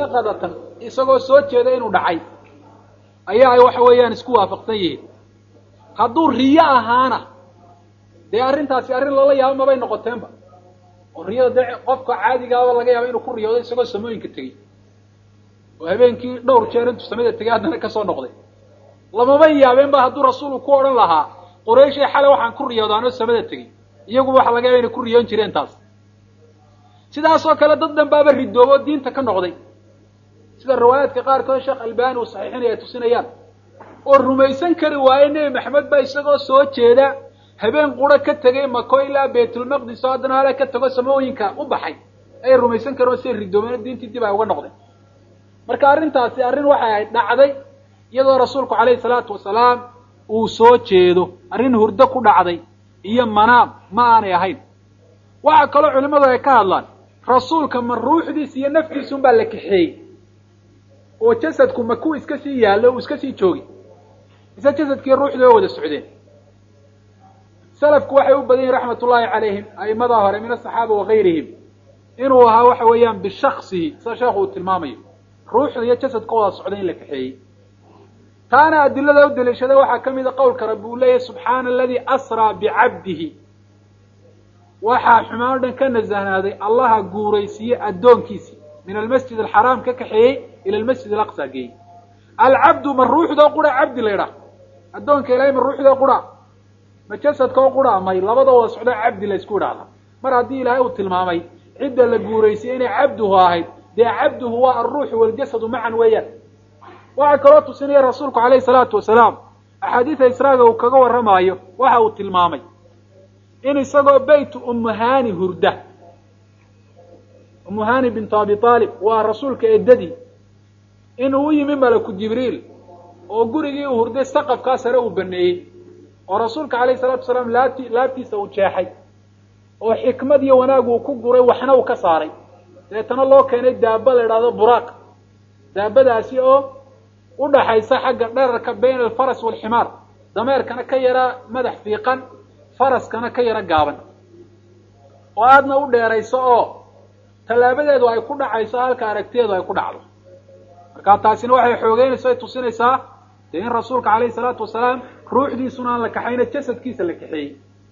yaqadatan isagoo soo jeeda inuu dhacay ayaa ay waxa weeyaan isku waafaqsan yihiin hadduu riyo ahaana dee arrintaasi arrin lala yaabo mabay noqoteenba oo riyada dee qofka caadigaaba laga yaaba inuu ku riyoodo isagoo samooyinka tegey oo habeenkii dhowr jeer intuu samada tegay haddana kasoo noqday lamaba yaabeen ba hadduu rasuulku ku odhan lahaa qurayshay xale waxaan ku riyooda anoo samada tegey iyaguba waxa laga yaba inay ku riyoon jireen taas sidaasoo kale dad dhan baaba ridoobo diinta ka noqday sida riwaayaadka qaarkood sheekh albani uu saxiixinaya ay tusinayaan oo rumaysan kari waaye nebi maxamed baa isagoo soo jeeda habeen quro ka tegay mako ilaa baytulmaqdis oo haddana hala ka tago samooyinka u baxay ayay rumaysan kari oo siay ridoobeen diintii dib ay uga noqdeen marka arrintaasi arrin waxay ahayd dhacday iyadoo rasuulku calayhi salaatu wasalaam uu soo jeedo arrin hurdo ku dhacday iyo manaam ma aanay ahayn waxaa kaloo culimmadu ay ka hadlaan rasuulka ma ruuxdiisa iyo naftiisun baa la kaxeeyey oo jasadku ma ku iska sii yaallo uu iska sii joogi mise jasadkii ruuxdii way wada socdeen salafku waxay u badan yihin raxmat ullaahi calayhim a'imada hore min asaxaaba wagayrihim inuu ahaa waxa weeyaan bishaksihi sida sheekhu uu tilmaamayo ruuxda iyo jasadka wada socda in la kaxeeyey taana adilada u daliishaday waxaa ka mida qowlka rabbi uu leeyahy subxaana aladii asraa bicabdihi waxaa xumaan o dhan ka nasahnaaday allaha guuraysiiyey addoonkiisii min almasjid alxaraam ka kaxeeyey ila almasjid alaqsa geeyey alcabdu ma ruuxdoo qura cabdi la ydhaah addoonka ilahay ma ruuxdoo qura ma jasadkoo qura may labadoo wada socdo cabdi la ysku idhaahda mar haddii ilaahay uu tilmaamay cidda la guuraysiyey inay cabduhu ahayd dee cabduhu waa alruuxu waljasadu macan weeyaan waxaa kaloo tusinaya rasuulku calayhi salaatu wasalaam axaadiida israaga uu kaga warramaayo waxa uu tilmaamay in isagoo baytu umuhani hurda umuhani bintu abi aalib waa rasuulka eddadii in uu yimi malaku jibriil oo gurigii uu hurday saqafkaa sare uu baneeyey oo rasuulka calayhi salatu wasalaam laabti laabtiisa uu jeexay oo xikmad iyo wanaag uu ku guray waxna uu ka saaray deetana loo keenay daaba la idhahdo buraaq daabadaasi oo u dhaxaysa xagga dherarka bayna alfaras waalximaar dameerkana ka yara madax fiiqan faraskana ka yaro gaaban oo aadna u dheerayso oo tallaabadeedu ay ku dhacayso halka aragtiyeedu ay ku dhacdo markaa taasina waxay xoogeynaysa ay tusinaysaa dee in rasuulka calayhi salaatu wasalaam ruuxdiisuna aan la kaxayna jasadkiisa la kaxeeyey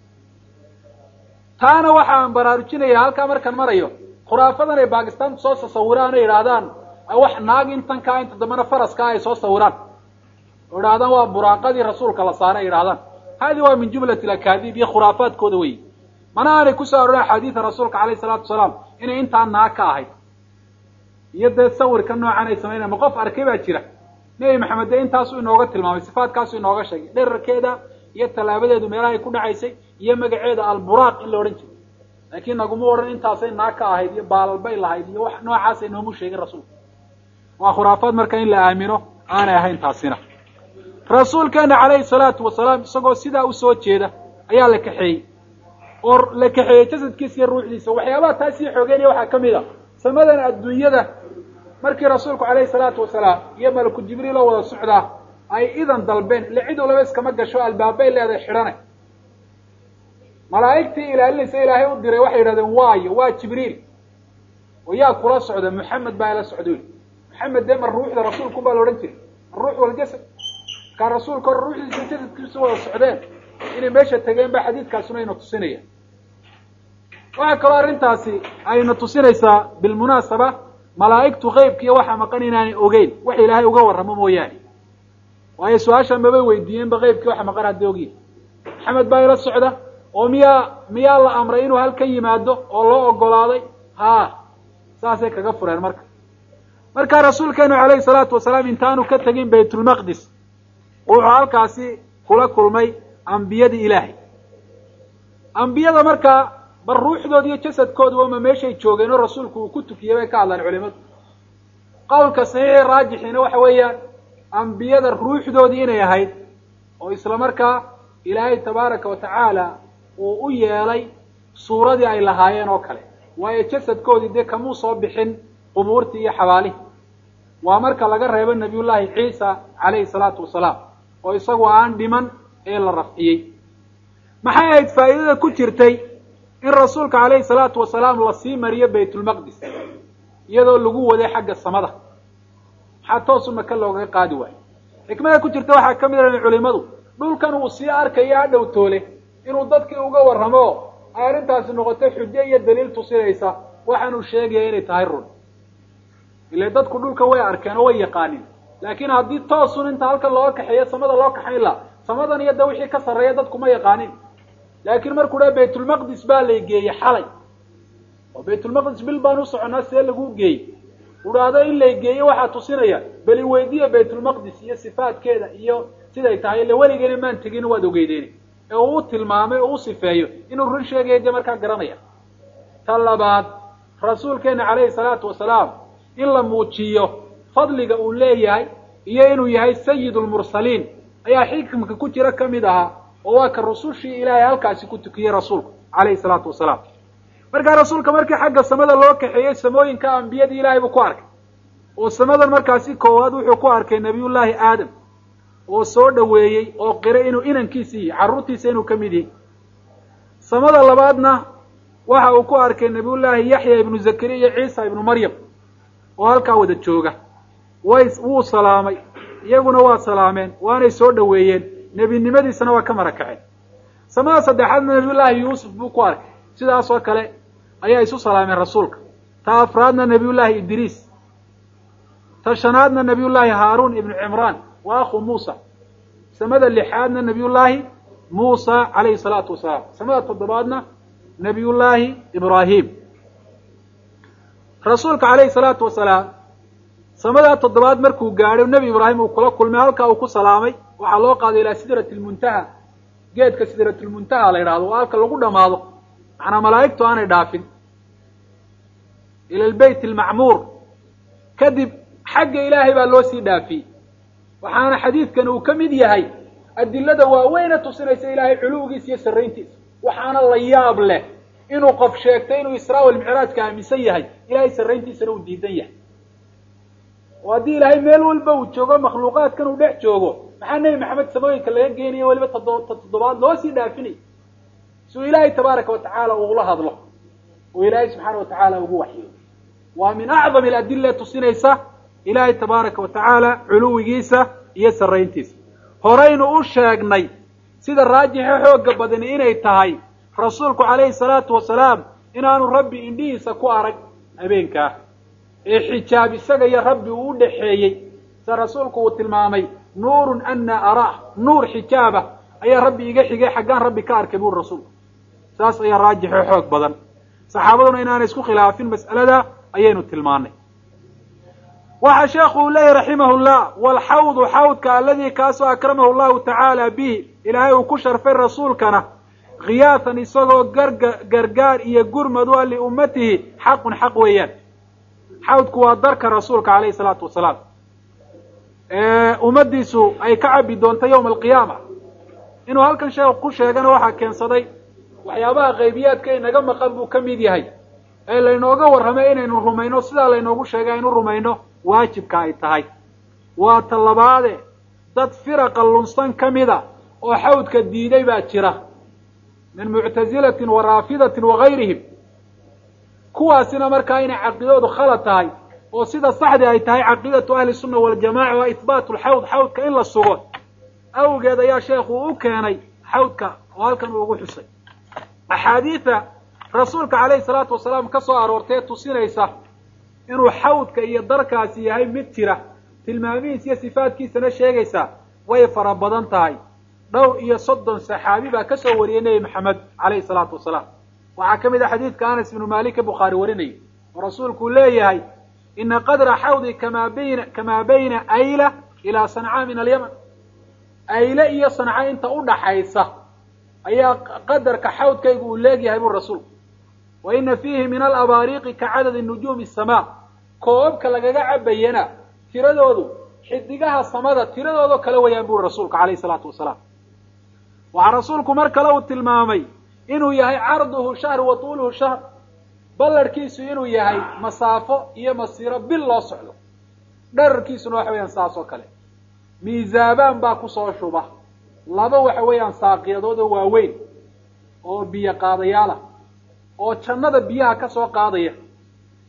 taana waxaan baraarujinaya halkaa markaan marayo khuraafadan ay baakistaanku soo tasawiraan o yidhaahdaan wax naag intan kaa inta dambena faraskaa ay soo sawiraan oo idhahdaan waa buraaqadii rasuulka la saaray ay idhahdaan hadi waa min jumlati alakaadiib iyo khuraafaadkooda wey mana aanay kusoo arorin axaadiida rasuulka calayhi salaatu wasalaam inay intaa naag ka ahayd iyo dee sawirka noocan ay samaynayan ma qof arkay baa jira nebi maxamed dee intaasuu inooga tilmaamay sifaadkaasuu inooga sheegay dherarkeeda iyo tallaabadeedu meelahay ku dhacaysay iyo magaceeda alburaaq in la odhan jiray laakiin naguma odhan intaasay naag ka ahayd iyo baalalbay lahayd iyo wax noocaasay noomu sheegin rasuulka waa khuraafaad marka in la aamino aanay ahayn taasina rasuulkeena calayhi salaatu wasalaam isagoo sidaa usoo jeeda ayaa la kaxeeyey oo la kaxeeyey jasadkiisa iyo ruuxdiisa waxyaabaha taa sii xoogeynaya waxaa ka mid a samadan adduunyada markii rasuulku calayhi salaatu wasalaam iyo malaku jibriil oo wada socdaa ay idan dalbeen ile cid walaba iskama gasho albaabay leedahay xidhane malaa'igtii ilaalinaysa ilaahay u diray waxay yidhahdeen waayo waa jibriil oo yaa kula socda maxamed baa ila socda wy maxamed dee ma ruuxda rasuulku baa la odhan jiray aruux waljasad markaa rasuulka hore ruuxdiisa jasadkiisu wada socdeen inay meesha tageen ba xadiidkaasuna ayna tusinaya waxaa kaloo arrintaasi ayna tusinaysaa bilmunaasaba malaa'igtu keybkiiyo waxaa maqan inaanay ogeyn wax ilaahay uga warramo mooyaane waayo su-aasha mabay weydiiyeenba keybkii waxa maqan haddii ogyihin maxamed baa ila socda oo miyaa miyaa la amray inuu halkan yimaado oo loo ogolaaday ha saasay kaga fureen marka markaa rasuulkeenu calayhi salaatu wasalaam intaanu ka tegin baytulmaqdis wuxuu halkaasi kula kulmay ambiyadii ilaahay ambiyada markaa bal ruuxdooda iyo jasadkooda wama meeshay joogeen oo rasuulku uu ku tukiyey bay ka hadlaan culimadu qowlka saxiixi raajixiina waxa weeyaan ambiyada ruuxdoodii inay ahayd oo isla markaa ilaahay tabaaraka wa tacaala uu u yeelay suuradii ay lahaayeen oo kale waayo jasadkoodii dee kamuu soo bixin qubuurtii iyo xabaalihii waa marka laga reebo nabiyullaahi ciisa calayhi salaatu wasalaam oo isagu aan dhiman ee la rafciyey maxay ahayd faa'iidada ku jirtay in rasuulka calayhi salaatu wasalaam lasii mariyo baytulmaqdis iyadoo lagu waday xagga samada maxaa toosu maka loogaga qaadi waayo xikmada ku jirta waxaa ka mid ah culimadu dhulkan uu sii arkaya hadhow toole inuu dadkii uga warramo ay arrintaasi noqoto xujo iyo daliil tusinaysa waxaanuu sheegaya inay tahay run ile dadku dhulka way arkeen oo way yaqaanin laakiin haddii toosun inta halkan looga kaxeeyo samada loo kaxayn laha samadan iyo da wixii ka sarreeya dadku ma yaqaanin laakiin markuu dha baytulmaqdis baa lay geeyey xalay oo baytulmaqdis bil baan u soconaa see lagu geeyey udhaahdo in lay geeyo waxaa tusinaya beli weydiya baytulmaqdis iyo sifaadkeeda iyo siday tahay ille weligeena maan tegin waad ogeydeen ee uu u tilmaamay oo u sifeeyo inuu run sheegaya dee markaa garanaya ta labaad rasuulkeena calayhi salaatu wasalaam in la muujiyo fadliga uu leeyahay iyo inuu yahay sayid lmursaliin ayaa xikmka ku jira ka mid ahaa oo waa ka rusushii ilaahay halkaasi ku tukiyey rasuulku calayhi salaatu wasalaam markaa rasuulka markii xagga samada loo kaxeeyey samooyinka ambiyadii ilaahay buu ku arkay oo samadan markaasi koowaad wuxuu ku arkay nabiyullaahi aadam oo soo dhoweeyey oo qiray inuu inankiisi yahay carruurtiisa inuu ka mid yahay samada labaadna waxa uu ku arkay nabiyullaahi yaxya ibnu zakariya iyo ciisa ibnu maryam oo halkaa wada jooga way wuu salaamay iyaguna waa salaameen waanay soo dhoweeyeen nebinimadiisana waa ka marakaceen samada saddexaadna nabiyullaahi yuusuf buu ku arkay sidaas oo kale ayaa isu salaameen rasuulka ta afraadna nabiyullaahi idriis ta shanaadna nabiyullaahi haaruun ibnu cimraan wa akhu muusa samada lixaadna nabiyullaahi muusa calayhi salaatu wasalaam samada toddobaadna nabiyullaahi ibraahim rasuulka calayhi salaatu wasalaam samadaa toddobaad markuu gaadhay nebi ibraahim uu kula kulmay halkaa uu ku salaamay waxaa loo qaaday ilaa sidrati lmuntaha geedka sidratulmuntaha la yidhahdo oo halka lagu dhamaado macnaa malaa'igtu aanay dhaafin ila albeyt almacmuur kadib xagga ilaahay baa loo sii dhaafiyey waxaana xadiidkan uu ka mid yahay adilada waaweyna tusinaysa ilaahay culuwgiisa iyo sarrayntiisa waxaana la yaab leh inuu qof sheegtay inuu israa walmicraajka aaminsan yahay ilaahay sarrayntiisana uu diidan yahay oo haddii ilaahay meel walba uu joogo makhluuqaadkan uu dhex joogo maxaa nebi maxamed samooyinka laga geenaya weliba toddoba toddobaad loo sii dhaafinay si uu ilaahay tabaaraka watacaala ugula hadlo oo ilaahay subxaana watacaala ugu waxyo waa min acdam aladila tusinaysa ilaahay tabaaraka wa tacaala culuwigiisa iyo sarrayntiisa horaynu u sheegnay sida raajixa xooga badani inay tahay rasuulku calayhi salaatu wasalaam inaanu rabbi indhihiisa ku arag habeenkaa ee xijaab isaga iyo rabbi uu u dhaxeeyey sida rasuulku uu tilmaamay nuurun ana araa nuur xijaaba ayaa rabbi iga xigay xaggaan rabbi ka arkay buri rasuulku saas ayaa raajixo xoog badan saxaabaduna inaanay isku khilaafin mas'alada ayaynu tilmaanay waxa sheekhu uu leeyahy raximah llah walxawdu xawdka aladii kaasoo akramahu llahu tacaala bihi ilaahay uu ku sharfay rasuulkana khiyaatan isagoo garga gargaar iyo gurmad u a liummatihi xaqun xaq weeyaan xawdku waa darka rasuulka calayhi salaatu wasalaam ummadiisu ay ka cabi doonto yawma alqiyaama inuu halkan sheekhu ku sheegana waxaa keensaday waxyaabaha qaybiyaadka inaga maqan buu ka mid yahay ee laynooga warramay inaynu rumayno sidaa laynoogu sheegay aynu rumayno waajibka ay tahay waa ta labaade dad firaqa lunsan ka mida oo xawdka diiday baa jira min muctazilatin wa raafidatin wa gayrihim kuwaasina markaa inay caqiidadu khalad tahay oo sida saxdii ay tahay caqiidatu ahli sunna waljamaca waa ihbaatu lxawd xawdka in la sugo awgeed ayaa sheekhu u keenay xawdka oo halkan uu ugu xusay axaadiida rasuulka calayhi salaatu wasalaam ka soo aroortee tusinaysa inuu xawdka iyo darkaasi yahay mid jira tilmaamihiis iyo sifaadkiisana sheegaysa way fara badan tahay dhowr iyo soddon saxaabi baa ka soo wariyey nebi maxamed calayhi salaatu wasalaam waxaa ka mid ah xadiidka anas ibnu malik ee bukhaari warinayay oo rasuulku leeyahay ina qadra xawdi kamaa bayna kamaa bayna ayla ilaa sancaa min alyaman ayle iyo sanca inta u dhaxaysa ayaa qadarka xawdkaygu uu leegyahay buu rasuulku wa ina fiihi min alabaariiqi ka cadadi nujuumi asamaa koobabka lagaga cabayana tiradoodu xidigaha samada tiradoodoo kale wayaan buri rasuulku calayhi salaatu wasalaam waxaa rasuulku mar kale uu tilmaamay inuu yahay carduhu shahr wa tuuluhu shahr ballarhkiisu inuu yahay masaafo iyo masiiro bil loo socdo dherarkiisuna waxa weeyaan saas oo kale miisaabaan baa kusoo shuba laba waxa weeyaan saaqiyadood oo waaweyn oo biyo qaadayaalah oo jannada biyaha ka soo qaadaya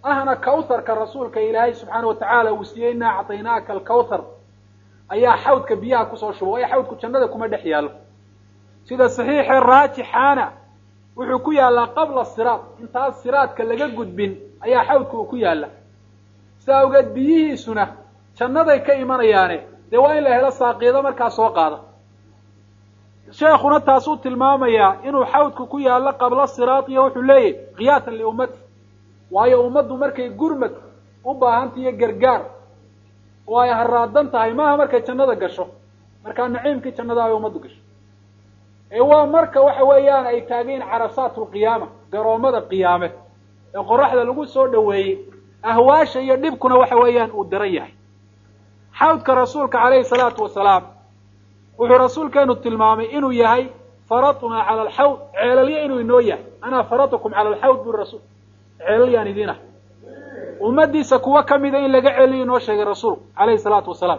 ahna kawtharka rasuulka ilaahay subxaana watacaala uu siiyey inaa acطaynaaka alkawthar ayaa xawdka biyaha kusoo shuba waayo xawdku jannada kuma dhex yaallo sida saxiixee raajixaana wuxuu ku yaallaa qabla siraad intaas siraadka laga gudbin ayaa xawdka uu ku yaalla sidaa awgeed biyihiisuna jannaday ka imanayaane dee waa in la helo saaqiido markaa soo qaada sheekuna taasuu tilmaamayaa inuu xawdku ku yaallo qabla siraad iyo wuxuu leeyahy kiyaatan liummati waayo ummaddu markay gurmad u baahanta iyo gargaar oo ay haraadan tahay maaha markay jannada gasho markaa naciimkii jannada ay ummaddu gasho ee waa marka waxa weeyaan ay taageen carasaat lqiyaama garoommada qiyaame ee qoraxda lagu soo dhoweeyey ahwaasha iyo dhibkuna waxa weeyaan uu daran yahay xawdka rasuulka calayhi salaatu wasalaam wuxuu rasuulkeenu tilmaamay inuu yahay faradunaa cala alxawd ceelalya inuu inoo yahay anaa faratukum cala alxawd buri rasuul ceelalyaan idin ah ummadiisa kuwa kamida in laga celiyo inoo sheegay rasuulku calayhi salaatu wasalaam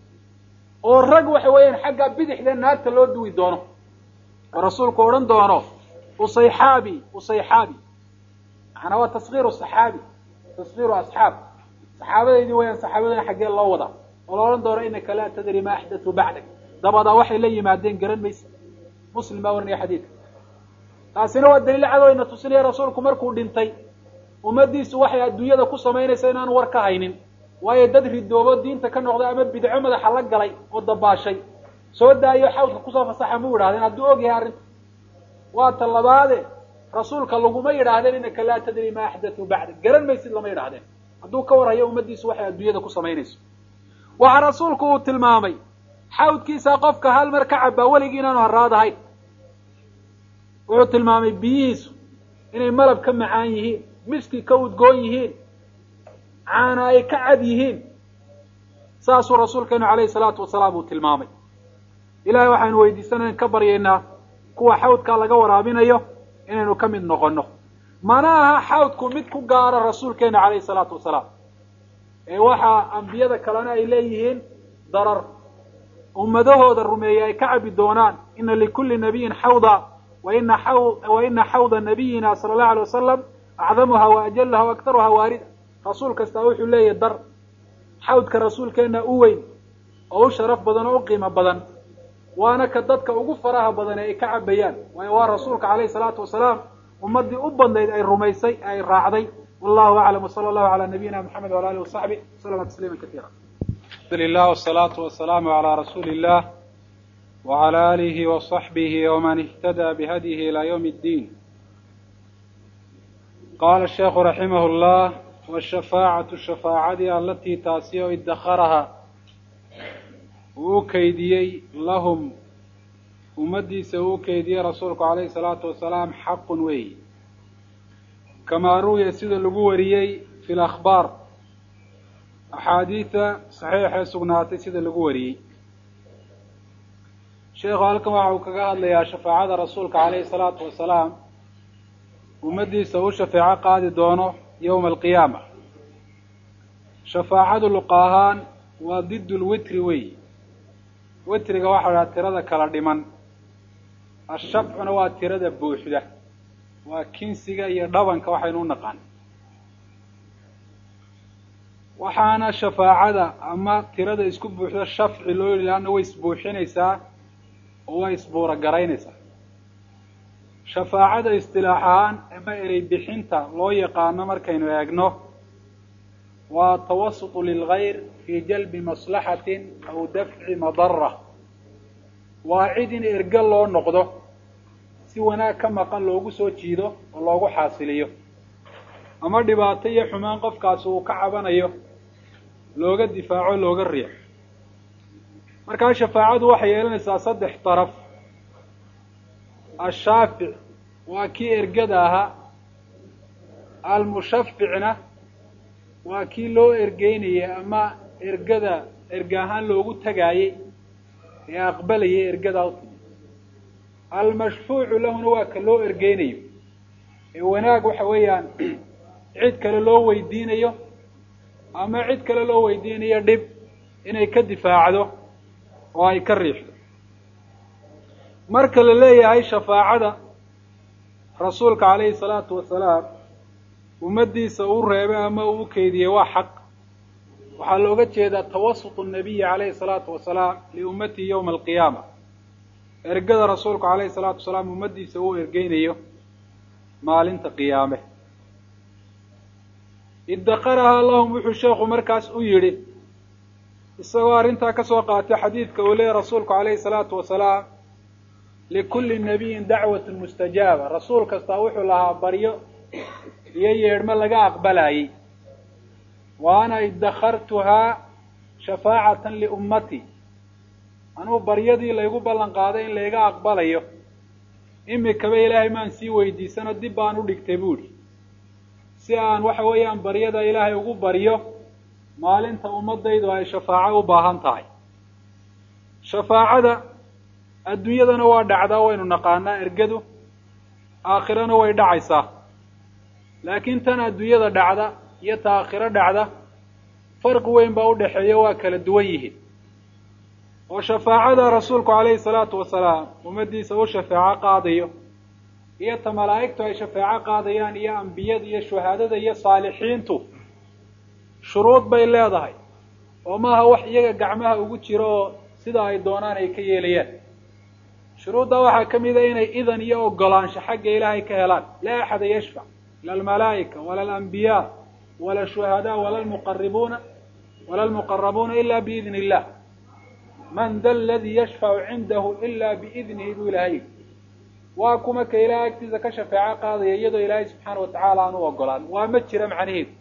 oo rag waxa weeyaan xagga bidixda naarta loo duwi doono oo rasuulku odhan doono usayxaabi usayxaabi macanaa waa taskiiru saxaabi taskiiru asxaab saxaabadaydii wayaan saxaabadana xaggee loo wadaa oo la odhan doono inaka laa tadri ma axdatu bacdak dabadaa waxay la yimaadeen garan maysa muslim baa warinaya xadiidka taasina waa daliil cadow ina tusinaya rasuulku markuu dhintay ummadiisu waxay adduunyada ku samaynaysa inaan war ka haynin waayo dad ridoobo diinta ka noqday ama bidco madaxa la galay oo dabaashay soo daayo xawdka kusoo fasaxa mu yidhahdeen hadduu og yahay arrinta waa ta labaade rasuulka laguma yidhaahdeen inaka laa tadri ma axdatu bacda garan maysid lama yidhahdeen hadduu ka warhayo ummadiisu waxay adduunyada ku samaynayso waxaa rasuulku uu tilmaamay xawdkiisa qofka hal mar ka cabaa weligii inaanu haraadahayn wuxuu tilmaamay biyihiisu inay malab ka macaan yihiin miski ka udgoon yihiin caana ay ka cad yihiin saasuu rasuulkeenu calayhi salaatu wasalaam uu tilmaamay ilahay waxaynu weydiisanayn ka baryaynaa kuwa xawdkaa laga waraabinayo inaynu ka mid noqonno mana aha xawdku mid ku gaara rasuulkeena calayhi salaatu wasalaam ee waxaa ambiyada kalena ay leeyihiin darar ummadahooda rumeeyey ay ka cabi doonaan ina likulli nabiyin xawda waina wa ina xawda nabiyina sala allahu alay wasalam acdamuha wa ajalaha wa aktaruha waarida rasuul kastaa wuxuu leeyahy dar xawdka rasuulkeena u weyn oo u sharaf badan oo u qiimo badan waana ka dadka ugu faraha badan ee ay ka cabayaan waayo waa rasuulka calayhi salaatu wasalaam ummaddii u badnayd ay rumaysay ay raacday wallahu aclam wsala allahu cala nabiyina moxamed wala alih wasaxbi waslama tasliima kaiira alhamdulilah wsalaatu wasalaamu calaa rasuuli illah wcala alihi waصaxbihi wman ihtada bihadyihi ila ywm اddiin qaala sheekhu raximah llah wshafaacatu shafaacadii alatii taasi oo idakaraha uu u keydiyey lahum ummaddiisa uu u keydiyey rasuulku calayhi salaatu wasalaam xaqun weey kamaa ruwiya sida lagu wariyey fi lakhbaar axaadiida saxiixee sugnaatay sida lagu wariyey sheekhu halkan waxa uu kaga hadlayaa shafaacada rasuulka calayhi salaatu wasalaam ummaddiisa u shafeeco qaadi doono yowma alqiyaama shafaacadu luqa ahaan waa did lwitri wey witriga waxa la dhaha tirada kala dhiman ashafcuna waa tirada buuxda waa kinsiga iyo dhabanka waxaynu u naqaan waxaana shafaacada ama tirada isku buuxda shafci loo yidhi laanna way isbuuxinaysaa oo way isbuura garaynaysaa shafaacada istilaax ahaan ama erey bixinta loo yaqaano markaynu eegno waa tawasutu lilgayr fii jalbi maslaxatin aw dafci madara waa cid in erge loo noqdo si wanaag ka maqan loogu soo jiido oo loogu xaasiliyo ama dhibaato iyo xumaan qofkaasi uu ka cabanayo looga difaaco looga riixo markaa shafaacadu waxay yeelanaysaa saddex daraf ashaafic waa kii ergada ahaa almushaficna waa kii loo ergeynayay ama ergada erge ahaan loogu tagaayey ee aqbalayay ergadaa u timi almashfuucu lahuna waa ka loo ergeynayo ee wanaag waxa weeyaan cid kale loo weydiinayo ama cid kale loo weydiinayo dhib inay ka difaacdo oo ay ka riixdo marka la leeyahay shafaacada rasuulka calayhi salaatu wasalaam ummaddiisa uu reebay ama uu u keydiyey waa xaq waxaa looga jeedaa tawasutu nabiyi calayhi salaatu wasalaam liummatihi yowma alqiyaama ergada rasuulku calayhi salaatu wasalaam ummaddiisa uu ergeynayo maalinta qiyaame iddakarahaa lahum wuxuu sheekhu markaas u yidhi isagoo arrintaa ka soo qaatay xadiidka uu leeyahy rasuulku calayhi salaatu wasalaam likulli nabiyin dacwatun mustajaaba rasuul kastaa wuxuu lahaa baryo iyo yeedhmo laga aqbalayey wa ana iddakartuhaa shafaacatan liummati anuu baryadii laygu ballan qaaday in layga aqbalayo imikaba ilaahay maan sii weydiisano dib baan u dhigtay buuhi si aan waxa weeyaan baryada ilaahay ugu baryo maalinta ummadaydu ay shafaaco u baahan tahay shafaacada adduunyadana waa dhacdaa waynu naqaanaa ergadu aakhirana way dhacaysaa laakiin tan adduunyada dhacda iyo ta aakhiro dhacda farqi weyn baa udhaxeeya waa kala duwan yihiin oo shafaacada rasuulku calayhi salaatu wasalaam ummaddiisa u shafeeco qaadayo iyo ta malaa'igtu ay shafeeco qaadayaan iyo ambiyada iyo shuhaadada iyo saalixiintu shuruud bay leedahay oo maaha wax iyaga gacmaha ugu jiro oo sida ay doonaan ay ka yeelayaan shuruuddaa waxaa ka mid a inay idan iyo ogolaansho xagga ilaahay ka helaan laa axada yashfac la almalaa'ika wala alambiyaa wala shuhadaa wala almuqaribuuna wala almuqarabuuna ila biidni illah man da aladii yashfacu cindahu ila biidnihi buu ilaahay waa kuma ka ilahay agtiisa ka shafeeco qaadaya iyadoo ilaahay subxaana watacaala aan u ogolaan waa ma jira macnaheedu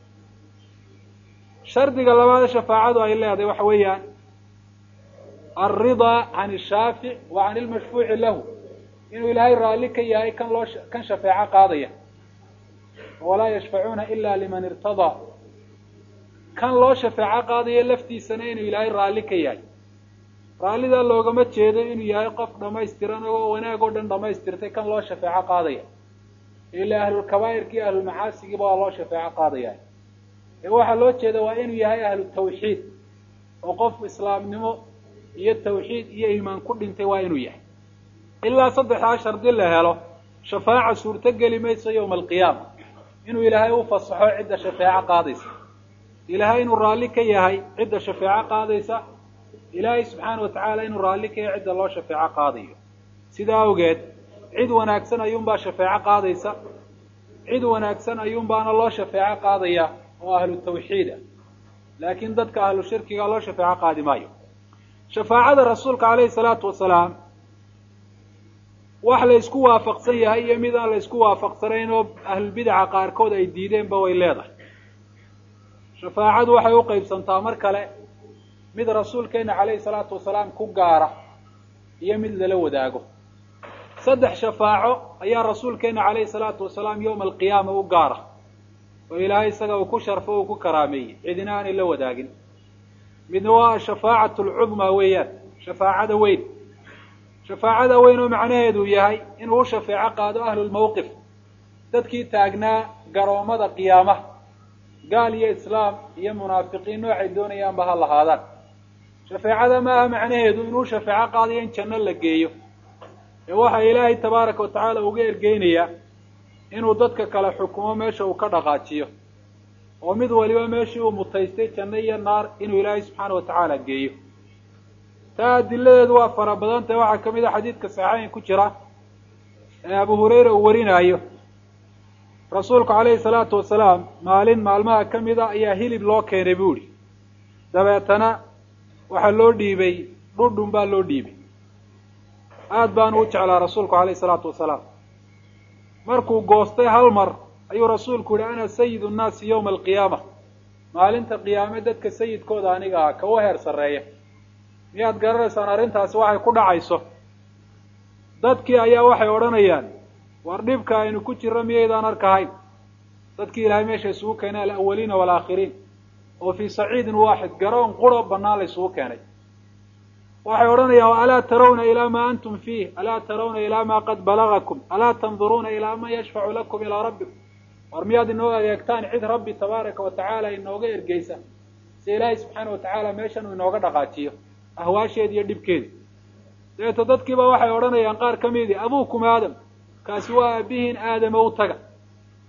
shardiga labaada shafaacadu ay leedahay waxa weeyaan alridaa can ishaafic wa can ilmashfuuci lahu inuu ilaahay raalli ka yahay kan loo kan shafeeco qaadaya walaa yashfacuuna ila liman irtadaa kan loo shafeeco qaadaya laftiisana inuu ilaahay raalli ka yahay raallidaa loogama jeedo inuu yahay qof dhamaystiran oo wanaag oo dhan dhamaystirtay kan loo shafeeco qaadaya ila ahlulkabaa'irka iyo ahlulmacaasigiiba waa loo shafeeco qaadaya ee waxaa loo jeeda waa inuu yahay ahlu tawxiid oo qof islaamnimo iyo tawxiid iyo iimaan ku dhintay waa inuu yahay ilaa saddexdaa shardi la helo shafaaca suurto geli mayso yowma alqiyaama inuu ilaahay u fasaxo cidda shafeeco qaadaysa ilaahay inuu raalli ka yahay cidda shafeeco qaadaysa ilaahay subxaana wa tacaala inuu raalli ka yahay cidda loo shafeeco qaadayo sidaa awgeed cid wanaagsan ayuunbaa shafeeco qaadaysa cid wanaagsan ayuunbaana loo shafeeco qaadaya oo ahlu tawxiida laakiin dadka ahlu shirkiga loo shafeeco qaadi maayo shafaacada rasuulka calayhi salaatu wasalaam wax la isku waafaqsan yahay iyo mid aan la isku waafaqsanayn oo ahlulbidaca qaarkood ay diideenba way leedahay shafaacadu waxay u qaybsantaa mar kale mid rasuulkeena calayhi salaatu wasalaam ku gaara iyo mid lala wadaago saddex shafaaco ayaa rasuulkeena calayhi salaatu wasalaam yowma alqiyaama u gaara oo ilaahay isaga uu ku sharfo uu ku karaameeyey cidina aanay la wadaagin midna waa ashafaacatu alcudmaa weeyaan shafaacada weyn shafaacada weyn oo macnaheedu yahay inuu u shafeeco qaado ahlulmawqif dadkii taagnaa garoommada qiyaamaha gaal iyo islaam iyo munaafiqiin noocay doonayaanba ha lahaadaan shafeecada maaha macnaheedu inuu shafeeco qaadayo in janno la geeyo ee waxaa ilaahay tabaaraka wa tacaala uga ergeynayaa inuu dadka kale xukumo meesha uu ka dhaqaajiyo oo mid waliba meeshii uu mutaystay janno iyo naar inuu ilaahay subxaana wa tacaala geeyo taa adiladeedu waa fara badan tahe waxaa ka mid a xadiidka saxiixeyn ku jira ee abu hurayra uu warinaayo rasuulku calayhi salaatu wasalaam maalin maalmaha ka mid a ayaa hilib loo keenay bu ihi dabeetana waxaa loo dhiibay dhudhun baa loo dhiibay aada baanu u jeclaa rasuulku calayhi salaatu wasalaam markuu goostay hal mar ayuu rasuulku yihi ana sayidu nnaasi yowma alqiyaama maalinta qiyaame dadka sayidkooda aniga ah kawa heer sarreeya miyaad garanaysaan arrintaasi waxay ku dhacayso dadkii ayaa waxay odhanayaan war dhibka aynu ku jirro miyaydaan arkahayn dadkii ilaahay meesha isugu keenay alawaliina waalaakhiriin oo fii saciidin waaxid garoon quro bannaan la isugu keenay waxay odhanayaan alaa tarawna ilaa maa antum fiih alaa tarawna ilaa maa qad balagakum alaa tanduruuna ilaa man yashfacu lakum ilaa rabbikum war miyaad inoo adeegtaan cid rabbi tabaaraka wa tacaala inooga ergeysa si ilaahay subxaana wa tacaala meeshan uu inooga dhaqaajiyo ahwaasheeda iyo dhibkeeda dabeeto dadkiiba waxay odhanayaan qaar ka midii abuukum aadam kaasi waa aabihiin aadama u taga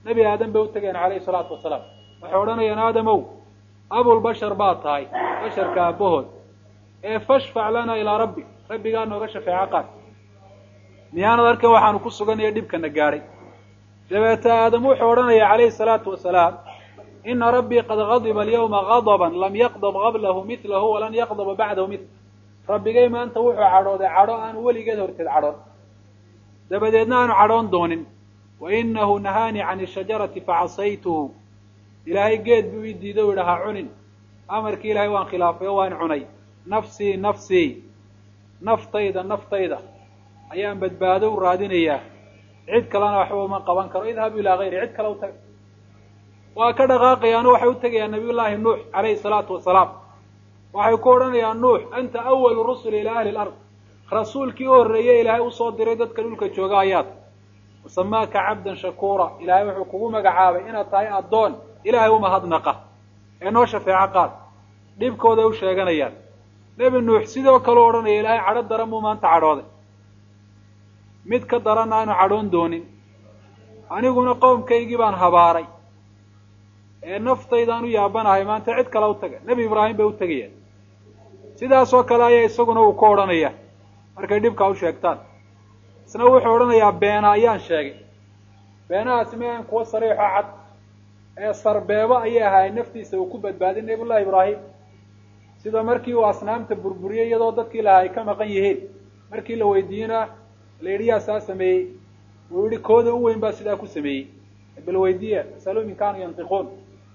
nebi aadam bay utegayaan calayhi salaatu wasalaam waxay odhanayaan aadamow abulbashar baa tahay basharka aabahood ee fashfac lana ilaa rabbi rabbigaa nooga shafeeco qaad miyaanad arkan waxaanu ku suganaya dhibkana gaadhay dabeete aadam wuxuu odhanaya calayhi salaatu wasalaam ina rabbii qad gadiba alyawma gadaban lam yaqdab qablahu milahu walan yaqdaba bacdahu mil rabbigay maanta wuxuu cadhooday cadho aanu weligeed horteed cadhoon dabadeedna aanu cadhoon doonin wa inahu nahaanii can ishajarati facasaytuhu ilaahay geed buu ii diiday u yidhi ha cunin amarkii ilaahay waan khilaafay oo waan cunay nafsii nafsii naftayda naftayda ayaan badbaado u raadinayaa cid kalena waxba uma qaban karo idhabu ilaa hayri cid kale u taga waa ka dhaqaaqayaano waxay u tegayaan nabiyullaahi nuux calayhi salaatu wasalaam waxay ku odhanayaan nuux anta awalu rusuli ilaa ahli lard rasuulkii u horreeyey ilaahay usoo diray dadka dhulka jooga ayaad wasamaaka cabdan shakuura ilaahay wuxuu kugu magacaabay inaad tahay addoon ilaahay umahadnaqa ee noo shafeeco qaad dhibkooday u sheeganayaan nebi nuux sidoo kale u odhanaya ilaahay cadho daran buu maanta cadhooday mid ka daran aanu cadhoon doonin aniguna qowmkaygii baan habaaray ee naftaydaan u yaabanahay maanta cid kale u taga nebi ibraahim bay u tegayaan sidaasoo kale ayaa isaguna uu ka odhanaya markay dhibkaa u sheegtaan isna wuxuu odhanayaa beena ayaan sheegay beenahaasi ma ahan kuwo sariixo cad ee sarbeebo ayay ahaayeen naftiisa uu ku badbaadiy nabiyullahi ibraahim sida markii uu asnaamta burburiyey iyadoo dadkii lahaa ay ka maqan yihiin markii la weydiiyena la yidhi yaa saa sameeyey uu yihi kooda u weyn baa sidaa ku sameeyey bal weydiiya asalu min kaanuu yantiquun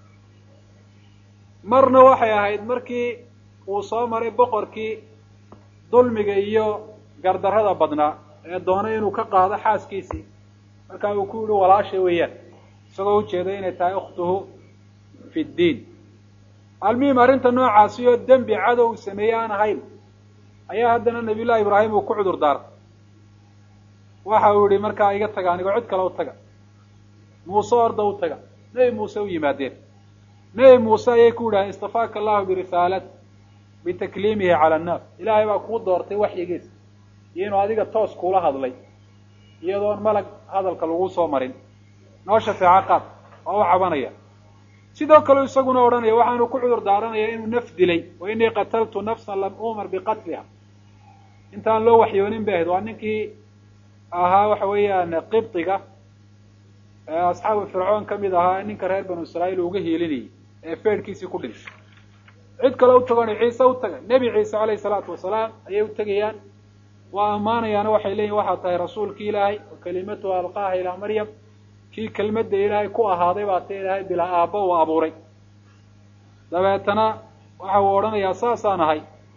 marna waxay ahayd markii uu soo maray boqorkii dulmiga iyo gardarrada badnaa ee doonay inuu ka qaado xaaskiisii markaa uu ku yihi walaashay weeyaan isagoo ujeeday inay tahay ukhtuhu fi ddiin almuhim arrinta noocaasi oo dembi cadow uu sameeyey aan ahayn ayaa haddana nabiyullahi ibraahim uu ku cudur daartay waxa uu yihi markaa iga taga anigoo cid kale u taga muuse orda u taga nebi muuse u yimaadeen nebi muuse ayay ku yidhahdeen istafaaka allahu birisaalati bitakliimihi cala annaas ilaahay baa kuu doortay waxyigiisa iyo inuu adiga toos kuula hadlay iyadoon malag hadalka lagu soo marin noo shafeeco qaad oo u cabanaya sidoo kale isaguna odhanaya waxaanu ku cudur daaranaya inuu naf dilay wa inii qataltu nafsan lam umar biqatliha intaan loo waxyoonin bay ahayd waa ninkii ahaa waxa weeyaan qibdiga asxaabu fircoon ka mid ahaa ninka reer banu israa'iil uga hiilinayay ee feedhkiisii ku dhintay cid kale u tagoona ciise u taga nebi ciise calayhi salaatu wasalaam ayay u tegayaan waa ammaanayaana waxay leeyihin waxaa tahay rasuulkii ilaahay wa kalimatuha alqaaha ilaa maryam kii kelmadda ilaahay ku ahaaday baa ta ilaahay bilaa aabba uu abuuray dabeetana waxa uu odhanayaa saasaan ahay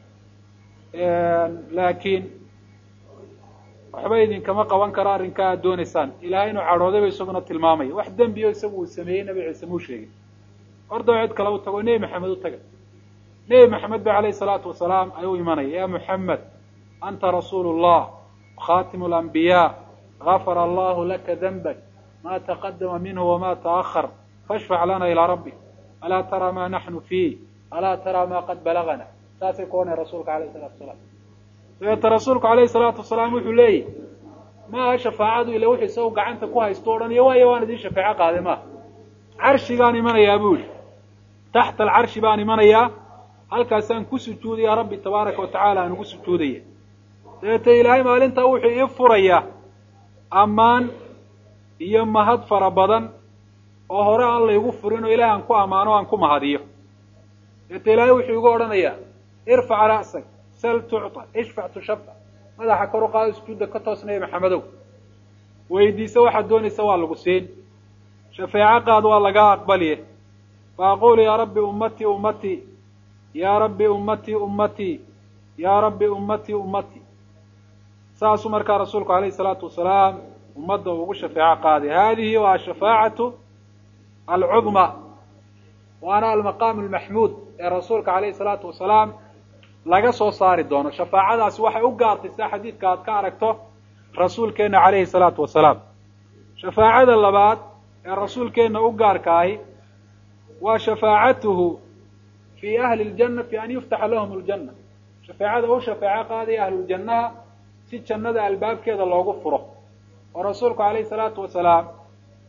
laakiin waxba idinkama qaban karo arrinkaa aad doonaysaan ilahay inuu cadhoodayba isaguna tilmaamaya wax dembi o isagu uu sameeyey nabi ciise muu sheegin ordaba cid kale u tago nebi maxamed u taga nebi maxamed ba calayhi salaatu wasalaam ayuu imanaya ya muxamed anta rasuulu llah khatimu alambiyaa gafara allahu laka danbak ma taqadama minhu wama taahar fashfac lana ilaa rabbik alaa taraa ma naxnu fiih alaa taraa ma qad balagana saasay ku ohanaya rasuulka alayhi salatu wasalaam dabeeta rasuulku alayhi salaatu wasalaam wuxuu leeyahy maaha shafaacadu ila wuxuu isagu gacanta ku haysto o odhanaya waayo waan idin shafeeco qaade maaha carshigaan imanayaa bu yihi taxta alcarshi baan imanayaa halkaasaan ku sujuudaya rabbi tabaaraka wa tacaala aan ugu sujuudaya dabeeta ilaahay maalintaa wuxuu ii furayaa ammaan iyo mahad fara badan oo hore aan laygu furin oo ilahay aan ku ammaano o aan ku mahadiyo dabeeta ilaahay wuxuu igu odhanayaa irfac ra'sak sal tucطa ishfac tushafca madaxa kor u qaado sujuudda ka toos nabi maxamedow weydiisa waxaad doonaysa waa lagu siin shafeeco qaad waa lagaa aqbaliye fa aqulu yaa rabbi ummatii ummatii yaa rabbi ummatii ummatii yaa rabbi ummatii ummatii saasuu markaa rasuulku alayhi salaatu wasalaam ummadda ugu shafeeco qaaday hadihi waa shafaacatu alcudma waana almaqaam almaxmuud ee rasuulka alayhi salaatu wasalaam laga soo saari doono shafaacadaasi waxay u gaartay sida xadiidka aad ka aragto rasuulkeena calayhi salaatu wasalaam shafaacada labaad ee rasuulkeenna u gaarka ahi waa shafaacatuhu fii ahli ljanna fi an yuftaxa lahum ljanna shafeecada u shafeeco qaadaya ahluljannaha si jannada albaabkeeda loogu furo oo rasuulku calayhi salaatu wasalaam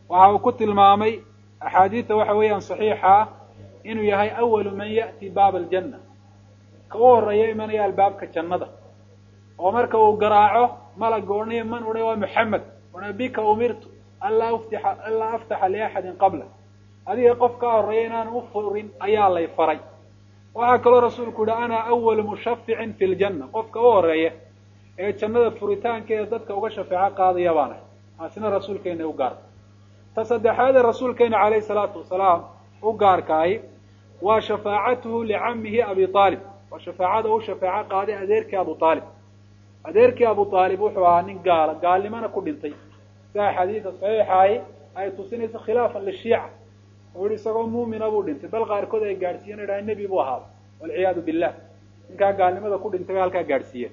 waxa uu ku tilmaamay axaadiida waxa weeyaan saxiixa ah inuu yahay awalu man ya'ti baaba aljanna ka u horeeya imanaya albaabka jannada oo marka uu garaaco malaga odhanaya man odhay waa maxamed ona bika umirtu anlaa uftixa anlaa aftaxa liaxadin qabla adiga qof kaa horreeya inaan u furin ayaa lay faray waxaa kaloo rasuulku yihi ana awalu mushaficin fi ljanna qofka u horeeya ee jannada furitaankeeda dadka uga shafeeco qaadaya baanahay taasina rasuulkeena u gaarka ta saddexaadee rasuulkeena calayhi salaatu wasalaam u gaarkaahi waa shafaacatuhu licamihi abi aalib waa shafaacada u shafeeco qaaday adeerkii abu aalib adeerkii abu aalib wuxuu ahaa nin gaala gaalnimana ku dhintay sia xadiida saxiixaahi ay tusinayso khilaafan lishiica oo yihi isagoo muumina buu dhintay bal qaarkood ay gaadhsiiyen idhaha nebi buu ahaa walciyaadu billah ninkaa gaalnimada ku dhintay ba halkaa gaadhsiiyen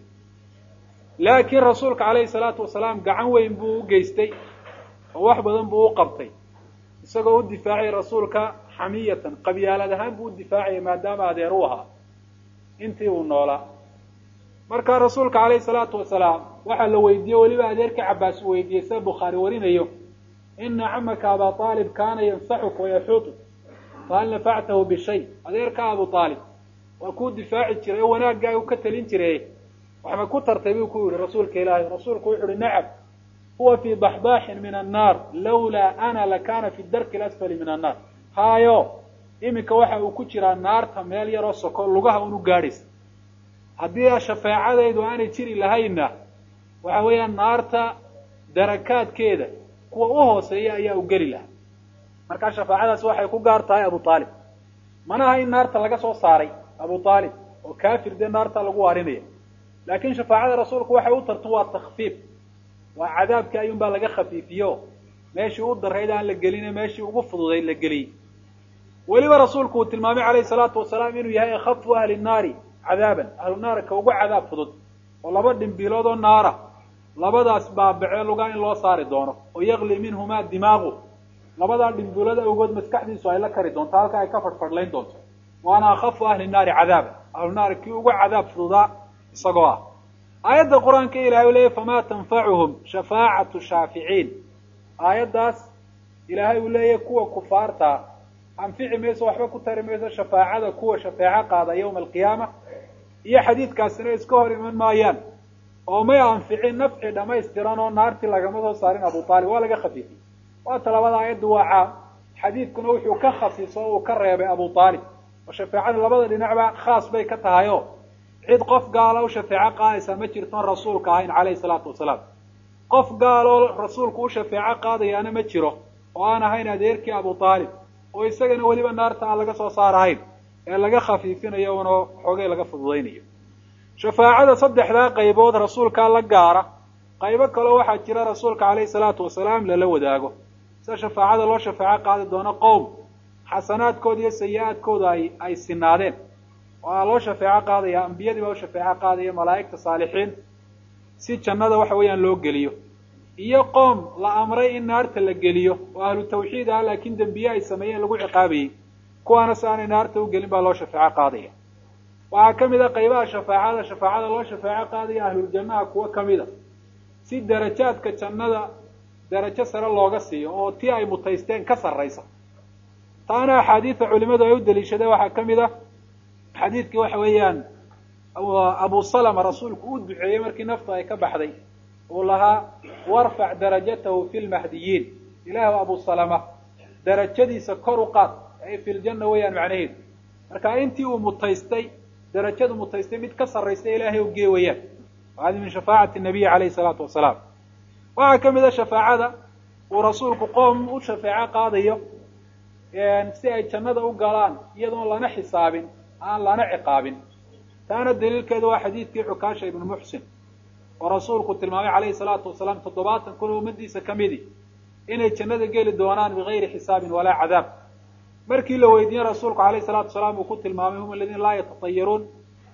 laakiin rasuulka calayhi salaatu wasalaam gacan weyn buu u geystay oo wax badan buu u qabtay isagoo u difaacay rasuulka xamiyatan qabyaalad ahaan buu u difaacaya maadaama adeer u ahaa intii uu noolaa marka rasuulka calayhi salaatu wasalaam waxaa la weydiiyey weliba adeerka cabaas uu weydiiyey sida bukhaari warinayo ina camaka aba aalib kaana yansaxuka wayaxuutuk fahal nafactahu bishay adeerka abu aalib waa kuu difaaci jiray oo wanaaggaa u ka talin jiray waxma ku tartay buu ku yihi rasuulka ilaahay rasuulku wuxu uhi nacam huwa fii baxbaaxin min annaar lawlaa ana lakana fi darki lasfali min annaar haayo iminka waxa uu ku jiraa naarta meel yaroo soko lugaha unu gaadhaysa haddii shafeecadaydu aanay jiri lahaynna waxa weeyaan naarta darakaadkeeda kuwa u hooseeya ayaa u geli lahaa markaa shafaacadaasi waxay ku gaar tahay abu aalib mana aha in naarta laga soo saaray abu aalib oo kafir dee naarta lagu waarinaya laakiin shafaacada rasuulku waxay u tartan waa takfiif waa cadaabkii ayuun baa laga khafiifiyo meeshii u darayd aan la geline meeshii ugu fududayd la geliyey weliba rasuulku uu tilmaamay calayhi salaatu wasalaam inuu yahay akhafu ahli nnaari cadaaban ahlu naarka ugu cadaab fudud oo laba dhimbiilood oo naara labadaas baabacee lugaa in loo saari doono oo yakli minhumaa dimaaqu labadaa dhimbiilood awgood maskaxdiisu ay la kari doonto halka ay ka fadhfadhlayn doonto waana akhafu ahli nnaari cadaaban ahlu naar kii ugu cadaab fududaa isagoo ah aayadda qur-aanka ilahay u leeyay famaa tanfacuhum shafaacatu shaaficiin aayaddaas ilaahay uu leeyahy kuwa kufaartaa anfici mayso waxba ku tari mayso shafaacada kuwa shafeeco qaada yawma alqiyaama iyo xadiidkaasina iska hor iman maayaan oo may anficin nafci dhamaystiran oo naartii lagama soo saarin abu aalib waa laga khafiifiyey waata labada aayaddu waa caam xadiidkuna wuxuu ka khasiso o uu ka reebay abu aalib oo shafeecada labada dhinacba khaas bay ka tahay o cid qof gaala u shafeeco qaadaysaa ma jirtoon rasuulka ahayn calayhi salaatu wasalaam qof gaaloo rasuulku u shafeeco qaadayaana ma jiro oo aan ahayn adeerkii abu aalib oo isagana weliba naarta aan laga soo saarahayn ee laga khafiifinayo una xoogay laga fududaynayo shafaacada saddexdaa qaybood rasuulkaa la gaara qaybo kaleo waxaa jira rasuulka calayhi salaatu wasalaam lala wadaago sida shafaacada loo shafeeco qaadi doono qowm xasanaadkooda iyo sayi-aadkooda ay ay sinaadeen waa loo shafeeco qaadaya ambiyadii baa u shafeeco qaadaya malaa'igta saalixiin si jannada waxa weeyaan loo geliyo iyo qoom la amray in naarta la geliyo oo ahlu tawxiid ah laakiin dembiye ay sameeyeen lagu ciqaabayey kuwaana si aanay naarta u gelin baa loo shafeeco qaadaya waxaa ka mid a qaybaha shafaacada shafaacada loo shafeeco qaadaya ahluljannaha kuwo kamid a si darajaadka jannada darajo sare looga siiyo oo tii ay mutaysteen ka sarraysa taana axaadiida culimadu ay u daliishadeen waxaa ka mid a xadiidkii waxa weeyaan abu salama rasuulku u duceeyey markii nafta ay ka baxday uu lahaa warfac darajatahu fi lmahdiyiin ilaahu abu salama darajadiisa kor u qaad ay fi ljanna weeyaan macnaheedu marka intii uu mutaystay darajadu mutaystay mid ka sarraysa ilaahay u gee wayaan hadi min shafaacati nabiyi calayhi salaatu wasalaam waxaa ka mid a shafaacada uu rasuulku qoom u shafeeco qaadayo si ay jannada u galaan iyadoon lana xisaabin aan lana ciqaabin taana daliilkeedu waa xadiidkii xukaasha ibnu muxsin oo rasuulku tilmaamay calayhi salaatu wasalaam toddobaatan kun oo ummadiisa ka midi inay jannada geli doonaan bigayri xisaabin walaa cadaab markii la weydiiyey rasuulku alayhi salaatu wasalaam uu ku tilmaamay hum aladiina laa yatatayaruun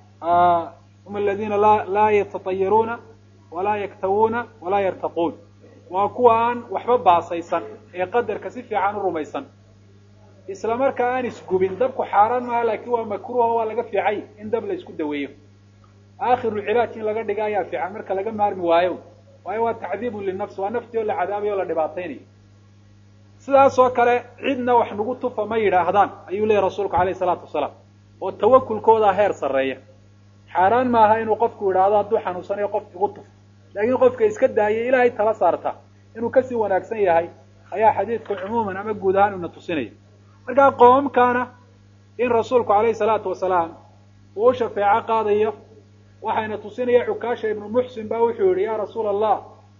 hum aladiina la laa yatatayaruuna walaa yaktawuuna walaa yartaquun waa kuwa aan waxba baasaysan ee qadarka si fiican u rumaysan isla markaa aan isgubin dabku xaaraan maaha laakiin waa makruuha waa laga fiicay in dab la isku daweeyo aakhiru cilaaj in laga dhiga ayaa fiican marka laga maarmi waayo waayo waa tacdiibun linafs waa naftii oo la cadaabayo o la dhibaataynayo sidaasoo kale cidna wax nagu tufa ma yidhaahdaan ayuu leeyahy rasuulku alayh isalaatu wasalaam oo tawakulkoodaa heer sarreeya xaaraan maaha inuu qofku yidhaahdo hadduu xanuunsanayo qof igu tuf laakiin qofka iska daayay ilaahay tala saarta inuu kasii wanaagsan yahay ayaa xadiidku cumuuman ama guud ahaan una tusinaya markaa qoomamkaana in rasuulku alayhi salaatu wasalaam uu u shafeeco qaadayo waxayna tusinaya cukaasha ibnu muxsin ba wuxuu yihi ya rasuula allah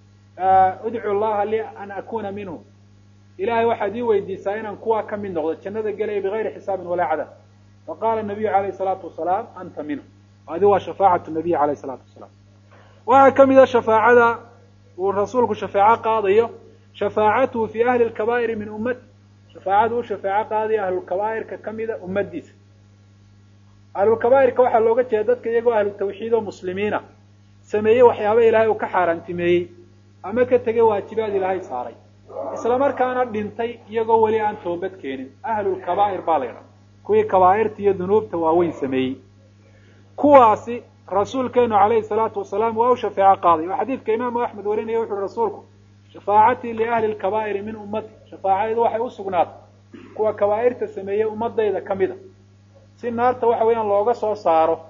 udcu llaha li an akuna minhum ilahay waxaad ii weydiisaa inaan kuwaa ka mid noqdo jannada gelaya bigayri xisaabin walaa cadab faqala nabiyu alayh salaatu wasalaam anta minhum adi waa shafaacatu nabiy alayh salaatu wasalaam waxaa ka mida shafaacada uu rasuulku shafeeco qaadayo shafaacatuhu fi ahli lkabaa'iri min ummati shafaacadu u shafeeco qaadaya ahlulkabaa'irka kamida ummadiisa ahlulkabaa'irka waxaa looga jeeda dadka iyagoo ahlu tawxiid oo muslimiina sameeyey waxyaaba ilaahay uu ka xaaraantimeeyey ama ka tegay waajibaad ilaahay saaray isla markaana dhintay iyagoo weli aan toobad keenin ahlulkabaa'ir baa la ydhaha kuwii kabaa'irta iyo dunuubta waaweyn sameeyey kuwaasi rasuulkeenu calayhi salaatu wasalaam waa u shafeeco qaaday oo xadiidka imaamu axmed warinaya wuxu uhi rasuulku shafaacatii liahli lkabaa'iri min ummati shafaacadaydu waxay u sugnaatay kuwa kabaa'irta sameeyey ummadayda ka mida si naarta waxa weeyaan looga soo saaro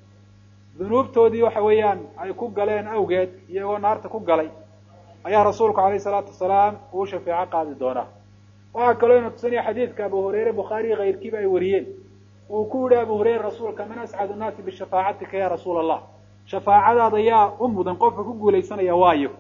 dunuubtoodii waxa weeyaan ay ku galeen awgeed iyagoo naarta ku galay ayaa rasuulku alayhi salaatu wasalaam uu shafeeco qaadi doonaa waxaa kaloo ina tusinaya xadiidka abu hureyre bukhaariyi kayrkiiba ay wariyeen uu ku yihi abu hureyre rasuulka man ascadu nnaasi bishafaacatika ya rasuula allah shafaacadaada yaa u mudan qofka ku guulaysanaya waayo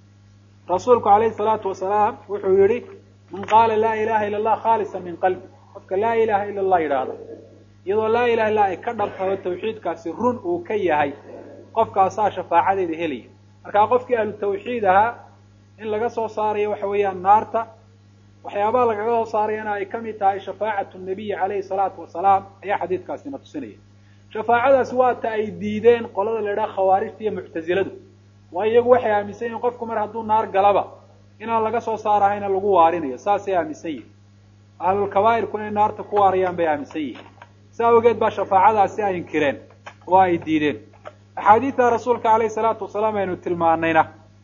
rasuulku alayhi salaatu wasalaam wuxuu yihi man qaala laa ilaha ila allah khaalisa min qalbi qofka laa ilaha ila allah yidhaahda iyadoo laa ilaha illa ay ka dhabtaho tawxiidkaasi run uu ka yahay qofkaasaa shafaacadeeda helaya markaa qofkii ahlu tawxiid ahaa in laga soo saarayo waxa weeyaan naarta waxyaabaha lagaga soo saarayana ay kamid tahay shafaacatu nabiyi calayhi salaatu wasalaam ayaa xadiidkaasina tusinaya shafaacadaasi waa ta ay diideen qolada la idhaha khawaarijta iyo muctaziladu waayo iyagu waxay aaminsan yihin qofku mar hadduu naar galaba inaan laga soo saarahayna lagu waarinayo saasay aaminsan yihin ahlulkabaa'irku inay naarta ku waarayaan bay aaminsan yihin sa awgeed baa shafaacadaasi ay inkireen oo ay diideen axaadiidta rasuulka alayhi salaatu wasalaam aynu tilmaanayna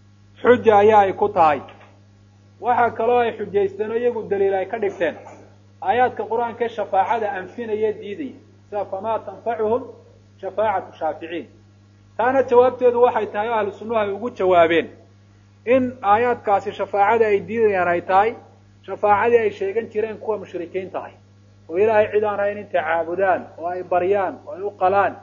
xuja ayaa ay ku tahay waxaa kaloo ay xujaysteen oo iyagu daliil ay ka dhigteen aayaadka qur-aanka ee shafaacada anfinaya diidaya sida famaa tanfacuhum shafaacatu shaaficiin taana jawaabteedu waxay tahay oo ahlu sunnuhu ay ugu jawaabeen in aayaadkaasi shafaacada ay diidayaan ay tahay shafaacadii ay sheegan jireen kuwa mushrikiinta ah oo ilaahay cid aan hayn intay caabudaan oo ay baryaan oo ay u qalaan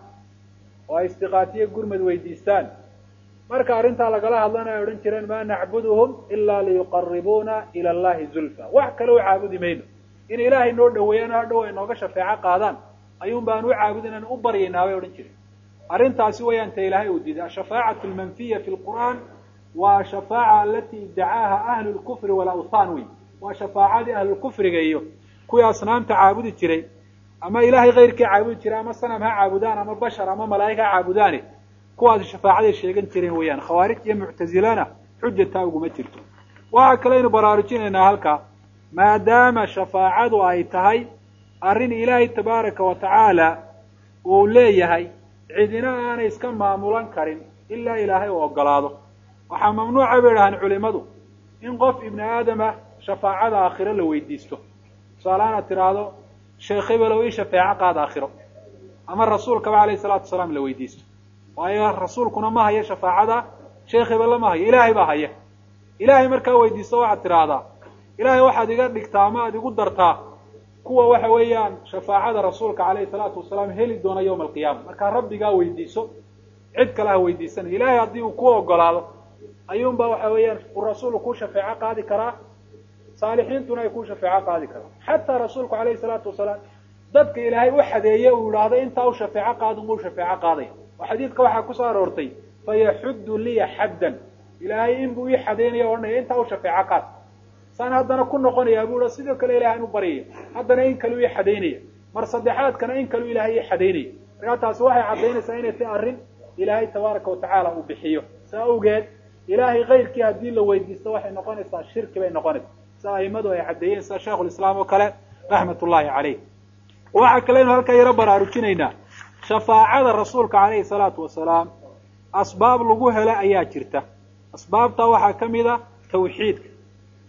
oo ay istiqaatiyo gurmad weydiistaan marka arrintaa lagala hadlana ay odhan jireen maa nacbuduhum ilaa liyuqaribuuna ila allahi zulfa wax kale u caabudi mayno in ilaahay noo dhaweeyaan hadhow ay nooga shafeeco qaadaan ayuun baan u caabudinaan u baryaynaa bay odhan jireen arrintaasi wayaan ta ilaahay uu diiday ashafaacatu almanfiya fi lqur'aan waa ashafaaca alati iddacaaha ahlu lkufri walawthan wey waa shafaacadii ahlulkufriga iyo kuwii asnaamta caabudi jiray ama ilaahay kayrkii caabudi jiray ama sanam ha caabudaan ama bashar ama malaa'ig ha caabudaane kuwaasi shafaacaday sheegan jireen weeyaan khawaarij iyo muctazilana xujataa uguma jirto waxaa kaleynu baraarujinaynaa halkaa maadaama shafaacadu ay tahay arrin ilaahay tabaaraka wa tacaala uu leeyahay cidina aanay iska maamulan karin ilaa ilaahay uu ogolaado waxaa mamnuuca bay idhahaan culimadu in qof ibni aadama shafaacada aakhiro la weydiisto tusaalahaan aad tiraahdo sheekh hebelow ii shafeeco qaad aakhiro ama rasuulkaba alayhi salaatu wasalaam la weydiisto waayo rasuulkuna ma hayo shafaacada sheekh hebelle ma hayo ilaahay baa haya ilaahay markaa weydiisto waxaad tidhaahdaa ilaahay waxaad iga dhigtaa ama aad igu dartaa kuwa waxa weeyaan shafaacada rasuulka alayhi salaatu wasalaam heli doona yawma alqiyaama markaa rabbigaa weydiiso cid kale ha weydiisanay ilaahay haddii uu ku ogolaado ayuunbaa waxa weeyaan uu rasuulku ku shafeeco qaadi karaa saalixiintuna ay ku shafeeco qaadi karaan xataa rasuulku alayhi salaatu wasalaam dadka ilaahay u xadeeye uu idhaahdo intaa u shafeeco qaadun buu shafeeco qaadaya oo xadiidka waxaa kusoo aroortay fayaxuddu liya xaddan ilaahay inbuu ii xadaynaya o odhanaya intaa u shafeeco qaad saan haddana ku noqonaya buu sidoo kale ilahay inu baryaya haddana in kaleu ii xadaynaya mar saddexaadkana in kaleu ilaahay ii xadaynaya markaa taasi waxay caddaynaysaa inay tahay arrin ilaahay tabaaraka watacaala uu bixiyo saa awgeed ilaahay kayrkii haddii la weydiisto waxay noqonaysaa shirki bay noqonaysaa sida aimadu ay caddeeyeen sida sheikhulislaam oo kale raxmat ullahi caleyh waxaa kaleynu halkaa yaro baraarujinaynaa shafaacada rasuulka calayhi salaatu wasalaam asbaab lagu helo ayaa jirta asbaabtaa waxaa ka mid a tawxiidka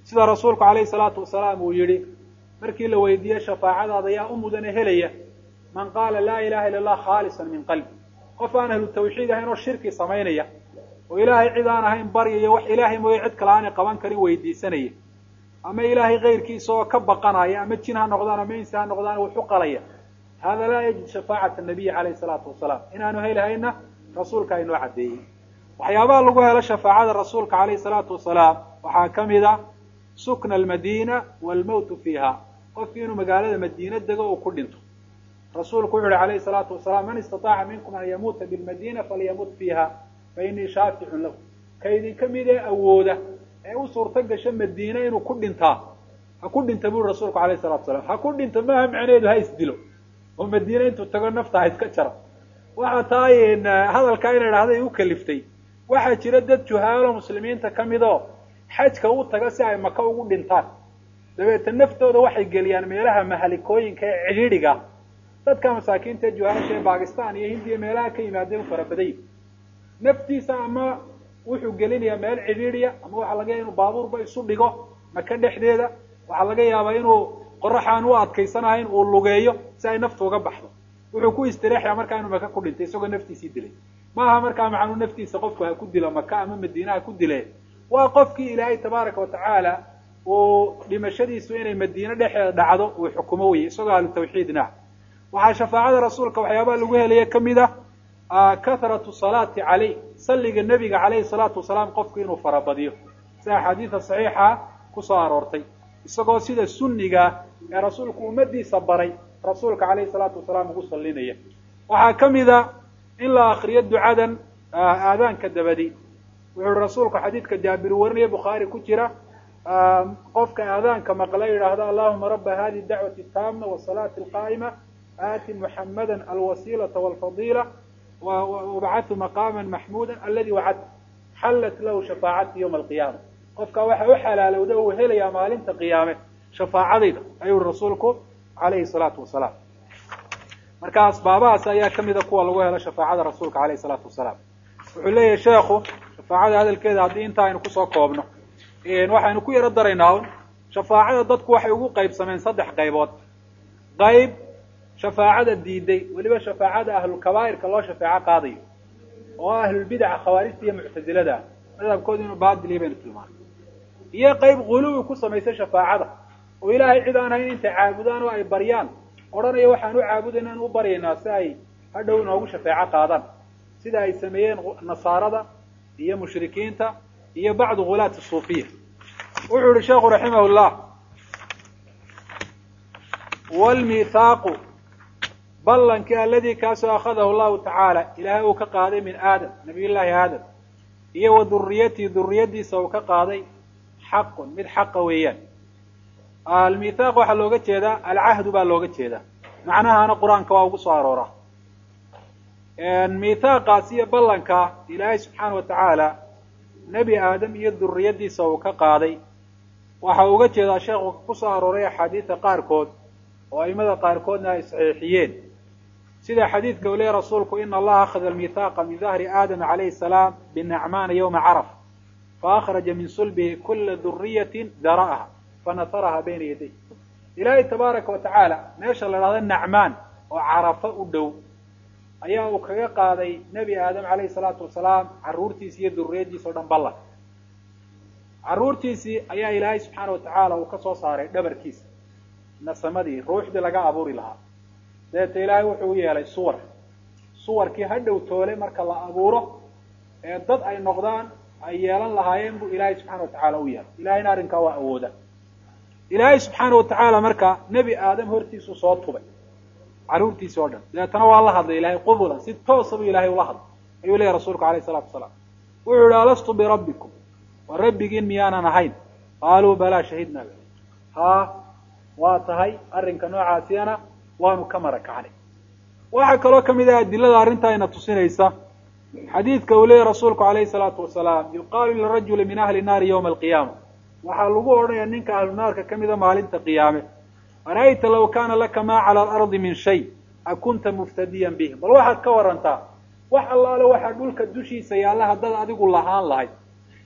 sida rasuulku calayhi salaatu wasalaam uu yidhi markii la weydiiyey shafaacadaada yaa u mudane helaya man qaala laa ilaha illa allah khaalisan min qalbi qof aan ahlu tawxiid ahayn oo shirki samaynaya oo ilaahay cid aan ahayn baryayo wax ilaahay mooye cid kale aanay qaban karin weydiisanaya ama ilaahay kayrkiisa oo ka baqanaya ama jin ha noqdaan ama insi ha noqdaan wuxu qalaya hada laa yajid shafaacata nabiyi calayhi salaatu wasalaam inaanu helihayna rasuulka aynoo caddeeyey waxyaabaha lagu helo shafaacada rasuulka calayhi salaatu wasalaam waxaa ka mid a sukna almadiina waalmowtu fiiha qofkii inuu magaalada madiina dego uu ku dhinto rasuulku wuxu uhi calayhi salaatu wasalaam man istataaca minkum an yamuuta bilmadiina falyamut fiiha fa inii shaaficun lahu ka idinka mid ee awooda ee u suurto gasho madiine inuu ku dhintaa ha ku dhinta buri rasuulku alayhi salatu wasalaam ha ku dhinta maaha macnaheedu ha isdilo oo madiine intuu tago nafta ha iska jaro waxa tahay hadalkaa ina idhahda ay u kaliftay waxaa jira dad juhaalo muslimiinta ka mid oo xajka u taga si ay maka ugu dhintaan dabeeta naftooda waxay geliyaan meelaha mahalikooyinka ee cidhiidhiga dadka masaakiinta ee juhaalasha ee bakistan iyo hindiya meelaha ka yimaadeen u farabaday naftiisa ama wuxuu gelinayaa meel cidhiidhiya ama waxaa laga yaaba inuu baabuurba isu dhigo maka dhexdeeda waxaa laga yaabaa inuu qoraxaan u adkaysanahayn uu lugeeyo si ay naftu uga baxdo wuxuu ku istireexaya markaa inuu maka ku dhintay isagoo naftiisii dilay maaha markaa macnuu naftiisa qofku ha ku dilo maka ama madiina ha ku dile waa qofkii ilaahay tabaaraka watacaala uu dhimashadiisu inay madiine dhexeeda dhacdo uu xukumo weye isagoo ahlu tawxiidna waxaa shafaacada rasuulka waxyaabaha lagu helaya kamid ah kathratu salaati caleyh salliga nebiga calayhi salaatu wasalaam qofku inuu farabadiyo sida axaadiida saxiixa kusoo aroortay isagoo sida sunniga ee rasuulku ummadiisa baray rasuulka calayhi salaatu wasalaam ugu sallinaya waxaa kamid a in la akriyo ducadan aadaanka dabadi wuxuu uhi rasuulku xadiidka jaabir warinaya bukhaari ku jira qofka aadaanka maqla yidhaahdo allahuma raba hadihi dacwati taama wasalaati alqaa'ima aati muxamada alwasiilata walfadiila wabacathu maqaama maxmuuda aladi wacadta xallat lahu shafaacati yawma alqiyaama qofka waxa u xalaalowda uu helayaa maalinta qiyaame shafaacadayda ayuu rasuulku calayhi salaatu wasalaam marka asbaabahaas ayaa kamida kuwa lagu helo shafaacada rasuulka alayhi salaatu wasalaam wuxuu leeyahay sheekhu shafaacada hadalkeeda haddii inta aynu kusoo koobno waxaynu ku yaro daraynaa un shafaacada dadku waxay ugu qaybsameen saddex qaybood qayb shafaacada diiday weliba shafaacada ahlulkabaa'irka loo shafeeco qaadayo oo ahlulbidaca khawaarijta iyo muctasilada ah madhabkooda inuu baadiliya baynu tilmaanay iyo qayb guluwi ku samaysay shafaacada oo ilaahay cid aan hayn intay caabudaan oo ay baryaan odhanaya waxaan u caabudayna inu u baryaynaa si ay hadhow inoogu shafeeco qaadaan sida ay sameeyeen nasaarada iyo mushrikiinta iyo bacdu hulaati suufiya wuxuu yihi sheekhu raximah llah wlmithaaqu ballankii aladii kaasoo akhadahu llahu tacaala ilaahay uu ka qaaday min aadam nabiy llaahi aadam iyo wa duriyatihi duriyadiisa uu ka qaaday xaqun mid xaqa weeyaan almithaaq waxaa looga jeedaa alcahdu baa looga jeedaa macnahana qur-aanka waa ugu soo aroora mithaaqaas iyo ballanka ilaahay subxaana wa tacaala nebi aadam iyo duriyadiisa uu ka qaaday waxa uga jeedaa sheekhu kusoo arooray axaadiida qaarkood oo aimada qaarkoodna ay saxiixiyeen sida xadiidka uu leeyahy rasuulku ina allaha akhada almithaaqa min dahri aadama calayhi salaam binacmaana yowma caraf faakhraja min sulbihi kula duriyatin dara'aha fanasaraha bayna yaday ilaahay tabaaraka wa tacaala meesha la dhahdo nacmaan oo carafo u dhow ayaa uu kaga qaaday nebi aadam calayhi salaatu wasalaam carruurtiisi iyo duriyadiisa o dhan ballan carruurtiisii ayaa ilaahay subxaana wa tacaala uu ka soo saaray dhabarkiisa nasamadii ruuxdii laga abuuri lahaa dabeeta ilaahay wuxuu u yeelay suwar suwarkii ha dhow toole marka la abuuro ee dad ay noqdaan ay yeelan lahaayeen buu ilaahay subxana wa tacaala u yeelay ilahayna arrinkaa waa awooda ilaahay subxaana wa tacaala marka nebi aadam hortiisuu soo tubay carruurtiisi oo dhan dabeetana waa la hadlay ilahay qubulan si toosa buu ilahay ula hadlay ayuu leeyahy rasuulku alayh salatu wasalaam wuxuu yihi alastu birabbikum waa rabbigiin miyaanan ahayn qaaluu balaa shahidnaa haa waa tahay arrinka noocaasiyana waanu ka mara kacnay waxaa kaloo kamid ah adilada arrintaayna tusinaysa xadiidka uu leeyahy rasuulku alayhi salaatu wasalaam yuqaalu lirajuli min ahli naari yawma alqiyaama waxaa lagu odhanaya ninka ahlu naarka kamida maalinta qiyaame ara'ayta law kaana laka maa cala alardi min shay akunta muftadiyan bih bal waxaad ka warantaa wax allaale waxaa dhulka dushiisa yaalla haddaad adigu lahaan lahayd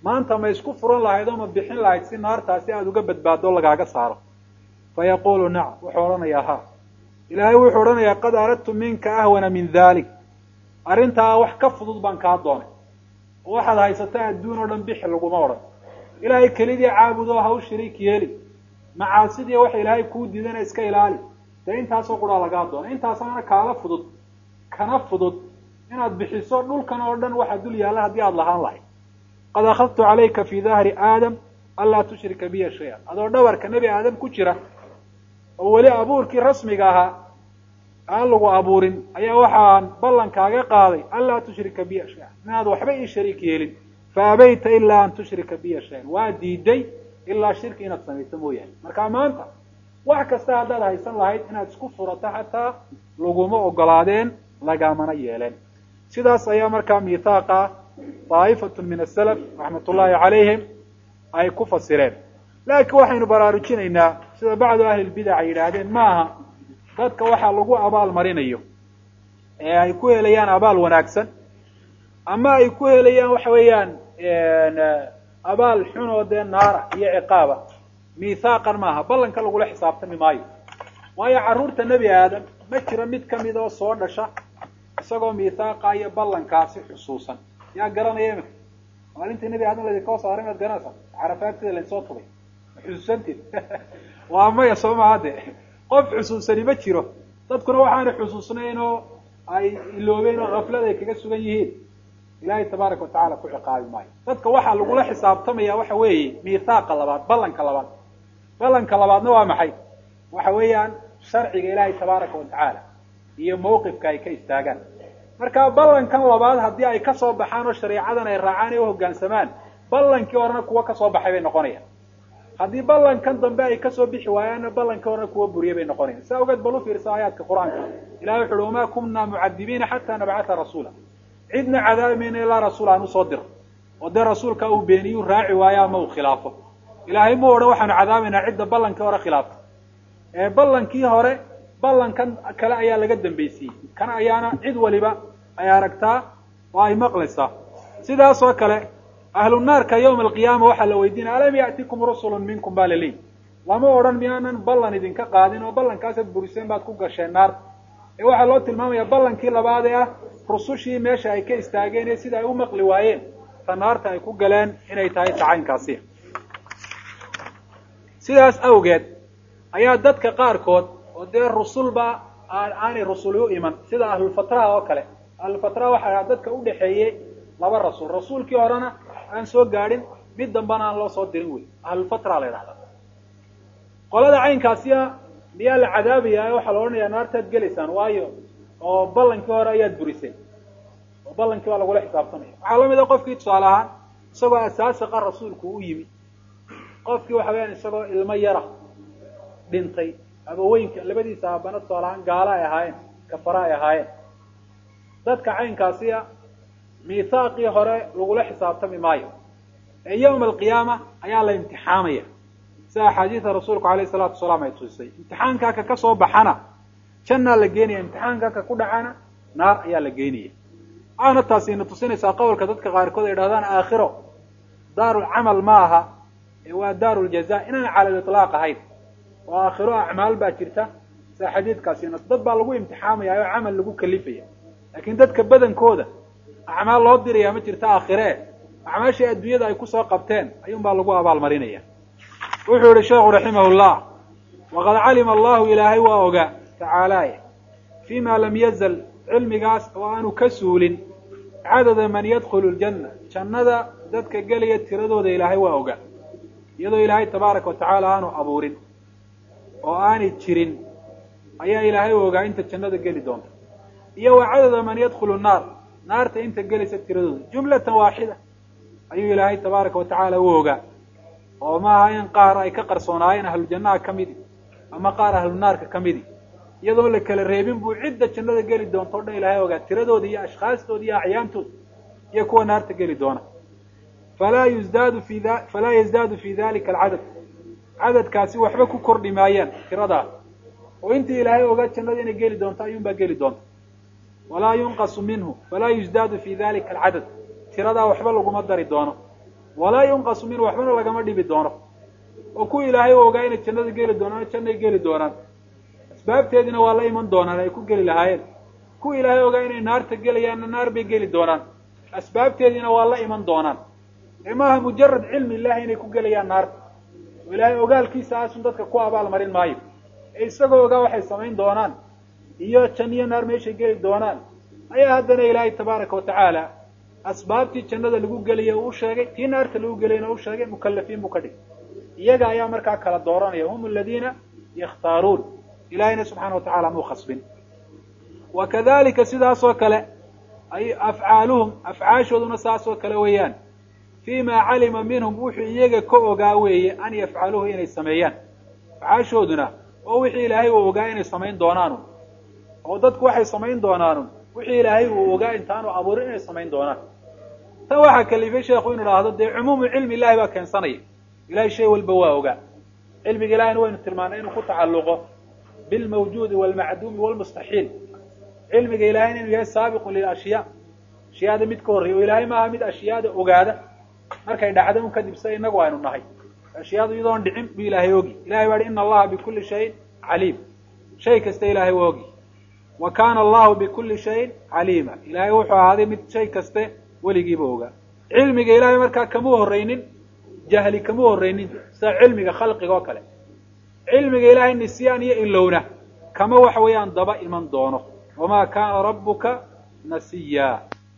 maanta ma isku furan lahayd oo ma bixin lahayd si naartaasi aada uga badbaado lagaaga saaro fa yaquulu nacam wuxuu odhanayaa ha ilaahay wuxuu odhanayaa qad aradtu minka ahwana min dalik arrintaa wax ka fudud baan kaa doonay oo waxaad haysataa adduun oo dhan bixi laguma odhan ilaahay kelidii caabudoo ha u shariik yeeli macaasidii waxa ilaahay kuu diidana iska ilaali dee intaasoo quraa lagaa doonay intaasaana kaala fudud kana fudud inaad bixiso dhulkan oo dhan waxaa dul yaalla haddii aada lahaan lahayd qad akhadtu calayka fi dahri aadam anlaa tushrika biya shay-an adoo dhabarka nebi aadam ku jira oo weli abuurkii rasmiga ahaa aan lagu abuurin ayaa waxaan ballankaaga qaaday anlaa tushrika biya shay-an inaad waxba ii shariik yeelin fa abayta ilaa an tushrika biya shay-an waa diiday ilaa shirki inaad samayso mooyaane marka maanta wax kasta haddaad haysan lahayd inaad isku furato xataa laguma ogolaadeen lagamana yeeleen sidaas ayaa markaa miithaaqa daa'ifatu min asalaf raxmat ullaahi calayhim ay ku fasireen laakiin waxaynu baraarujinaynaa sida bacdu ahli lbidac ay yidhaahdeen maaha dadka waxaa lagu abaal marinayo ee ay ku helayaan abaal wanaagsan ama ay ku helayaan waxa weeyaan abaal xun oo dee naara iyo ciqaaba miithaaqan maaha ballanka lagula xisaabtami maayo waayo carruurta nebi aadam ma jiro mid kamid oo soo dhasha isagoo miithaaqa iyo ballankaasi xusuusan yaa garanaya imika maalintii nebi aadam laydinka hoo saaray maad garanaysaa carafaagtida lainsoo tugay ma xusuusanteed waa maya soo maha de qof xusuusani ma jiro dadkuna waxaana xusuusnayn oo ay iloobeen oo kaflad ay kaga sugan yihiin ilaahay tabaaraka watacala ku ciqaabi maayo dadka waxaa lagula xisaabtamaya waxa weeye miithaaqa labaad ballanka labaad ballanka labaadna waa maxay waxa weeyaan sharciga ilaahay tabaaraka watacaala iyo mawqifka ay ka istaagaan marka ballankan labaad haddii ay kasoo baxaan oo shareecadan ay raacaan ee uhogaansamaan ballankii horena kuwa kasoo baxay bay noqonayaan haddii ballankan dambe ay kasoo bixi waayaanna ballankii horena kuwa buriyay bay noqonayan saa ogeed bal u fiirsa aayaadka qur-aanka ilahi wuxu uhi wamaa kunaa mucadibiina xataa nabcata rasuula cidna cadaabi mayna ilaa rasuul aan usoo diro oo dee rasuulka uu beeniyu raaci waayo ama uu khilaafo ilaahay mu odhan waxaanu cadaabaynaa cidda ballankii hore khilaafta ee ballankii hore ballankan kale ayaa laga dambaysiiyey kan ayaana cid waliba ay aragtaa oo ay maqlaysaa sidaas oo kale ahlu naarka yawma alqiyaama waxaa la weydiinaya alam ya'tikum rusulun minkum baa laleeyihi lama odhan miyaanan ballan idinka qaadin oo ballankaasaad buriseen baad ku gasheen naarta ee waxaa loo tilmaamaya ballankii labaad ee ah rusushii meesha ay ka istaageen ee sida ay u maqli waayeen ta naarta ay ku galeen inay tahay tacaynkaasi sidaas awgeed ayaa dadka qaarkood oo dee rusulba aanay rusuli u iman sida ahlulfatraha oo kale ahlulfatraha waxa ahaa dadka udhaxeeyey laba rasuul rasuulkii horena aan soo gaadhin mid dambana aan loo soo dirin wey ahlulfatra la yidhahda qolada caynkaasiya miyaa la cadaabayaa waxaa la odhanayaa naartaad gelaysaan waayo oo ballankii hore ayaad buriseen oo ballankii baa lagula xisaabtamaya waxaa lamid a qofkii tusaale ahaan isagoo asaasiqa rasuulku u yimi qofkii waxa weyaan isagoo ilmo yara dhintay abaweynka labadiisa aabana tusaale ahaan gaalo ay ahaayeen kafara ay ahaayeen dadka caynkaasiya miithaaqii hore lagula xisaabtami maayo ee yawma alqiyaama ayaa la imtixaamaya sida axaadiida rasuulku alayh salaatu wasalaam ay tusisay imtixaankaa ka ka soo baxana jannaa la geenaya imtixaankaa ka ku dhacana naar ayaa la geenaya waxaana taasi ina tusinaysaa qowlka dadka qaarkood ay dhahdaan aakhiro daarulcamal ma aha ee waa daaruljaza inaan cala litlaaq ahayn oo aakhiro acmaal baa jirta sida xadiidkaasina dad baa lagu imtixaamaya oo camal lagu kalifaya laakiin dadka badankooda acmaal loo diraya ma jirta aakhire acmaashii adduunyada ay kusoo qabteen ayuun baa lagu abaalmarinaya wuxuu yihi sheekhu raximah llah waqad calima allahu ilaahay waa ogaa tacaalaye fi ma lam yazal cilmigaas oo aanu ka suulin cadada man yadkhulu ljanna jannada dadka gelaya tiradooda ilaahay waa ogaa iyadoo ilaahay tabaaraka watacaala aanu abuurin oo aanay jirin ayaa ilaahay ogaa inta jannada geli doonta iyo wa cadada man yadkhulu naar naarta inta gelaysa tiradooda jumlatan waaxida ayuu ilaahay tabaaraka watacaala u ogaa oo maaha in qaar ay ka qarsoonaayeen ahlujannaha ka midi ama qaar ahlu naarka ka midi iyadoo la kala reebin buu cidda jannada geli doonta o dhan ilaahay ogaa tiradooda iyo ashkhaastooda iyo acyaantooda iyo kuwa naarta geli doona falaa yuzdaadu fi da falaa yazdaadu fi dalika alcadad cadadkaasi waxba ku kordhi maayaan tiradaa oo intii ilaahay ogaa jannada inay geli doonto ayuunbaa geli doonta walaa yunqasu minhu falaa yuzdaadu fi dalika alcadad tiradaa waxba laguma dari doono walaa yunqasu minhu waxbana lagama dhibi doono oo kuwa ilaahay u ogaa inay jannada geli doonaan jannay geli doonaan asbaabteediina waa la iman doonaan ay ku geli lahaayeen kuwa ilaahay ogaa inay naarta gelayaanna naar bay geli doonaan asbaabteediina waa la iman doonaan ee maaha mujarad cilmi illahi inay ku gelayaan naarta oo ilaahay ogaalkiisa aasun dadka ku abaal marin maayo ee isagoo ogaa waxay samayn doonaan iyo janniyo naar meeshay geli doonaan ayaa haddana ilaahay tabaaraka watacaala asbaabtii jannada lagu gelaya uu sheegay tii naarta lagu gelayna u sheegay mukalafiin buu ka dhigay iyaga ayaa markaa kala dooranaya hum aladiina yakhtaaruun ilahayna subxaana watacala muu khasbin wa kadalika sidaas oo kale ay afcaaluhum afcaashooduna saas oo kale weeyaan fii ma calima minhum wuxuu iyaga ka ogaa weeye an yafcaluhu inay sameeyaan afcaashooduna oo wixii ilaahay uu ogaa inay samayn doonaanu oo dadku waxay samayn doonaanu wixii ilaahay uu ogaa intaanu abuurin inay samayn doonaan tan waxaa kalifay sheekhu inu idhaahdo dee cumuumu cilmi ilahi baa keensanaya ilahay shay walba waa ogaa cilmiga ilahina waynu tilmaanay inuu ku tacalluqo bilmawjuudi walmacduumi walmustaxiil cilmiga ilahayna inuu yahay saabiqun lilashyaa ashyaada mid ka horreya oo ilaahay maaha mid ashyaada ogaada markay dhacda un kadib sida inagu aynu nahay ashyaadu iyadoon dhicin buu ilaahay ogi ilahay baa hi ina allaha bikulli shayin caliim shay kasta ilaahay waa ogi wa kaana allahu bikulli shayin caliima ilaahay wuxuu ahaaday mid shay kaste weligiiba ogaa cilmiga ilaahay markaa kamuu horreynin jahli kamuu horreynin sida cilmiga khalqiga oo kale cilmiga ilaahay nisyaan iyo ilowna kama waxa weeyaan daba iman doono wamaa kaana rabbuka nasiya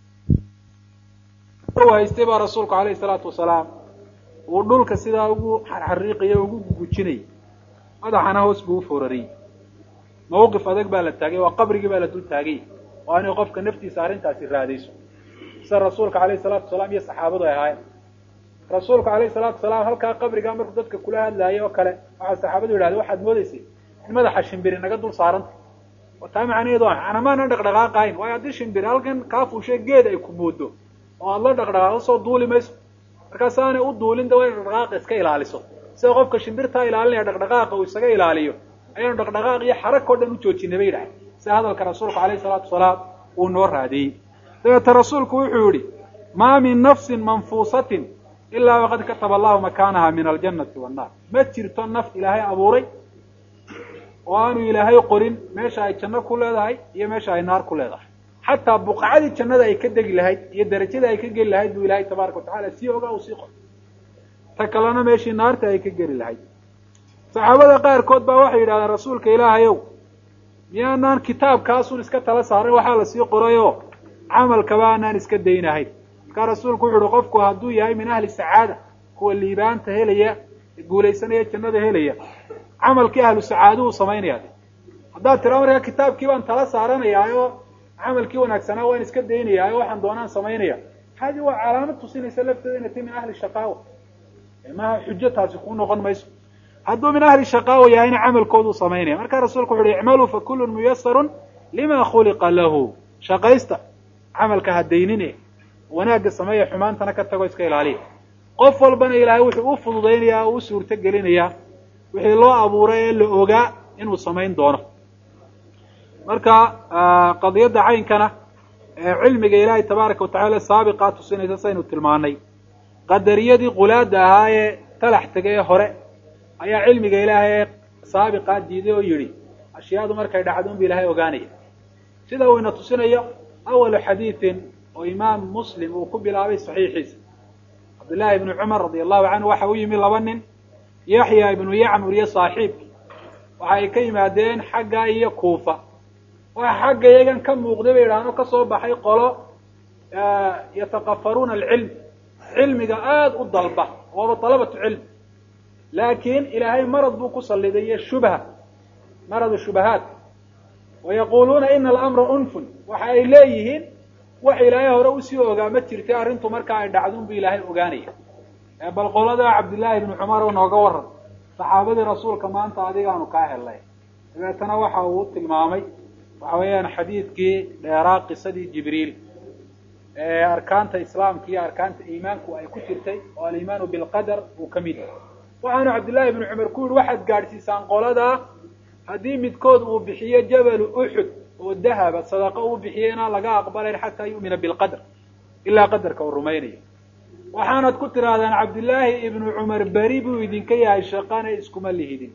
haystay baa rasuulku alayhi salaatu wasalaam uu dhulka sidaa ugu xariiqayo ugu gujinayay madaxana hoos buu uforariyey mawqif adag baa la taagay waa qabrigii baa la dul taagay waa inay qofka naftiisa arrintaasi raadayso sida rasuulka alayhi salaatu wasalaam iyo saxaabadu ay ahaayeen rasuulku alayhi salaatu wasalaam halkaa qabrigaa markuu dadka kula hadlaayay oo kale waxaa saxaabadu yidhahdeen waxaad moodaysay in madaxa shimbiri naga dul saaranta oo taa macnaheedu anamaanan dhaqdhaqaaqahayn waayo haddii shimbiri halkan kaa fuushay geed ay ku moodo oo aada la dhaqdhaqaaqo soo duuli mayso markaas aanay u duulin da waa ina dhaqdhaqaaqa iska ilaaliso sida qofka shimbirtaa ilaalinaya dhaqdhaqaaqa uu isaga ilaaliyo ayaanu dhaqdhaqaaq iyo xarag oo dhan u joojinay bay yidhahay sida hadalka rasuulku alayhi salaatu wasalaam uu noo raadiyey dabeeta rasuulku wuxuu yihi maa min nafsin manfuusatin ilaa waqad kataba allahu makaanaha min aljannati wannaar ma jirto naf ilaahay abuuray oo aanu ilaahay qorin meesha ay janno ku leedahay iyo meesha ay naar ku leedahay xataa buqacadii jannada ay ka degi lahayd iyo darajadii ay ka geli lahayd buu ilaahay tabaaraka watacala sii ogaa uu sii qoray ta kalena meeshii naarta ay ka geli lahayd saxaabada qaarkood baa waxay yidhahdeen rasuulka ilaahayow miyaanaan kitaabkaasun iska tala saaray waxaa lasii qorayoo camalkaba aanaan iska daynahayn markaa rasuulku wuxu uhi qofku hadduu yahay min ahli sacaada kuwa liibaanta helaya guulaysanaya jannada helaya camalkii ahlu sacaaduhu samaynaya haddaad tiraa markaa kitaabkii baan tala saaranayaa camalkii wanaagsanaa waan iska daynayaa oo waxaan doonaan samaynaya hadi waa calaamad tusinaysa lafteeda inay tahy min ahli shaqaawa maaha xujo taasi kuu noqon mayso hadduu min ahli shaqaawa yahayna camalkooduu samaynaya markaa rasuulku wuxu uhi icmaluu fa kullun muyasarun lima khuliqa lahu shaqaysta camalka ha daynine wanaagga sameeya xumaantana ka tago iska ilaaliya qof walbana ilaahay wuxuu u fududaynaya o u suurto gelinayaa wixii loo abuuray ee la ogaa inuu samayn doono marka qadiyadda caynkana ee cilmiga ilaahay tabaaraka watacala saabiqaa tusinaysa saynu tilmaanay qadariyadii qulaada ahaa ee talax tegay ee hore ayaa cilmiga ilaahay ee saabiqaa diiday oo yidhi ashyaadu markay dhacdo unba ilaahay ogaanaya sida uu ina tusinayo awalu xadiidin oo imaam muslim uu ku bilaabay saxiixiisa cabdullaahi ibnu cumar radi allahu canhu waxa u yimi laba nin yaxya ibnu yacmur iyo saaxiibki waxa ay ka yimaadeen xagga iyo kuufa waxa xagga iyagan ka muuqday bay yidhahdeen oo kasoo baxay qolo yatakafaruuna alcilm cilmiga aada u dalba waaba dalabatu cilm laakiin ilaahay marad buu ku salliday iyo shubha maradu shubahaat wayaquluuna ina alamra unfun waxa ay leeyihiin wax ilaahay hore usii ogaa ma jirta arrintu markaa ay dhacdun bu ilaahay ogaanaya bal qolada cabdillaahi ibnu cumar oo nooga waran saxaabadii rasuulka maanta adigaanu kaa helnay dabeetana waxa uu tilmaamay waxa weeyaan xadiidkii dheeraa qisadii jibriil ee arkaanta islaamka iyo arkaanta iimaanku ay ku jirtay oo alimaanu bilqadar uu ka mid yahay waxaanu cabdillahi ibnu cumar ku yihi waxaad gaadhsiisaan qoladaa haddii midkood uu bixiyo jabalu uxud oo dahaba sadaqo uu bixiyo inaan laga aqbalayn xataa yu'mina bilqadr ilaa qadarka uu rumaynayo waxaanad ku tidhaahdaan cabdillaahi ibnu cumar beri buu idinka yahay shaqana iskuma lihidin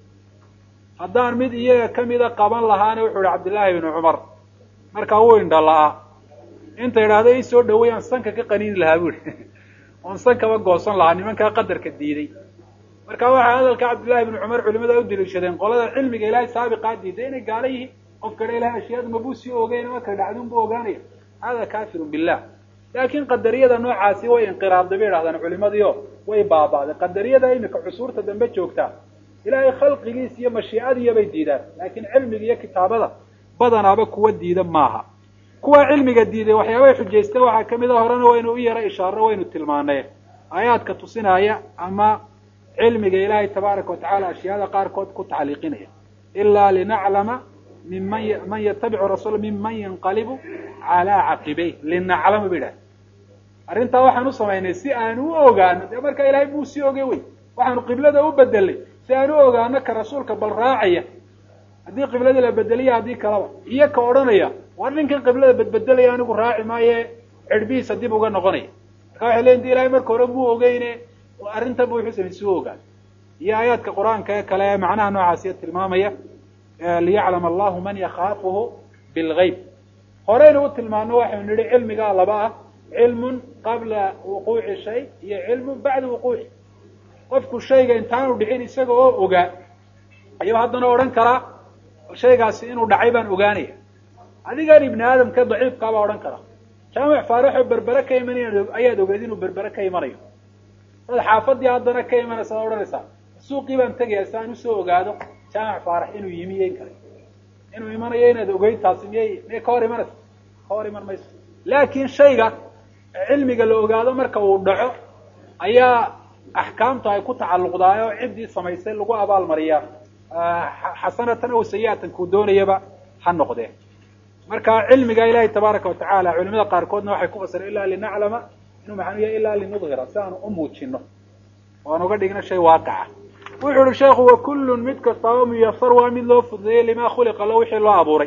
haddaan mid iyaga kamida qaban lahaana wuxuu ihi cabdillaahi ibnu cumar markaa wuu indha la-aa inta idhaahdo ii soo dhaway aan sanka ka qaniini lahaa bu ihi oon sankaba goosan lahaa nimankaa qadarka diiday marka waxaa hadalka cabdillahi ibnu cumar culimada u daliishadeen qolada cilmiga ilaahay saabiqaa diiday inay gaalo yihiin qofka dha ilahay ashyaada mabuu sii ogeyn marka dhacdun buu ogaanaya hada kafirun billah laakiin qadariyada noocaasi way inqiraabday bay idhahdaan culimadiio way baaba'day qadariyada imika cusuurta dambe joogtaa ilaahay khalqigiis iyo mashiicadiiyo bay diidaan laakiin cilmiga iyo kitaabada badanaaba kuwa diida maaha kuwa cilmiga diiday waxyaabay xujaysteen waxaa kamid a horena waynu u yara ishaaro waynu tilmaanay aayaadka tusinaya ama cilmiga ilaahay tabaaraka watacaala ashyaada qaarkood ku tacliiqinaya ilaa linaclama minman man yatabicu rasuula minman yanqalibu calaa caqibeyh linaclama ba idhaha arrintaa waxaan u samaynay si aan u ogaano dee markaa ilahay buu sii ogey wey waxaanu qiblada u bedelay si aan u ogaano ka rasuulka bal raacaya haddii qibladii la bedeliya haddii kalaba iyo ka odhanaya war ninkan qiblada bedbedelaya anigu raaci maaye cirbihiisa dib uga noqonaya marka waxay leeyiin di ilahay marka hore muu ogeyne arrintan bu wuxuu samay si u ogaan iyo aayaadka qur-aanka ee kale ee macnaha noocaasiya tilmaamaya liyaclama allahu man yakhaafuhu bilgayb horeynu u tilmaano waxaynu nihi cilmigaa laba ah cilmun qabla wuquuci shay iyo cilmun bacda wuquuci qofku shayga intaanu dhicin isaga oo ogaa ayuu haddana odhan karaa shaygaasi inuu dhacay baan ogaanaya adigan ibni aadamka daciifkaa baa odhan karaa jaamic faaraxoo berbere ka imanaya ayaad ogeed inuu berbere ka imanayo dad xaafadii haddana ka imanaysa ad odhanaysaa suuqii baan tegaya si aan usoo ogaado jaamic faarax inuu yimi yeyn kara inuu imanayo inaad ogeyd taasi miyay miyay ka hor imanaysa ka hor iman mayso laakiin shayga cilmiga la ogaado marka uu dhaco ayaa axkaamtu ay ku tacalluqdaay oo ciddii samaysay lagu abaalmariyaa xasanatan aw sayi'atan kuu doonayaba ha noqdee marka cilmiga ilaahay tabaaraka watacaala culimada qaarkoodna waxay ku fasireen ilaa linaclama inuu maxanu yahay ilaa linudhira si aanu u muujino oo aan uga dhigno shay waaqaca wuxuu uhi sheekhu wakullun mid kastaaba muyasar waa mid loo fududeeyey lima khuliqa lo wixii loo abuuray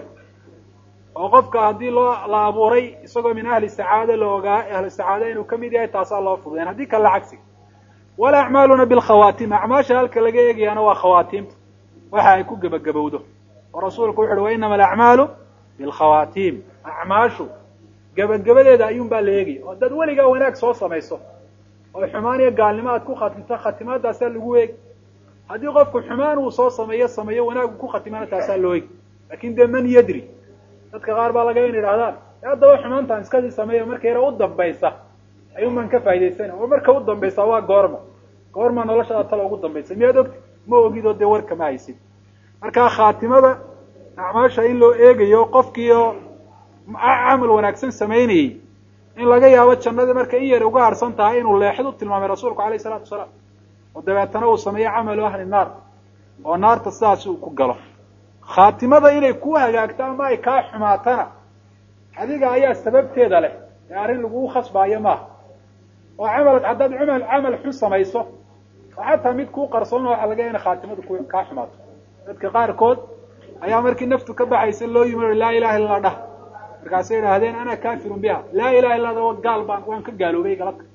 oo qofka haddii loo la abuuray isagoo min ahli sacaada la ogaa ahli sacaada inuu kamid yahay taasaa loo fududeyn haddii kale cagsi wala acmaaluna bilkhawaatim acmaasha halka laga eegayaana waa khawaatiimta waxa ay ku gebagabowdo oo rasuulku wuxu uhi wa inama alacmaalu bilkhawaatiim acmaashu gebagabadeeda ayuun baa la eegaya oo dad weligaa wanaag soo samayso oo xumaan iyo gaalnimo aad ku khatimto khatimaadaasaa lagu eegi haddii qofku xumaan uu soo sameeyo sameeyo wanaagu ku khatimaana taasaa loo eegi lakin dee man yadri dadka qaar baa laga in idhahdaan haddaba xumaantaan iskasii sameeya marka yara u dambaysa ayuun baan ka faa'idaysana oo marka u dambaysa waa goorma goorma noloshada tala ugu dambaysa miyaad ogti ma ogid oo dee warka ma haysid marka khaatimada acmaasha in loo eegayo qofkiio camal wanaagsan samaynayey in laga yaabo jannadii marka in yar uga harsan tahay inuu leexid u tilmaamay rasuulku alayh isalaatu wasalaam oo dabeetana uu sameeyo camalu ahli naar oo naarta sidaasi uu ku galo khaatimada inay ku hagaagto ama ay kaa xumaatana adiga ayaa sababteeda leh ee arrin lagugu khasbaayo maaha oo camal haddaad camal camal xun samayso oo xataa mid kuu qarsoon waxa laga ina khaatimadu ku kaa xumaato dadka qaarkood ayaa markii naftu ka baxaysa loo yimi laa ilaha illa dhah markaasay idhaahdeen ana kafirun biha laa ilaha illa da gaal baan waan ka gaaloobay galabka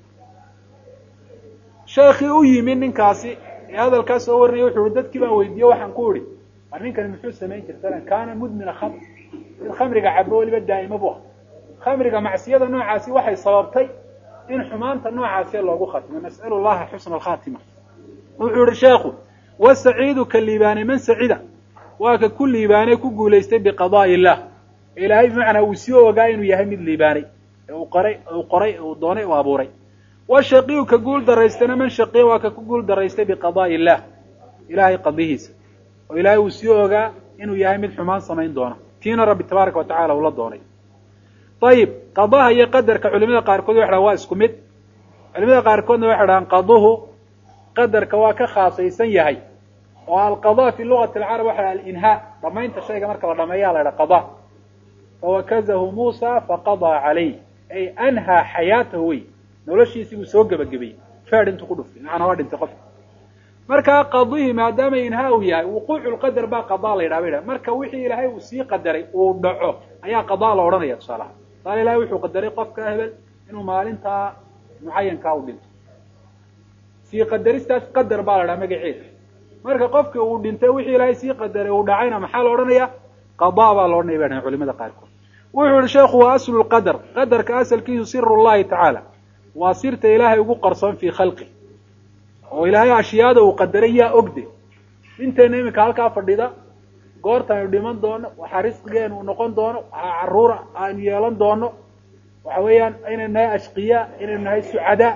sheekii u yimi ninkaasi ee hadalkaas soo warinaya wuxu uhi dadkii baan weydiiye waxaan ku idhi war ninkani muxuu samayn jirta kaana mudmina khamr mid khamriga cabo weliba daa'ima bu ah khamriga macsiyada noocaasi waxay sababtay in xumaanta noocaasi loogu khatimo nas'alu llaha xusna alkhatima wuxuu ihi sheekhu wasaciidu ka liibaanay man sacida waa ka ku liibaanay ku guulaystay biqadaai illah ilaahay bimacnaa uu sii ogaa inuu yahay mid liibaanay ee uu qoray uu qoray uu doonay uu abuuray washaqiyu ka guul daraystana man shaqiya waa ka ku guul daraystay biqadaai illah ilahay qadihiisa oo ilaahay uu sii ogaa inuu yahay mid xumaan samayn doona tiina rabbi tabaaraka watacala ula doonay ayib qadaha iyo qadarka culimada qaarkood waxay dhahan waa isku mid culimada qaarkoodna waxay dhahaan qaduhu qadarka waa ka khaasaysan yahay oo alqada fi lugati alcarab waxa dhaha alinhaa dhamaynta shayga marka la dhameeya la dhaha qada fawakazahu muusa faqadaa calayh ay anhaa xayaatahu wey noloshiisii buu soo gebagabayey feed intuu ku dhuftay macnaa waa dhintay qofka markaa qadihi maadaama inhaa uu yahay wuquucu lqadar baa qadaa la yidhaha ba yidhaha marka wixii ilaahay uu sii qadaray uu dhaco ayaa qadaa la odhanaya tusaalaha tusaale ilahay wuxuu qadaray qofka hebel inuu maalintaa mucayankaa u dhinto sii qadaristaas qadar baa la dhaha magaceeda marka qofkii uu dhintay wixii ilaahay sii qadaray uu dhacayna maxaa la odhanaya qadaa baa la odhanaya bay dhahan culimada qaarkood wuxuu yihi sheekhu waa aslu lqadar qadarka asalkiisu siru llahi tacaala waa sirta ilaahay ugu qarsoon fii khalqi oo ilaahay ashyaada uu qadaray yaa ogde inteena iminka halkaa fadhida goortaaynu dhiman doono waxaa risqigeenu uu noqon doono waxaa caruura aanu yeelan doono waxa weeyaan inaynu nahay ashqiyaa inaynu nahay sucadaa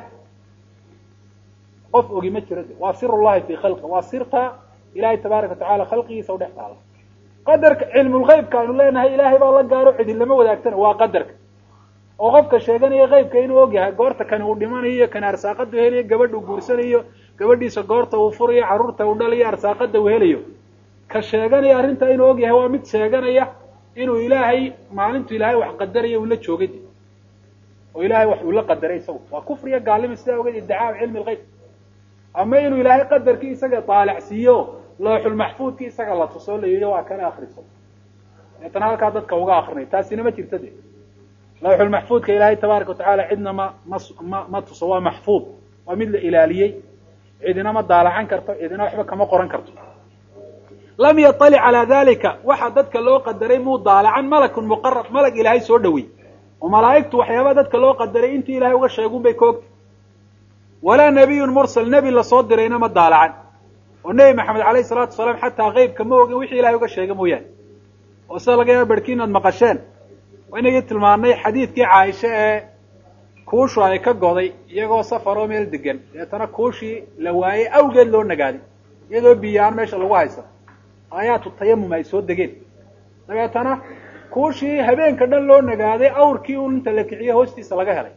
qof ogi ma jiro de waa sir llahi fii khalqi waa sirta ilahay tabaaraka watacala khalqigiisa u dhex taala qadarka cilmulgeybka aynu leenahay ilaahay baa la gaaro cidin lama wadaagtana waa qadarka oo qofka sheeganaya qeybka inuu ogyahay goorta kani uu dhimanayo kani arsaaqada u helayo gabadha uu guursanayo gabadhiisa goorta uu furayo carruurta uu dhalayo arsaaqada uu helayo ka sheeganaya arrintaa inuu ogyahay waa mid sheeganaya inuu ilaahay maalintu ilaahay wax qadaraya uu la joogay oo ilaahay wax uu la qadaray isagu waa kufriya gaalima sidaa ogeed iddicaa cilmi lgeyb ama inuu ilaahay qadarkii isaga taalacsiiyo looxulmaxfuudkii isaga la tuso la yidhi waa kana akriso deetana halkaa dadka uga akrinay taasina ma jirta de lawxulmaxfuudka ilaahay tabaaraka watacaala cidna ma ma ma ma tuso waa maxfuud waa mid la ilaaliyey cidina ma daalacan karto cidina waxba kama qoran karto lam yaطalic calaa dalika waxa dadka loo qadaray muu daalacan malakun muqarab malag ilaahay soo dhawey oo malaa'igtu waxyaabaa dadka loo qadaray intii ilahay uga sheegun bay ka ogtay walaa nabiyun mursal nebi lasoo dirayna ma daalacan oo nebi maxamed alayhi salaatu wasalaam xataa keybka ma ogin wixii ilahay uga sheega mooyaane oo sida laga yaaba berhkiin aad maqasheen inagii tilmaanay xadiidkii caaisha ee kuushu ay ka goday iyagoo safaroo meel degan deetana kuushii la waayey awgeed loo nagaaday iyadoo biyaan meesha lagu haysa aayaatu tayamum ay soo degeen dabeetana kuushii habeenka dhan loo nagaaday awrkii un inta la kiciye hoostiisa laga helay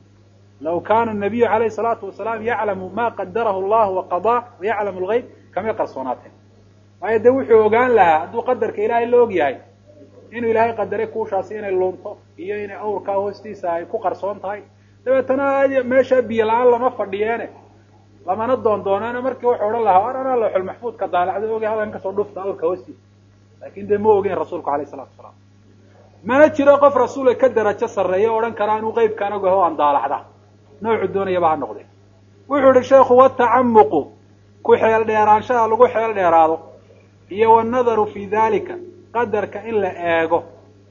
law kaana nabiyu calayhi salaatu wasalaam yaclamu ma qadarahu llahu waqadaa wayaclamu lgeyb kamay qarsoonaateen waayo dee wuxuu ogaan lahaa hadduu qadarka ilaahay la og yahay inuu ilaahay qadaray kuushaasi inay lunto iyo inay awrkaa hoostiisa ay ku qarsoon tahay dabeetana meesha biyo la-aan lama fadhiyeene lamana doondooneene markii wuxuu odhan lahaa war anaa looxul maxfuudka daalacda oge hadan kasoo dhufta awrka hoostiisa laakin dee ma ogeyn rasuulku alayh salatu wasalaam mana jiro qof rasuula ka darajo sarreeya o odhan karaa inuu qeybkaan ogaho aan daalacda noocu doonayaba ha noqde wuxuu yihi sheekhu watacamuqu ku xeel dheeraanshaha lagu xeel dheeraado iyo wanadaru fi dalika qadarka in la eego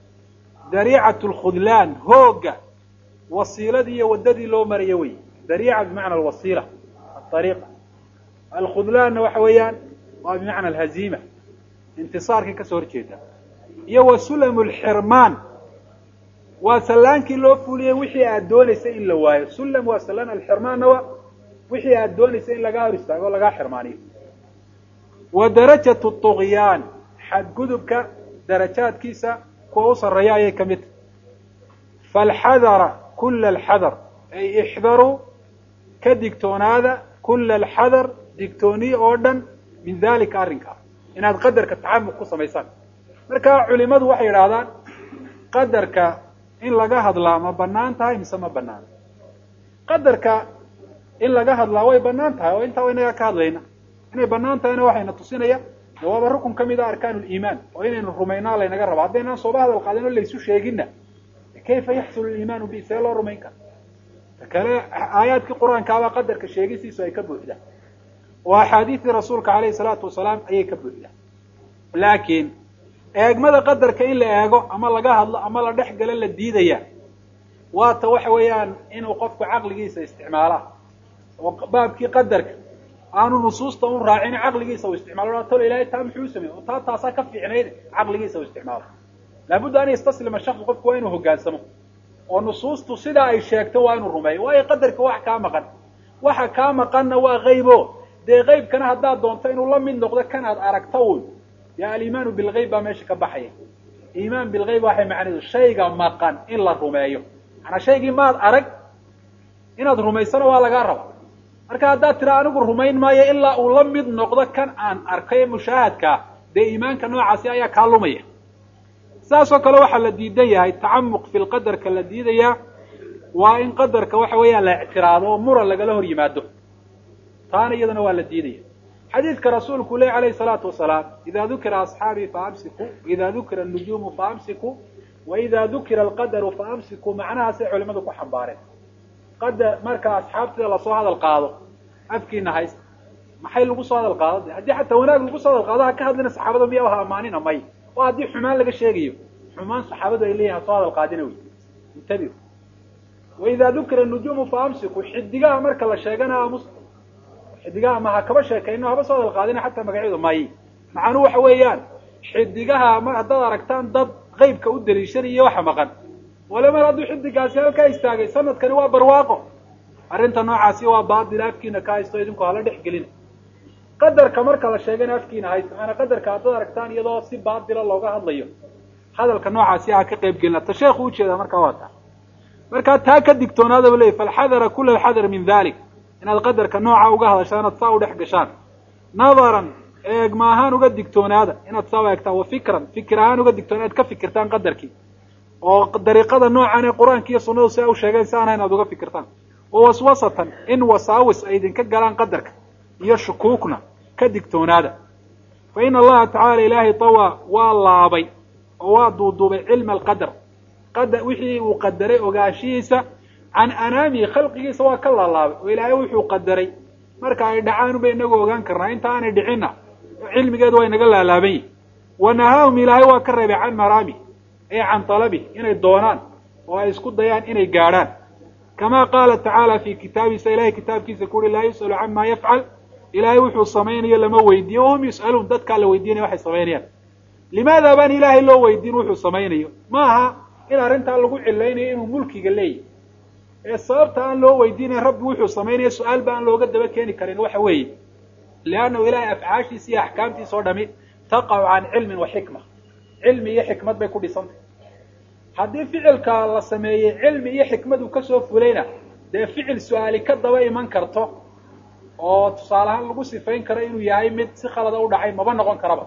dariicat lkhudlaan hooga wasiiladii iyo waddadii loo marayo wey dariica bimacna alwasiila aariiqa alkhudlaanna waxa weeyaan waa bimacna alhaziima intisaarkii kasoo horjeeda iyo wa sulamu lxirmaan waa sallaankii loo fuliyey wixii aad doonaysay in la waayo sulam waa sallaan alxirmaanna waa wixii aad doonaysay in lagaa hor istaago o lagaa xirmaaniyo wa darajatu طugyaan xadgudubka darajaadkiisa kuwa u sarreeya ayay ka mid tahy falxadara kula alxadar ay ixdaruu ka digtoonaada kula alxadar digtooniye oo dhan min dalika arrinkaa inaad qadarka tacamuq ku samaysaan marka culimadu waxay yidhaahdaan qadarka in laga hadlaa ma banaan tahay mise ma banaana qadarka in laga hadlaa way banaan tahay oo intaa inaga ka hadlayna inay banaan tahayna waxayna tusinaya waaba rukun ka mid a arkaan liimaan oo inaynu rumaynaa laynaga raba haddaynaan sooba hadal qaadin oo laysu sheeginna kayfa yaxsulu liimaanu bi see loo rumayn kara kale aayaadkii qur-aankaabaa qadarka sheegisiisu ay ka buuxdaan oo axaadiistii rasuulka alayhi salaatu wasalaam ayay ka buuxdaan laakiin eegmada qadarka in la eego ama laga hadlo ama la dhex galo la diidaya waata waxa weeyaan inuu qofku caqligiisa isticmaalaa oo baabkii qadarka aanu nusuusta un raacin caqligiisa u isticmaalo tolo ilahay taa muxuu samey oo taa taasaa ka fiicnayd caqligiisa u isticmaalo laabudda an yastaslima shaksu qofku waa inuu hogaansamo oo nusuustu sidaa ay sheegto waa inuu rumeeyo waayo qadarka wax kaa maqan waxa kaa maqanna waa qaybo dee qaybkana haddaad doonto inuu la mid noqdo kanaad aragto un dee aliimaanu bilgayb baa meesha ka baxaya iimaan bilgayb waxay macnaheedu shayga maqan in la rumeeyo maanaa shaygii maad arag inaad rumaysana waa lagaa raba marka haddaad tira anigu rumayn maayo ilaa uu la mid noqdo kan aan arkay mushaahadkaa dee iimaanka noocaasi ayaa kaa lumaya saasoo kale waxaa la diidan yahay tacamuq fi lqadarka la diidayaa waa in qadarka waxa weeyaan la ictiraado oo muran lagala hor yimaado taana iyadana waa la diidaya xadiidka rasuulku leh alayhi salaatu wasalaam ida dukira asxaabii faamsiku ida dukira nujuumu faamsiku wa ida dukira alqadaru faamsiku macnahaasay culimadu ku xambaareen qadar marka asxaabtida lasoo hadal qaado afkiina haysta maxay lagu soo hadal qaado de haddii xataa wanaag lagu soo hadal qaado ha ka hadlina saxaabada miya ha amaanina may oo haddii xumaan laga sheegayo xumaan saxaabadu ay leeyihin ha soo hadal qaadina wey intabiu waidaa dukira nujuumu fa amsiku xidigaha marka la sheegana amus xidigaha ma ha kaba sheekayno haba soo hadal qaadina xataa magacyadu may macnuu waxa weeyaan xidigaha ma haddaad aragtaan dad qeybka u daliishanayo waxa maqan wale mar hadduu xidigaasi halkaa istaagay sanadkani waa barwaaqo arrinta noocaasi waa baatil afkiina ka haysto idinku hala dhex gelina qadarka marka la sheegana afkiina haysto maana qadarka haddaad aragtaan iyadoo si baatila looga hadlayo hadalka noocaasi ha ka qayb gelina ta sheekhu ujeedaa markaa waa taa markaa taa ka digtoonaadaba leey falxadara kula alxadar min dalik inaad qadarka nooca uga hadashaan inaad saa u dhex gashaan nadaran eegma ahaan uga digtoonaada inaad saa u eegtaan wa fikran fikir ahaan uga digtoona inaad ka fikirtaan qadarkii oo dariiqada noocan ee qur-aanka iyo sunnadu si ay u sheegeen si aan inaad uga fikirtaan wa waswasatan in wasaawis ay idinka galaan qadarka iyo shukuukna ka digtoonaada fa ina allaha tacaala ilaahay tawaa waa laabay oo waa duuduubay cilma alqadar qadar wixii uu qadaray ogaanshihiisa can anaamihi khalqigiisa waa ka laalaabay oo ilaahay wuxuu qadaray marka ay dhacaan unba inagu ogaan karnaa inta aanay dhicinna cilmigeedu waa inaga laalaaban yihi wa nahaahum ilaahay waa ka reebay can maraamih ay can talabih inay doonaan oo ay isku dayaan inay gaadhaan kama qaala tacaala fi kitaabiisa ilahay kitaabkiisa ku uhi laa yus'alu cama yafcal ilaahay wuxuu samaynayo lama weydiiyo wahum yus'aluun dadkaa la weydiinaya waxay samaynayaan limaada baan ilaahay loo weydiin wuxuu samaynayo ma aha in arrintaa lagu cilaynayo inuu mulkiga leeyahy ee sababta aan loo weydiinayn rabbi wuxuu samaynaya su-aal ba aan looga daba keeni karin waxa weeye liannahu ilaahay afcaashiisa iyo axkaamtiisa oo dhami taqacu can cilmin wa xikma cilmi iyo xikmad bay ku dhisantay haddii ficilka la sameeyey cilmi iyo xikmadu kasoo fulayna dee ficil su-aali ka daba iman karto oo tusaale ahaan lagu sifayn karo inuu yahay mid si khalada u dhacay maba noqon karaba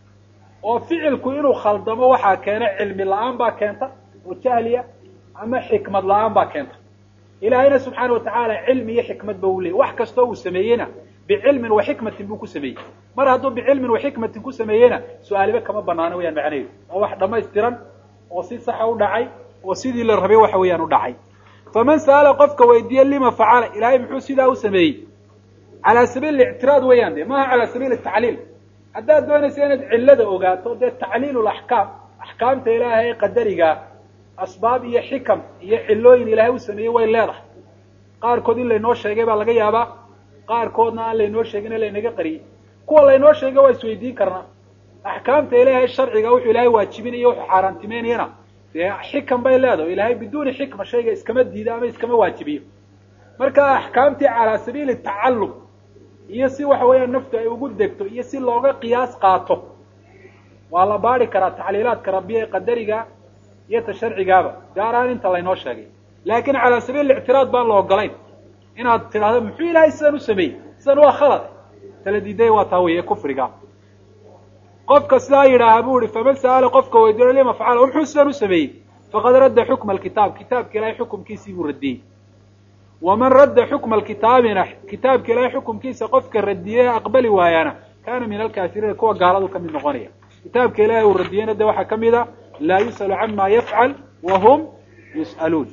oo ficilku inuu khaldamo waxaa keena cilmi la-aan baa keenta oo jahliya ama xikmad la-aan baa keenta ilaahayna subxaana watacaala cilmi iyo xikmad ba u leeyay wax kastoo uu sameeyeyna bicilmin wa xikmatin buu ku sameeyey mar hadduu bicilmin wa xikmatin ku sameeyeyna su-aaliba kama banaano wayaan macnaheedu oo wax dhammaystiran oo si saxa u dhacay oo sidii la rabay waxa weeyaan u dhacay faman sa'ala qofka weydiiye lima facala ilaahay muxuu sidaa u sameeyey calaa sabiil ictiraad weeyaan de maaha calaa sabiil tacliil haddaad doonaysa inaad cillada ogaato dee tacliil laxkaam axkaamta ilaahay ee qadariga asbaab iyo xikam iyo cilooyin ilaahay u sameeyey way leedahay qaarkood in laynoo sheegay baa laga yaabaa qaarkoodna aan laynoo sheegin ee laynaga qariyey kuwa laynoo sheegay waa isweydiin karnaa axkaamta ilaahay sharciga wuxuu ilaahay waajibinayo wuxuu xaaraantimeynayana dee xikam bay leedahay ilaahay biduuni xikma shayga iskama diido ama iskama waajibiyo marka axkaamtii calaa sabiili tacallum iyo si waxa weeyaan naftu ay ugu degto iyo si looga qiyaas qaato waa la baari karaa tacliilaadka rabbiya ee qadariga iyo ta sharcigaaba gaar ahaan inta laynoo sheegay laakin calaa sabiil ictiraad baan la ogolayn inaad tidhahdo muxuu ilaahay sidan u sameeyey sidan waa khalad tala diiday waa taa wey ee kufriga qofka sidaa yidhaaha buu ihi faman sa'ala qofka weydiiyo lima facala o muxuu sidan u sameeyey faqad radda xukma alkitaab kitaabka ilaahay xukumkiisii buu radiyey waman radda xukma alkitaabina kitaabka ilaahay xukumkiisa qofka radiyey aqbali waayana kana min alkaafiriina kuwa gaaladu ka mid noqonaya kitaabka ilaahay uu radiyeyna de waxaa kamid a laa yus'alu cama yafcal wa hum yus'aluun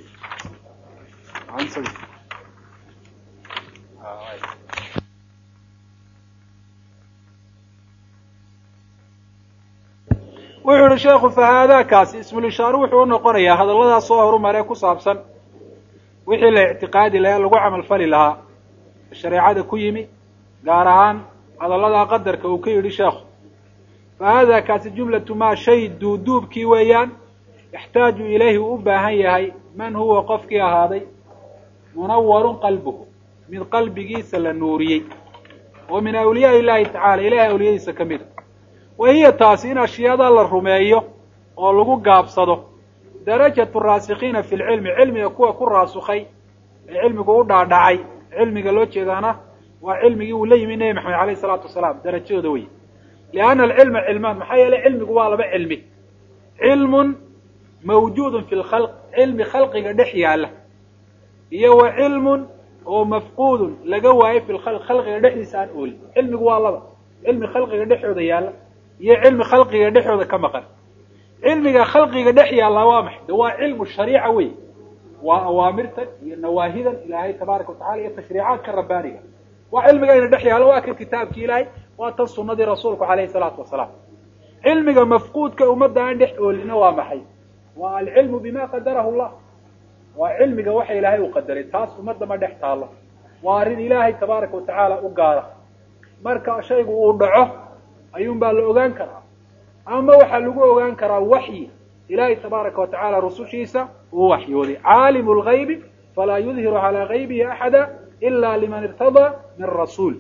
wuxuu yihi sheekhu fahaadaakaasi ismulishaare wuxuu unoqonayaa hadalladaas soo horumaree ku saabsan wixii la ictiqaadi lahaa lagu camal fali lahaa shareecada ku yimi gaar ahaan hadalladaa qadarka uu ka yidhi sheekhu fa haadaa kaasi jumlatu maa shay duuduubkii weeyaan yaxtaaju ilayhi uu u baahan yahay man huwa qofkii ahaaday munawarun qalbuhu mid qalbigiisa la nuuriyey oo min awliyaa illahi tacala ilahay awliyadiisa ka mid a wa hiya taasi in ashyaada la rumeeyo oo lagu gaabsado darajatu raasikiina fi lcilmi cilmiga kuwa ku raasukhay ee cilmigu u dhaadhacay cilmiga loo jeedaana waa cilmigii uu la yimi nebi maxamed alayh isalaatu wasalaam darajadooda wey lianna alcilma cilmaan maxaa yeelay cilmigu waa laba cilmi cilmun mawjuudun fi lkhalq cilmi khalqiga dhex yaalla iyo wa cilmun oo mafquudun laga waayo fi lkhalq khalqiga dhexdiisa aan oolin cilmigu waa laba cilmi khalqiga dhexooda yaalla iyo cilmi khalqiga dhexooda ka maqan cilmiga khalqiga dhex yaallaa waa maxay de waa cilmu shariica wey waa awaamirtan iyo nawaahidan ilaahay tabaaraka watacala iyo tashriicaadka rabbaaniga waa cilmiga ina dhex yaalo waa kan kitaabki ilaahay waa tan sunadii rasuulku calayhi salaatu wasalaam cilmiga mafquudka ummadda aan dhex oolina waa maxay waa alcilmu bima qadarahu llah waa cilmiga waxa ilaahay uu qadaray taas ummadda ma dhex taalo waa arrin ilaahay tabaaraka watacaala u gaara marka shaygu uu dhaco ayuun baa la ogaan karaa ama waxaa lagu ogaan karaa waxyi ilaahay tabaaraka watacaala rusushiisa uu waxyooday caalimu lgaybi falaa yudhiru calaa gaybihi axada ila liman irtadaa min rasuul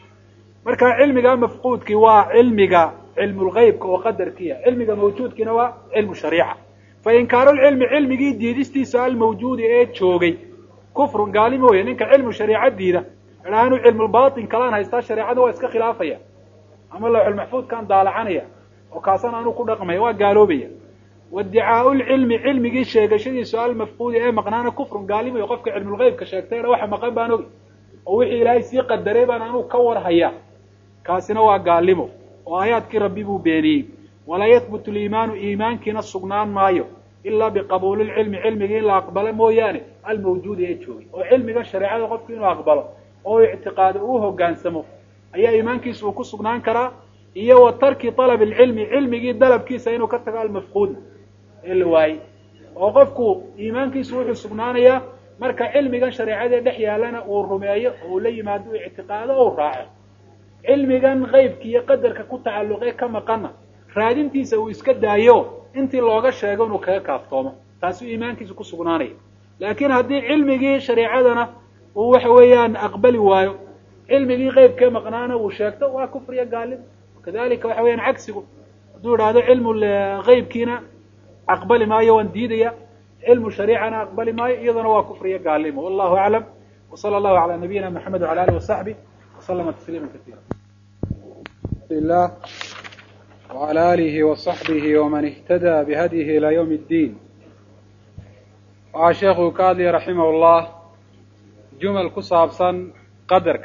marka cilmiga mafquudkii waa cilmiga cilmu lgaybka oo qadarkiia cilmiga mawjuudkiina waa cilmu shariica fa inkaaru lcilmi cilmigii diidistiisa almawjuudi ee joogay kufrun gaali mooye ninka cilmu shariica diida idhaanu cilmulbatin kalaan haystaa shareecada waa iska khilaafaya ama lawxulmaxfuudkaan daalacanaya oo kaasana anuu ku dhaqmaya waa gaaloobaya waiddicaau lcilmi cilmigii sheegashadiisu almafquudi ee maqnaana kufrun gaalimoyo qofka cilmulgeybka sheegtay waxa maqan baan ogi oo wixii ilaahay sii qadaray baan anuu ka war haya kaasina waa gaalimo oo aayaadkii rabbi buu beeniyey walaa yahbutu liimaanu iimaankiina sugnaan maayo ilaa biqabuuli lcilmi cilmigii in la aqbalo mooyaane almawjuudi ee joogay oo cilmiga shareecada qofku inuu aqbalo oo ictiqaado uu hogaansamo ayaa iimaankiisa uu ku sugnaan karaa iyo wa tarki alab alcilmi cilmigii dalabkiisa inuu ka tago almafquudna ee la waayey oo qofku iimaankiisu wuxuu sugnaanayaa marka cilmigan shareecadee dhex yaalana uu rumeeyo oo uu la yimaado u ictiqaado o u raaco cilmigan qaybka iyo qadarka ku tacalluqee ka maqana raadintiisa uu iska daayo intii looga sheego inuu kaga kaaftoomo taasuu iimaankiisa ku sugnaanaya laakiin haddii cilmigii shareecadana uu waxa weeyaan aqbali waayo cilmigii qeybkee maqnaana uu sheegto waa kufriya gaalimo kadalika waxa weyaan cagsigu hadduu idhaahdo cilmu qeybkiina aqbali maayo waan diidaya cilmu shariicana aqbali maayo iyadana waa kufriya gaalimo wallahu aclam wsala allahu calaa nabiyina maxamed wala alih wasaxbi waslama tasliima kaiira lah wala alihi wasaxbihi waman ihtada bihadyihi ilaa ywm اddiin waxaa sheekuu ka hadlaya raximah llah jumal ku saabsan qadarka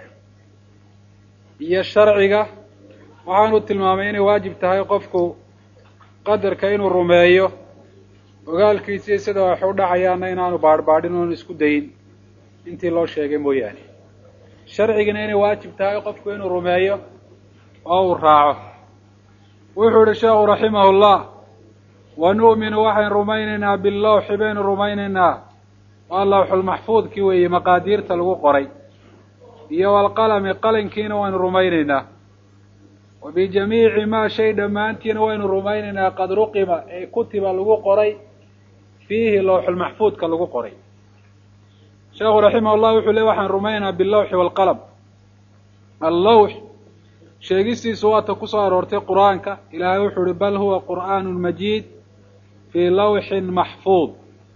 iyo sharciga waxaanu tilmaamay inay waajib tahay qofku qadarka inuu rumeeyo ogaalkiisii sida wax u dhacayaana inaanu baadhbaadhin oonu isku dayin intii loo sheegay mooyaane sharcigana inay waajib tahay qofku inuu rumeeyo oo uu raaco wuxuu yihi sheekhu raximah llah wa nu'minu waxaynu rumaynaynaa billawxi baynu rumaynaynaa waa lawxulmaxfuudkii weeye maqaadiirta lagu qoray iyo walqalami qalinkiina waynu rumaynaynaa wa bijamiici maa shay dhammaantiina waynu rumaynaynaa qad ruqima ee kutiba lagu qoray fiihi lawxulmaxfuudka lagu qoray sheekhu raximah llah wuxuu le waxaan rumaynaynaa billawxi waalqalam allawx sheegistiisu waata kusoo aroortay qur-aanka ilaahay wuxuu uhi bal huwa qur'aanu majiid fii lawxin maxfuud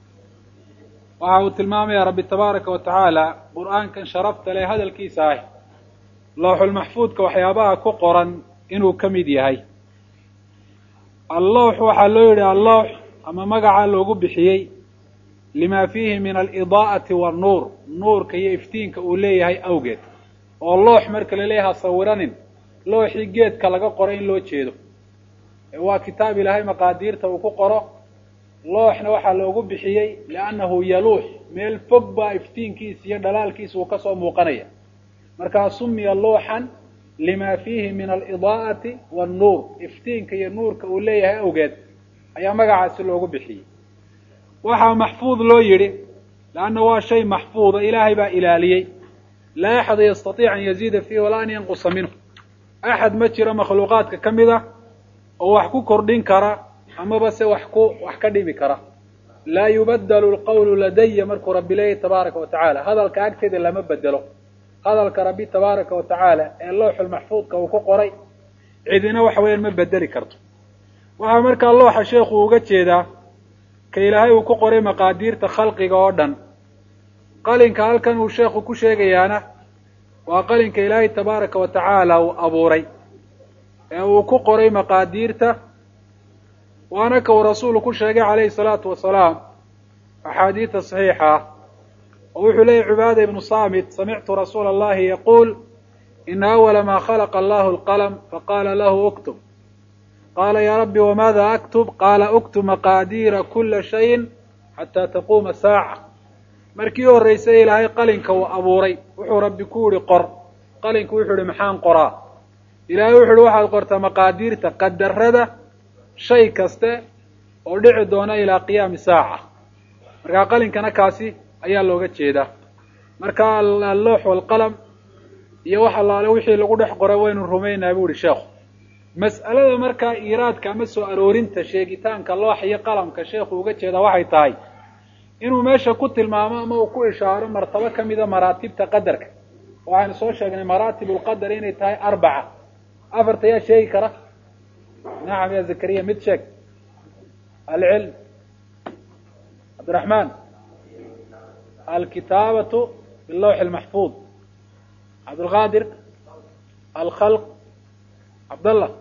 waxa uu tilmaamaya rabbi tabaaraka wa tacaala qur-aankan sharafta leh hadalkiisa ah lawxulmaxfuudka waxyaabaha ku qoran inuu ka mid yahay allawx waxaa loo yidhi allawx ama magaca loogu bixiyey lima fiihi min alidaa'ati wannuur nuurka iyo iftiinka uu leeyahay awgeed oo loox marka la leeyahay ha sawiranin looxii geedka laga qoro in loo jeedo waa kitaab ilaahay maqaadiirta uu ku qoro looxna waxaa loogu bixiyey liannahu yaluux meel fog baa iftiinkiisa iyo dhalaalkiisa uu kasoo muuqanaya markaa sumiya luuxan lima fiihi min alidaa'ati wannuur iftiinka iyo nuurka uu leeyahay awgeed ayaa magacaasi loogu bixiyey waxaa maxfuud loo yidhi leanna waa shay maxfuuda ilaahay baa ilaaliyey laa axada yastatiic an yaziida fiihi walaa an yanqusa minhu axad ma jiro makhluuqaadka ka mid ah oo wax ku kordhin kara amaba se wax ku wax ka dhimi kara laa yubadelu lqawlu ladaya markuu rabbi leeyahy tabaaraka wa tacaala hadalka agteeda lama bedelo hadalka rabbi tabaaraka wa tacaala ee looxulmaxfuudka uu ku qoray cidina waxa weeyaan ma bedeli karto waxaa markaa looxa sheekhu uga jeedaa ka ilaahay uu ku qoray maqaadiirta khalqiga oo dhan qalinka halkan uu sheekhu ku sheegayaana waa qalinka ilaahay tabaaraka wa tacaala uu abuuray ee uu ku qoray maqaadiirta waana ka uu rasuulu ku sheegay calayhi salaatu wasalaam axaadiida saxiixa ah oo wuxuu leeyahy cubaada ibnu saamit samictu rasuula allahi yaquul ina awala ma khalaqa allahu alqalm faqala lahu uktub qaala ya rabbi wamaada aktub qaala uktub maqaadiira kula shayin xataa taquuma saaca markii horreysay ilaahay qalinka uu abuuray wuxuu rabbi ku yihi qor qalinku wuxuu ihi maxaan qoraa ilaahay wuxu uhi waxaad qortaa maqaadiirta qadarada shay kaste oo dhici doona ilaa qiyaami saaca markaa qalinkana kaasi ayaa looga jeedaa marka alloox walqalam iyo wax allaale wixii lagu dhex qoray waynu rumaynaa bu ihi sheekhu mas'alada markaa iiraadka ama soo aroorinta sheegitaanka loox iyo qalamka sheekhu uga jeedaa waxay tahay inuu meesha ku tilmaamo ama uu ku ishaaro martabo kamida maraatibta qadarka waxaynu soo sheegnay maraatib lqadar inay tahay arbaca afarta yaa sheegi kara nacam ya zakariya mid sheeg alcilm cabdiraxmaan alkitaabatu bilawxi lmaxfuud cabdulqaadir alkhalq cabdallah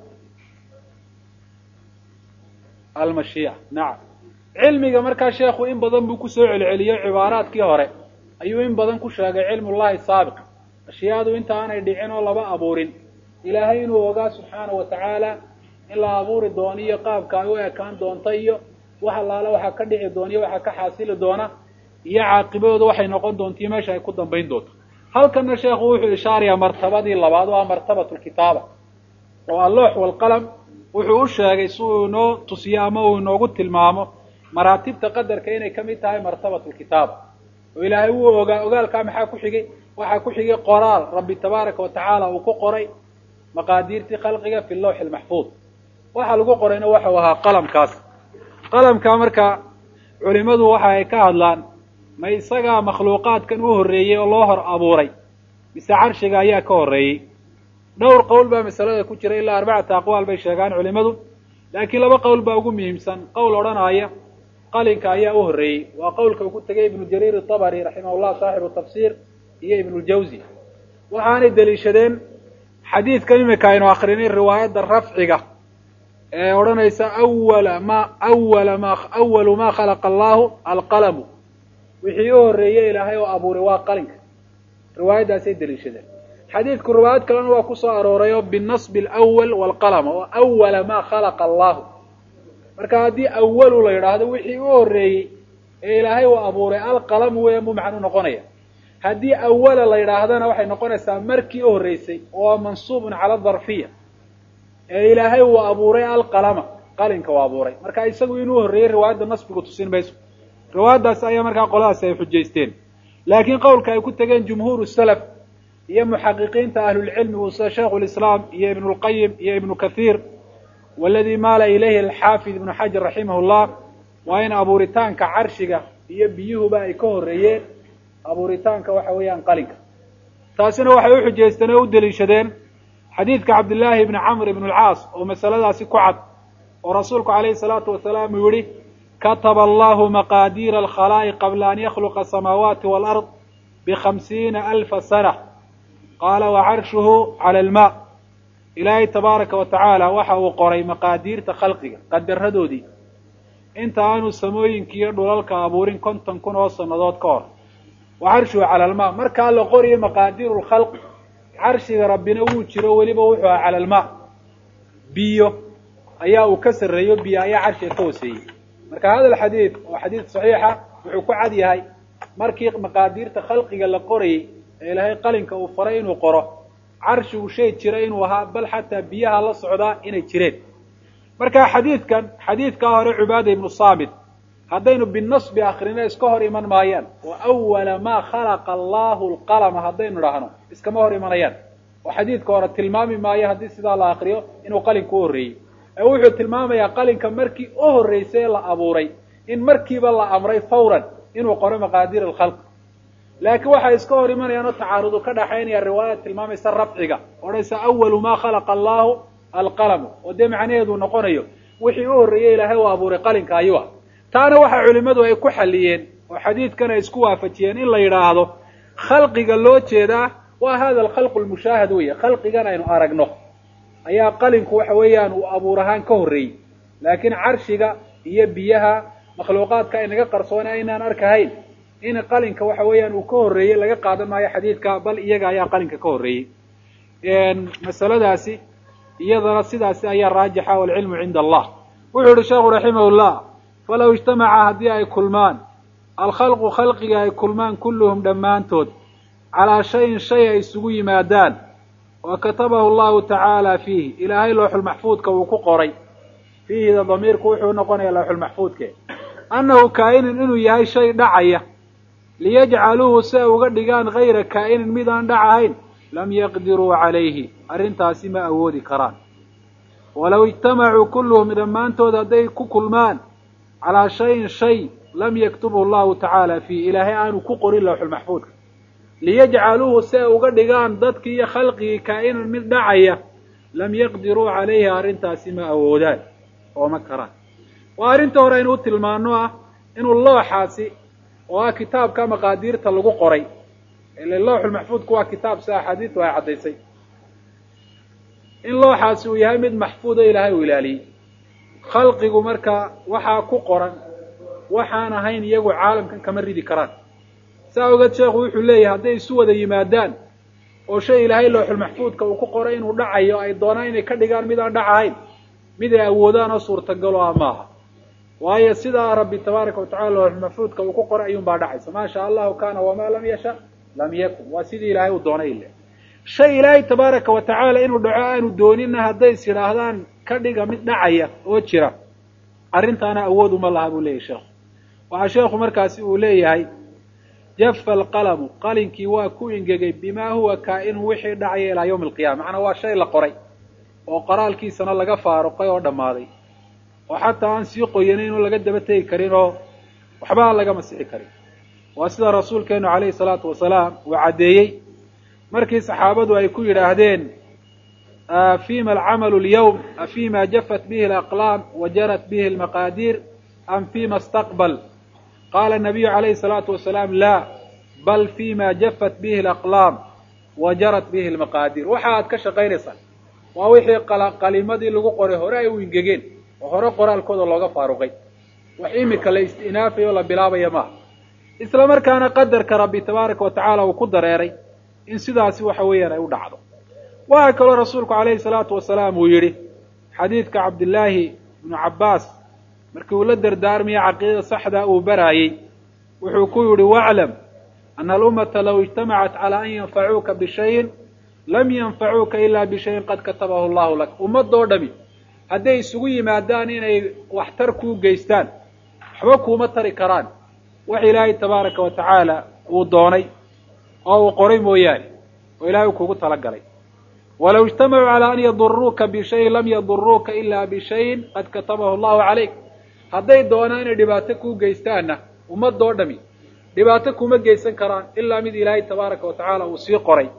almashiica nacam cilmiga markaa sheekhu in badan buu kusoo celceliyo cibaaraadkii hore ayuu in badan ku sheegay cilmullahi saabiq ashyaadu inta aanay dhicin oo laba abuurin ilaahay inuu ogaa subxaana wa tacaala in la abuuri doono iyo qaabka ay u ekaan doonta iyo wax allaale waxaa ka dhici doona iyo waxaa ka xaasili doona iyo caaqibadooda waxay noqon doonta iyo meesha ay ku dambayn doonto halkana sheekhu wuxuu ishaarayaa martabadii labaad waa martabat lkitaaba oo alloox walqalam wuxuu u sheegay si uu inoo tusiyo ama uu inoogu tilmaamo maraatibta qadarka inay kamid tahay martabat lkitaaba oo ilaahay wuu ogaa ogaalkaa maxaa ku xigay waxaa ku xigay qoraal rabbi tabaaraka wa tacaala uu ku qoray maqaadiirtii khalqiga fi lawxi lmaxfuud waxa lagu qorayna waxau ahaa qalamkaas qalamkaa marka culimadu waxa ay ka hadlaan ma isagaa makhluuqaadkan u horreeyey oo loo hor abuuray mise carshiga ayaa ka horreeyey dhowr qowl baa masalada ku jira ilaa arbacata aqwaal bay sheegaan culimadu laakiin laba qowl baa ugu muhiimsan qowl odhanaya qalinka ayaa u horreeyey waa qowlka uu ku tegay ibnu jariir itabari raximahullah saaxibu tafsiir iyo ibnuljawzi waxaanay deliishadeen xadiidkan imika aynu akrinay riwaayadda rafciga ee odhanaysa awala ma awala ma awalu ma khalaqa allahu alqalamu wixii u horreeyey ilaahay oo abuuray waa qalinka riwaayaddaasay deliishadeen xadiidku riwaayad kalena waa kusoo arooray oo binasbi alawal waalqalam oo awala ma khalaqa allahu marka haddii awalu la yidhaahdo wixii u horreeyey ee ilaahay uu abuuray alqalamu weya muu macnu noqonaya haddii awala la yidhaahdana waxay noqonaysaa markii u horreysay oo mansuubun cala darfiya ee ilaahay uu abuuray alqalama qalinka uu abuuray marka isagu inuu horreeyey riwaayadda nasbigu tusin mayso riwaayaddaasi ayaa markaa qoladaasi ay xujaysteen laakiin qowlka ay ku tegeen jumhuur salaf iyo muxaqiqiinta ahlulcilmigu sida shaikhu lislaam iyo ibnu lqayim iyo ibnu kathiir waladii maala ilayhi alxaafid ibnu xajar raximah llah waa in abuuritaanka carshiga iyo biyuhuba ay ka horreeyeen abuuritaanka waxa weeyaan qalinka taasina waxay u xujaysteen oo u deliishadeen xadiidka cabdillaahi ibni camr ibn alcaas oo masaladaasi ku cad oo rasuulku calayhi salaatu wasalaam uu yihi kataba allahu maqaadiira alkhalaa'iq qabla an yakhluqa asamaawaati waalard bikhamsiina alfa sana qaala wa carshuhu cala almaa ilaahay tabaaraka wa tacaala waxa uu qoray maqaadiirta khalqiga qadaradoodii inta aanu samooyinkiiyo dhulalka abuurin konton kun oo sannadood ka hor wa carshuhu cala almaa markaa la qoriyo maqaadiiru lkhalq carshiga rabbina wuu jiro weliba wuxuu aha cala almaa biyo ayaa uu ka sarreeyo biyo ayaa carshiga ka hoseeyey marka hada alxadiid oo xadiid saxiixa wuxuu ku cad yahay markii maqaadiirta khalqiga la qorayey ee ilaahay qalinka uu faray inuu qoro carshigu shay jira inuu ahaa bal xataa biyaha la socdaa inay jireen marka xadiidkan xadiidkaa hore cubaada ibnu saamit haddaynu binasbi akrino iska hor iman maayaan wa awala maa khalaqa allahu lqalama haddaynu idhaahno iskama hor imanayaan oo xadiidka hore tilmaami maayo haddii sidaa la akriyo inuu qalinka u horreeyey ee wuxuu tilmaamayaa qalinka markii u horreysay ee la abuuray in markiiba la amray fawran inuu qoro maqaadiir alkhalq laakiin waxay iska hor imanayaan oo tacaarudu ka dhaxaynaya riwaayad tilmaamaysa rafciga odhanaysa awalu maa khalaqa allahu alqalamu oo dee macnaheedu noqonayo wixii u horreeyey ilaahay uu abuuray qalinka ayuu ah taana waxa culimmadu ay ku xalliyeen oo xadiidkan ay isku waafajiyeen in la yidhaahdo khalqiga loo jeedaa waa hada alkhalqu lmushaahad weeye khalqigan aynu aragno ayaa qalinku waxa weeyaan uu abuur ahaan ka horreeyey laakiin carshiga iyo biyaha makhluuqaadka inaga qarsoona aynaan arkahayn in qalinka waxa weeyaan uu ka horreeyey laga qaadan maayo xadiidka bal iyaga ayaa qalinka ka horreeyey masaladaasi iyadana sidaasi ayaa raajixa walcilmu cinda allah wuxuu yihi sheekhu raximah llah falaw ijtamaca haddii ay kulmaan alkhalqu khalqiga ay kulmaan kulluhum dhammaantood calaa shayin shay ay isugu yimaadaan wa katabahu llahu tacaala fiihi ilaahay looxulmaxfuudka uu ku qoray fiihida damiirku wuxuu noqonaya looxulmaxfuudke annahu kaa'inin inuu yahay shay dhacaya liyajcaluuhu si ay uga dhigaan hayra kaa'inin mid aan dhac ahayn lam yaqdiruu calayhi arrintaasi ma awoodi karaan walow ijtamacuu kulluhum dhammaantood hadday ku kulmaan calaa shayin shay lam yaktubhu llahu tacaala fiih ilaahay aanu ku qorin lawxulmaxfuudka liyajcaluuhu si ay uga dhigaan dadkii iyo khalqigii kaa'inan mid dhacaya lam yaqdiruu calayhi arrintaasi ma awoodaan oo ma karaan waa arrinta hore aynu u tilmaano ah inuu looxaasi oo ah kitaabka maqaadiirta lagu qoray ile looxulmaxfuudku waa kitaab si axaadiistu ay caddaysay in looxaasi uu yahay mid maxfuud oo ilaahay uu ilaaliyey khalqigu marka waxaa ku qoran waxaan ahayn iyagu caalamkan kama ridi karaan saa ogeed sheekhu wuxuu leeyahay hadday isu wada yimaadaan oo shay ilaahay looxulmaxfuudka uu ku qoray inuu dhacayo ay doonaan inay ka dhigaan mid aan dhac ahayn mid ay awoodaan oo suurtagalo ah maaha waayo sidaa rabbi tabaaraka watacala looxulmaxfuudka uu ku qoray ayuun baa dhacaysa maa sha allahu kaana wamaa lam yasha lam yakun waa sidii ilaahay uu doonay ile shay ilaahay tabaaraka wa tacaala inuu dhaco aanu doonina hadday is yidhaahdaan ka dhiga mid dhacaya oo jira arrintaana awood uma laha buu leeyahy sheekhu waxaa sheekhu markaasi uu leeyahay jafa alqalamu qalinkii waa ku ingegay bimaa huwa kaa'inu wixii dhacaya ilaa yawmi alqiyama macnaa waa shay la qoray oo qoraalkiisana laga faaruqay oo dhammaaday oo xataa aan sii qoyanayn oo laga daba tegi karin oo waxba aan laga masixi karin waa sida rasuulkeenu calayhi salaatu wasalaam uu caddeeyey markii saxaabadu ay ku yidhaahdeen fima alcamalu lyawm afima jafat bihi alaqlaam wa jarat bihi almaqaadiir am fima istaqbal qaala الnabiyu calayhi الsalaatu wasalaam la bal fima jafat bihi alaqlaam wa jarat bihi almaqaadiir waxa aad ka shaqaynaysaan waa wixii qalimadii lagu qoray hore ay u ingegeen oo hore qoraalkooda looga faaruqay wax imika la istinaafaya oo la bilaabaya maaha isla markaana qadarka rabbi tabaaraka wa tacaala uu ku dareeray in sidaasi waxa weeyaan ay u dhacdo waxaa kaloo rasuulku calayhi salaatu wasalaam uu yidhi xadiidka cabdillaahi ibnu cabbaas markii uu la dardaarmaya caqiidada saxda uu baraayey wuxuu ku yidhi waclam ana alummata low ijtamacat calaa an yanfacuuka bishayin lam yanfacuuka ilaa bishayin qad katabahu allahu lak ummadoo dhami hadday isugu yimaadaan inay waxtar kuu geystaan waxba kuuma tari karaan wax ilaahay tabaaraka wa tacaala uu doonay oo uu qoray mooyaane oo ilahay uu kugu talagalay walow ijtamacuu calaa an yaduruuka bishayin lam yaduruuka ilaa bishayin qad katabahu allahu calayk hadday doonaan inay dhibaato kuu geystaanna ummadoo dhami dhibaato kuma geysan karaan ilaa mid ilaahay tabaaraka wa tacaala uu sii qoray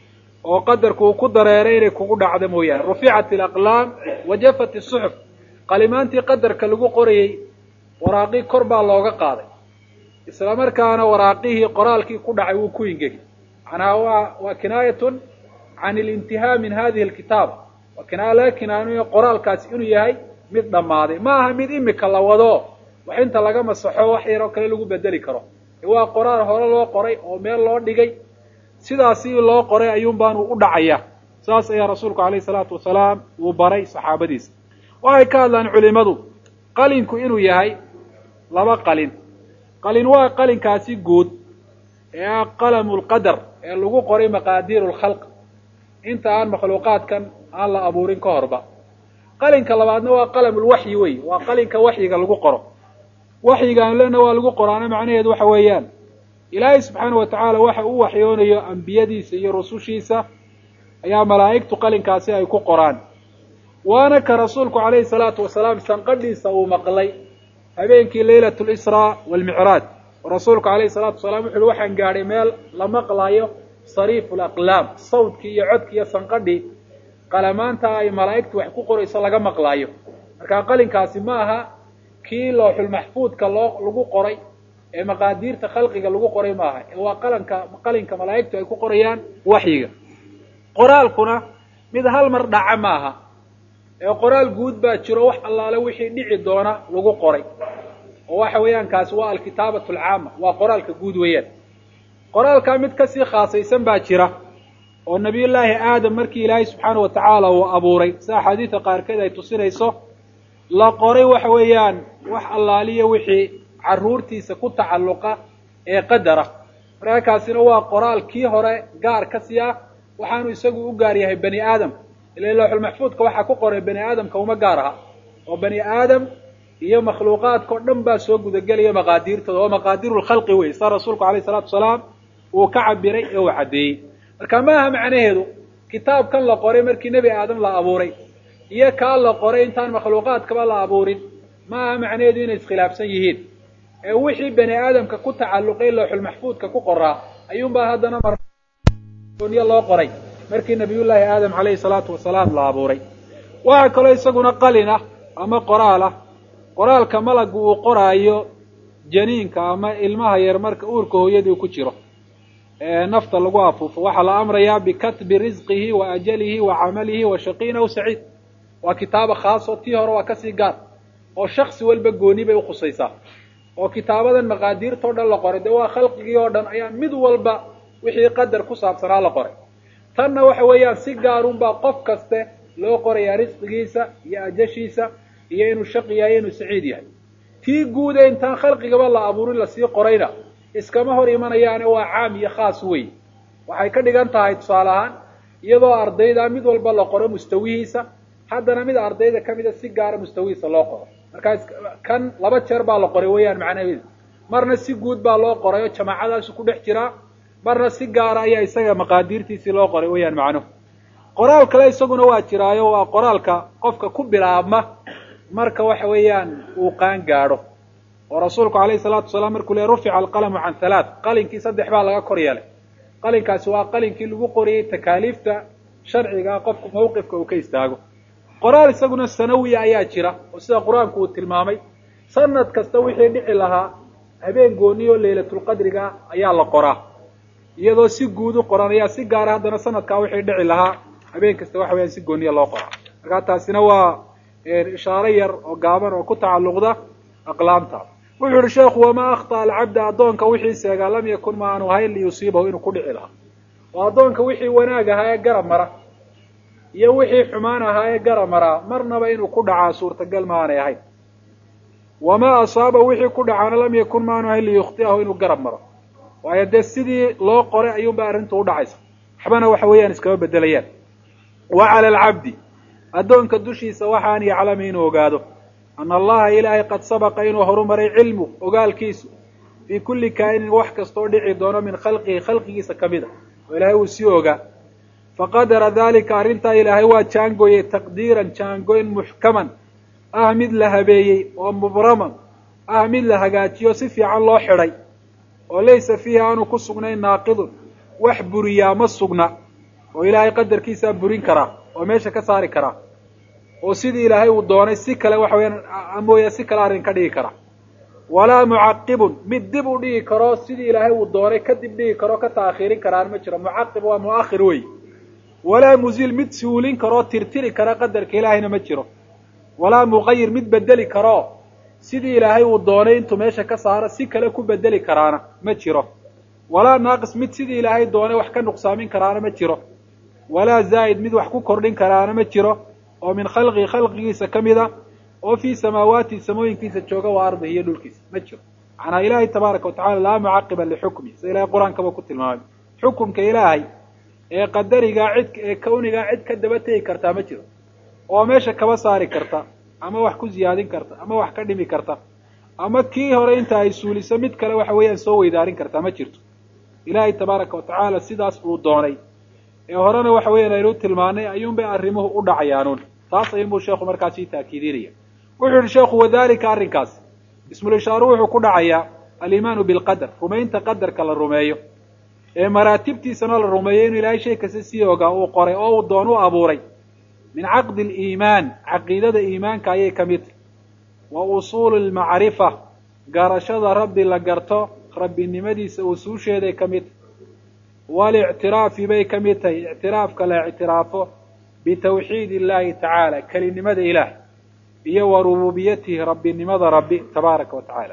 oo qadarku uu ku dareeray inay kugu dhacdo mooyaane ruficat alaqlaam wa jafat isuxuf qalimaantii qadarka lagu qorayey waraaqii kor baa looga qaaday isla markaana waraaqihii qoraalkii ku dhacay wuu ku ingegi macnaha waa waa kinaayatun can ilintihaa min hadihi alkitaaba waa kinaaya laga kinaanayo qoraalkaasi inuu yahay mid dhammaaday ma aha mid imika la wado wax inta laga masaxo wax yaroo kale lagu bedeli karo waa qoraal hore loo qoray oo meel loo dhigay sidaasi loo qoray ayuun baanu u dhacaya saas ayaa rasuulku alayhi salaatu wasalaam uu baray saxaabadiisa waxay ka hadlaan culimadu qalinku inuu yahay laba qalin qalin waa qalinkaasi guud ee ah qalamu lqadar ee lagu qoray maqaadiiru lkhalq inta aan makhluuqaadkan aan la abuurin ka horba qalinka labaadna waa qalamulwaxyi wey waa qalinka waxyiga lagu qoro waxyigaan lena waa lagu qoraana macnaheedu waxa weeyaan ilaahay subxaana wa tacaala waxa uu waxyoonayo ambiyadiisa iyo rusushiisa ayaa malaa'igtu qalinkaasi ay ku qoraan waana ka rasuulku calayhi salaatu wasalaam sanqadhiisa uu maqlay habeenkii laylat lisraa waalmicraaj rasuulku calayhi salaatu wasalaam wuxu uhi waxaan gaadhay meel la maqlaayo sariifu laqlaam sawdkii iyo codkii iyo sanqadhii qalamaanta ay malaa'igtu wax ku qorayso laga maqlaayo marka qalinkaasi ma aha kii looxulmaxfuudka loo lagu qoray ee maqaadiirta khalqiga lagu qoray maaha ee waa qalanka qalinka malaa'igtu ay ku qorayaan waxyiga qoraalkuna mid hal mar dhaca maaha ee qoraal guud baa jiro wax allaale wixii dhici doona lagu qoray oo waxa weeyaan kaasi waa alkitaabatu alcaama waa qoraalka guud weeyaan qoraalkaa mid kasii khaasaysan baa jira oo nabiyullaahi aadam markii ilaahay subxaana wa tacaala uu abuuray si axaadiida qaarkeed ay tusinayso la qoray waxa weeyaan wax allaaliya wixii carruurtiisa ku tacalluqa ee qadara markaakaasina waa qoraal kii hore gaar ka sii ah waxaanu isagu u gaar yahay bani aadam ila lawxulmaxfuudka waxaa ku qoray bani aadamka uma gaar aha oo bani aadam iyo makhluuqaadka o dhan baa soo gudagelaya maqaadiirtooda oo maqaadiru lkhalqi wey saa rasuulku alayh salatu wasalaam uu ka cabiray ee uu caddeeyey marka ma aha macnaheedu kitaabkan la qoray markii nebi aadam la abuuray iyo kaa la qoray intaan makhluuqaadkaba la abuurin ma aha macnaheedu inay iskhilaafsan yihiin ee wixii bani aadamka ku tacalluqay lawxulmaxfuudka ku qoraa ayuunbaa haddana maroniyo loo qoray markii nabiyullaahi aadam calayhi salaatu wasalaam la abuuray waxaa kaloo isaguna qalin ah ama qoraal ah qoraalka malagu uu qoraayo janiinka ama ilmaha yar marka uurka hooyadii ku jiro ee nafta lagu afuufo waxaa la amrayaa bikatbi risqihi wa ajalihi wa camalihi wa shaqiin aw saciid waa kitaaba khaaso tii hore waa kasii gaar oo shaksi walba gooni bay ukhusaysaa oo kitaabadan maqaadiirtao dhan la qoray dee waa khalqigii oo dhan ayaa mid walba wixii qadar ku saabsanaa la qoray tanna waxa weeyaan si gaarunbaa qof kaste loo qorayaa risqigiisa iyo ajashiisa iyo inuu shaqi yahay inuu saciid yahay tii guude intaan khalqigaba la abuurin lasii qorayna iskama hor imanayaane waa caam iyo khaas wey waxay ka dhigan tahay tusaale ahaan iyadoo ardayda mid walba la qoro mustawihiisa haddana mid ardayda kamida si gaara mustawihiisa loo qoro markaa kan laba jeer baa la qoray weeyaan macnaheedu marna si guud baa loo qoray oo jamaacadaasu ku dhex jiraa marna si gaara ayaa isaga maqaadiirtiisii loo qoray weeyaan macnuhu qoraal kale isaguna waa jiraayo waa qoraalka qofka ku bilaabma marka waxa weeyaan uu qaan gaadho oo rasuulku alayhi salaatu wasalaam markuu le rufica alqalamu can halaath qalinkii saddex baa laga kor yeelay qalinkaasi waa qalinkii lagu qoriyey takaaliifta sharciga qofku mawqifka uu ka istaago qoraal isaguna sanawiya ayaa jira oo sida qur-aanku uu tilmaamay sanad kasta wixii dhici lahaa habeen gooniyo laylatulqadriga ayaa la qoraa iyadoo si guud u qoran ayaa si gaara haddana sanadkaa wixii dhici lahaa habeen kasta waxa weyaan si gooniya loo qoraa markaa taasina waa ishaaro yar oo gaaban oo ku tacalluqda aqlaamta wuxuu yihi sheekhu wamaa akhطأ alcabda addoonka wixii seegaa lam yakun ma aanu ahayn liyusiibahu inuu ku dhici lahaa oo addoonka wixii wanaag ahaa ee garab mara iyo wixii xumaan ahaa ee garab maraa marnaba inuu ku dhacaa suurtagal ma aanay ahayn wamaa asaaba wixii ku dhacaana lam yakun ma aanu ahayn liyukhti'ahu inuu garab maro waayo dee sidii loo qoray ayuunba arrintu u dhacaysa waxbana waxa weeyaan iskama bedelayaan wa cala alcabdi addoonka dushiisa waxaan yaclama inuu ogaado ana allaha ilaahay qad sabaqa inuu horumaray cilmu ogaalkiisu fii kulli kaa'inin wax kastoo dhici doono min khalqihi khalqigiisa ka mid a oo ilaahay uu sii ogaa faqadara dalika arrintaa ilaahay waa jaangooyey taqdiiran jaangoyn muxkaman ah mid la habeeyey oo mubraman ah mid la hagaajiyo si fiican loo xidhay oo laysa fiihi aanu ku sugnayn naaqidun wax buriyaa ma sugna oo ilaahay qadarkiisaa burin karaa oo meesha ka saari karaa oo sidii ilaahay uu doonay si kale waxa weyaan mooya si kale arrin ka dhigi kara walaa mucaqibun mid dib u dhigi karo sidii ilaahay uu doonay kadib dhigi karo ka taakhiirin karaan ma jiro mucaqib waa mu'akhir wey walaa muziil mid suulin karoo tirtiri kara qadarka ilaahayna ma jiro walaa muqayir mid bedeli karoo sidii ilaahay uu doonay intuu meesha ka saaro si kale ku bedeli karaana ma jiro walaa naaqis mid sidii ilaahay doonay wax ka nuqsaamin karaana ma jiro walaa zaa'id mid wax ku kordhin karaana ma jiro oo min khalqii khalqigiisa ka mid a oo fii samaawaati samooyinkiisa jooga waa ardihi iyo dhulkiisa ma jiro macnaa ilaahay tabaaraka watacala laa mucaqiba lixukmi sida ilahay qur-aankaba ku tilmaamay xukumka ilaahay ee qadarigaa cid ee kawnigaa cid ka daba tegi kartaa ma jiro oo meesha kaba saari karta ama wax ku ziyaadin karta ama wax ka dhimi karta ama kii hore inta ay suuliso mid kale waxa weeyaan soo weydaarin kartaa ma jirto ilaahay tabaaraka watacaala sidaas uu doonay ee horena waxa weeyaan aynu tilmaanay ayuunbay arrimuhu u dhacayaanuun taas ayuunbuu sheekhu markaas sii taakiidinaya wuxuu yihi sheekhu wadalika arrinkaas ismulishaaru wuxuu ku dhacayaa aliimaanu bilqadar rumaynta qadarka la rumeeyo ee maraatibtiisana la rumeeyo inuu ilaahay shay kasta sii ogaa uu qoray oo uu doon u abuuray min caqdi aliimaan caqiidada iimaanka ayay ka mid tahy wa usuuli almacrifa garashada rabbi la garto rabbinimadiisa usuusheeday ka mid tahy walictiraafi bay ka mid tahay ictiraafka la ictiraafo bitawxiid illahi tacaala kelinimada ilaah iyo wa rububiyatihi rabbinimada rabbi tabaaraka wa tacaala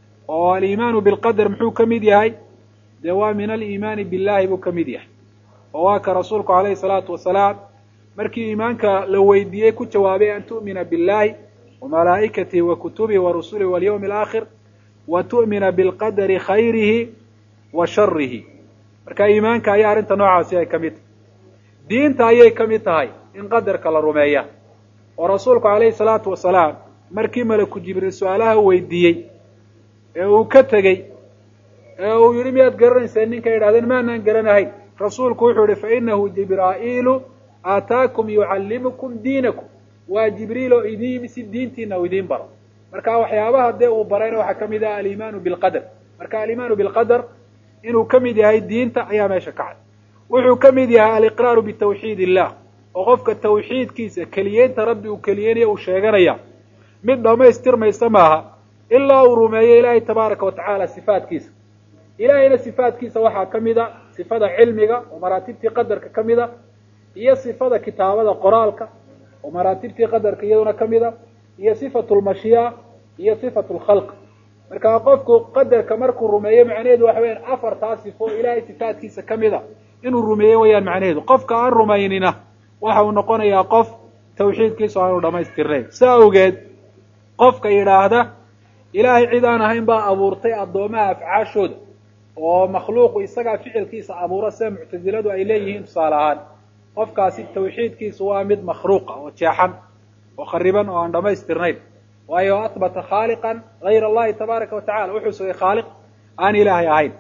oo aliimaanu bilqadar muxuu ka mid yahay dee waa min aliimaani billahi buu ka mid yahay oo waa ka rasuulku alayhi salaatu wasalaam markii iimaanka la weydiiyey ku jawaabay an tu'mina billahi wa malaa'ikatihi wa kutubihi wa rusulihi walyawmi alaakhir wa tu'mina bilqadari khayrihi wa sharihi marka iimaanka ayaa arrinta noocaasi ay ka mid tahay diinta ayay ka mid tahay in qadarka la rumeeya oo rasuulku calayhi salaatu wasalaam markii malaku jibriil su-aalaha weydiiyey ee uu ka tegey ee uu yidhi miyaad garanaysaa ninka yidhahdeen maanaan garanahayn rasuulku wuxuu yihi fa inahu jibraa'iilu aataakum yucallimukum diinakum waa jibriil oo idin yimi si diintiina uu idiin baro marka waxyaabaha dee uu barayna waxaa ka mid ah alimaanu bilqadar marka alimaanu bilqadar inuu ka mid yahay diinta ayaa meesha kacay wuxuu ka mid yahay aliqraaru bitawxiid illah oo qofka tawxiidkiisa keliyeynta rabbi uu keliyeynayo uu sheeganaya mid dhammaystirmaysa maaha ilaa uu rumeeyo ilaahay tabaaraka wa tacaala sifaatkiisa ilaahayna sifaatkiisa waxaa ka mid a sifada cilmiga oo maraatibtii qadarka ka mid a iyo sifada kitaabada qoraalka oo maraatibtii qadarka iyaduna ka mid a iyo sifatu lmashii'a iyo sifatu lkhalq marka qofku qadarka markuu rumeeyo macnaheedu waxa weyaan afartaa sifo ilaahay sifaatkiisa ka mid a inuu rumeeyo wayaan macnaheedu qofka aan rumaynina waxa uu noqonayaa qof tawxiidkiisu aanu dhamaystirnayn sa awgeed qofka yidhaahda ilaahay cid aan ahayn baa abuurtay addoomaha afcaashooda oo makhluuqu isagaa ficilkiisa abuura sida muctasiladu ay leeyihiin tusaale ahaan qofkaasi tawxiidkiisu waa mid makhluuqa oo jeexan oo khariban oo aan dhamaystirnayn waayo ahbata khaaliqan hayr allahi tabaaraka wa tacala wuxuu sugay khaaliq aan ilaahay ahayn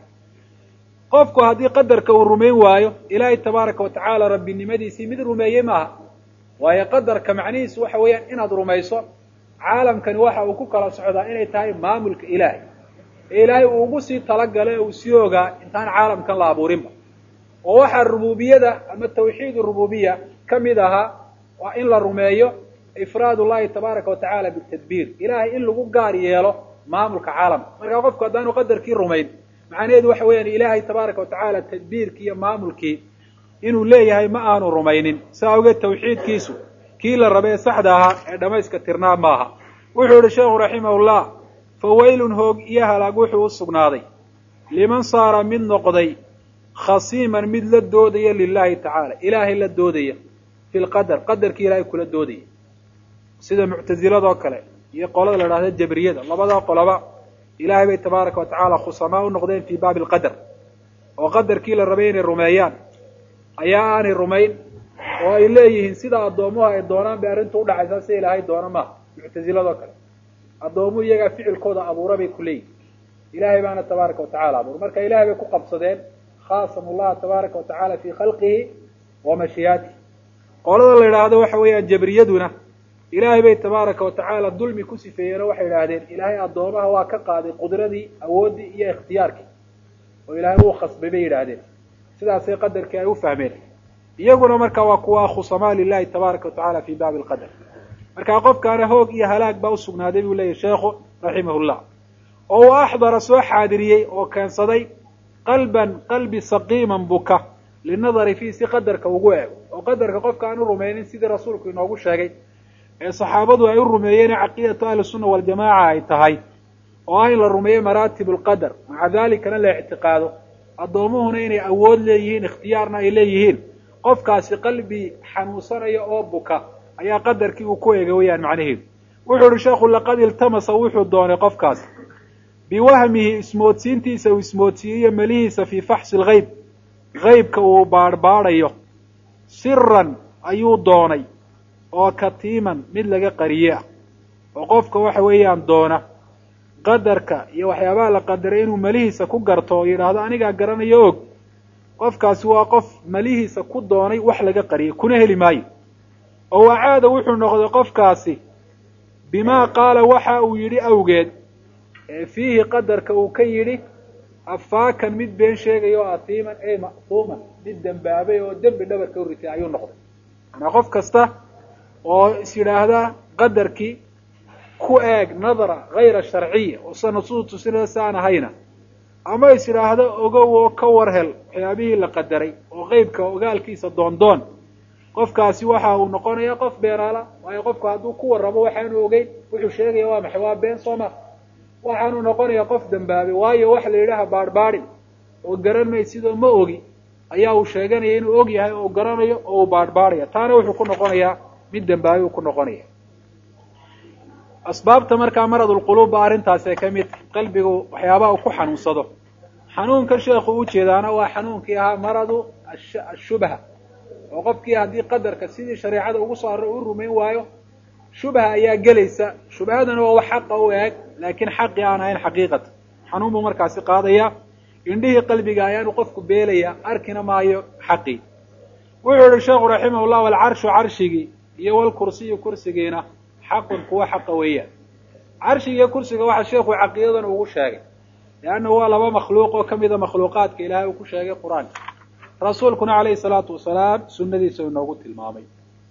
qofku haddii qadarka uu rumayn waayo ilaahay tabaaraka wa tacaala rabbinimadiisii mid rumeeyey maaha waayo qadarka macnihiisu waxa weeyaan inaad rumayso caalamkani waxa uu ku kala socdaa inay tahay maamulka ilaahay ee ilaahay uu ugu sii talagalay uu sii ogaa intaan caalamkan la abuurinba oo waxaa rububiyada ama tawxiid rububiya ka mid ahaa waa in la rumeeyo ifraad ullahi tabaaraka wa tacaala bitadbiir ilaahay in lagu gaar yeelo maamulka caalamka markaa qofku haddaanu qadarkii rumayn macnaheedu waxa weeyaan ilaahay tabaaraka wa tacaala tadbiirkii iyo maamulkii inuu leeyahay ma aanu rumaynin saa awgeed tawxiidkiisu kii la rabay ee saxda ahaa ee dhamayska tirnaa maaha wuxuu yihi sheekhu raximahullah fa waylun hoog iyo halaag wuxuu u sugnaaday liman saara mid noqday khasiiman mid la doodaya lilahi tacaala ilaahay la doodaya fi lqadar qadarkii ilaahay kula doodaya sida muctaziladoo kale iyo qolada la dhahda jabriyada labadaa qoloba ilaahay bay tabaaraka wa tacaala khusamaa u noqdeen fii baabi alqadar oo qadarkii la rabay inay rumeeyaan ayaa aanay rumayn oo ay leeyihiin sida addoomuhu ay doonaan bay arrintu udhacaysaa sida ilaahay doona maaha muctaziladoo kale addoomuhu iyagaa ficilkooda abuura bay ku leeyihin ilaahay baana tabaaraka wa tacala abuura marka ilahay bay ku qabsadeen khaasamu llaha tabaaraka wa tacaala fii khalqihi wa mashiyaatihi qolada la yidhaahdo waxa weeyaan jabriyaduna ilaahay bay tabaaraka wa tacaala dulmi ku sifeeyeen oo waxay idhaahdeen ilaahay addoomaha waa ka qaaday qudradii awooddii iyo ikhtiyaarkii oo ilaahay wuu khasbay bay yidhaahdeen sidaasay qadarkii ay u fahmeen iyaguna marka waa kuwa khusamaa lilahi tabaaraka wa tacala fi baabi alqadar marka qofkaana hoog iyo halaag baa usugnaaday buu leeyahy sheekhu raximahullah oo uu axdara soo xaadiriyey oo keensaday qalban qalbi saqiiman buka linadari fiih si qadarka ugu eego oo qadarka qofka aan u rumaynin sidii rasuulku inoogu sheegay ee saxaabadu ay u rumeeyeen caqiidatu ahli sunna waljamaaca ay tahay oo ah in la rumeeyo maraatib alqadar maca dalikana la ictiqaado addoomuhuna inay awood leeyihiin ikhtiyaarna ay leeyihiin qofkaasi qalbi xanuunsanaya oo buka ayaa qadarkii uu ku eega weyaan macnaheedu wuxuu ihi sheekhu laqad iltamasa wuxuu doonay qofkaas biwahmihi ismoodsiintiisa uu ismoodsiiyeyo melihiisa fii faxsi lgeyb geybka uu baadhbaadhayo siran ayuu doonay oo katiiman mid laga qariye ah oo qofka waxa weeyaan doona qadarka iyo waxyaabaha la qadaray inuu melihiisa ku garto oo yidhaahdo anigaa garanayo og qofkaasi waa qof melihiisa ku doonay wax laga qariyay kuna heli maayo oo wacaada wuxuu noqday qofkaasi bimaa qaala waxa uu yidhi awgeed ee fiihi qadarka uu ka yidhi afaakan mid been sheegaya oo atiiman ey ma'tuuman mid dembaabay oo dembi dhabarka u ritay ayuu noqday manaa qof kasta oo is yidhaahda qadarkii ku eeg nadara hayra sharciya oo sa nusuus tusinada si aan ahayna ama is yidhaahdo ogow oo ka war hel waxyaabihii la qadaray oo qeybka ogaalkiisa doondoon qofkaasi waxa uu noqonayaa qof beenaala waayo qofku hadduu ku warramo waxaanu ogeyn wuxuu sheegaya waa maxay waa been sooma waxaanu noqonayaa qof dembaabay waayo waxa la yidhaha baadhbaadhin oo garan may sidoo ma ogi ayaa uu sheeganaya inuu og yahay oo garanayo oo uu baadhbaadhaya taana wuxuu ku noqonayaa mid dembaabay uu ku noqonaya asbaabta markaa maradulquluub ba arrintaasee ka mid qalbigu waxyaabaha uu ku xanuunsado xanuunkan sheekhu ujeedaana waa xanuunkii ahaa maradu ashubha oo qofkii haddii qadarka sidii shareecada ugu soo array u rumayn waayo shubha ayaa gelaysa shubhadana waa wax xaqa u eeg laakiin xaqii aan ahayn xaqiiqatan xanuun buu markaasi qaadaya indhihii qalbiga ayaanu qofku beelaya arkina maayo xaqii wuxuu yihi sheekhu raximah llah alcarshu carshigii iyo walkursiyu kursigiina xaqun kuwa xaqa weeyaan carshiga iyo kursiga waxaa sheekhu caqiidadan ugu sheegay leanna waa laba makhluuq oo kamida makhluuqaadka ilaahay uu ku sheegay qur-aanka rasuulkuna calayhi salaatu wasalaam sunnadiisa inoogu tilmaamay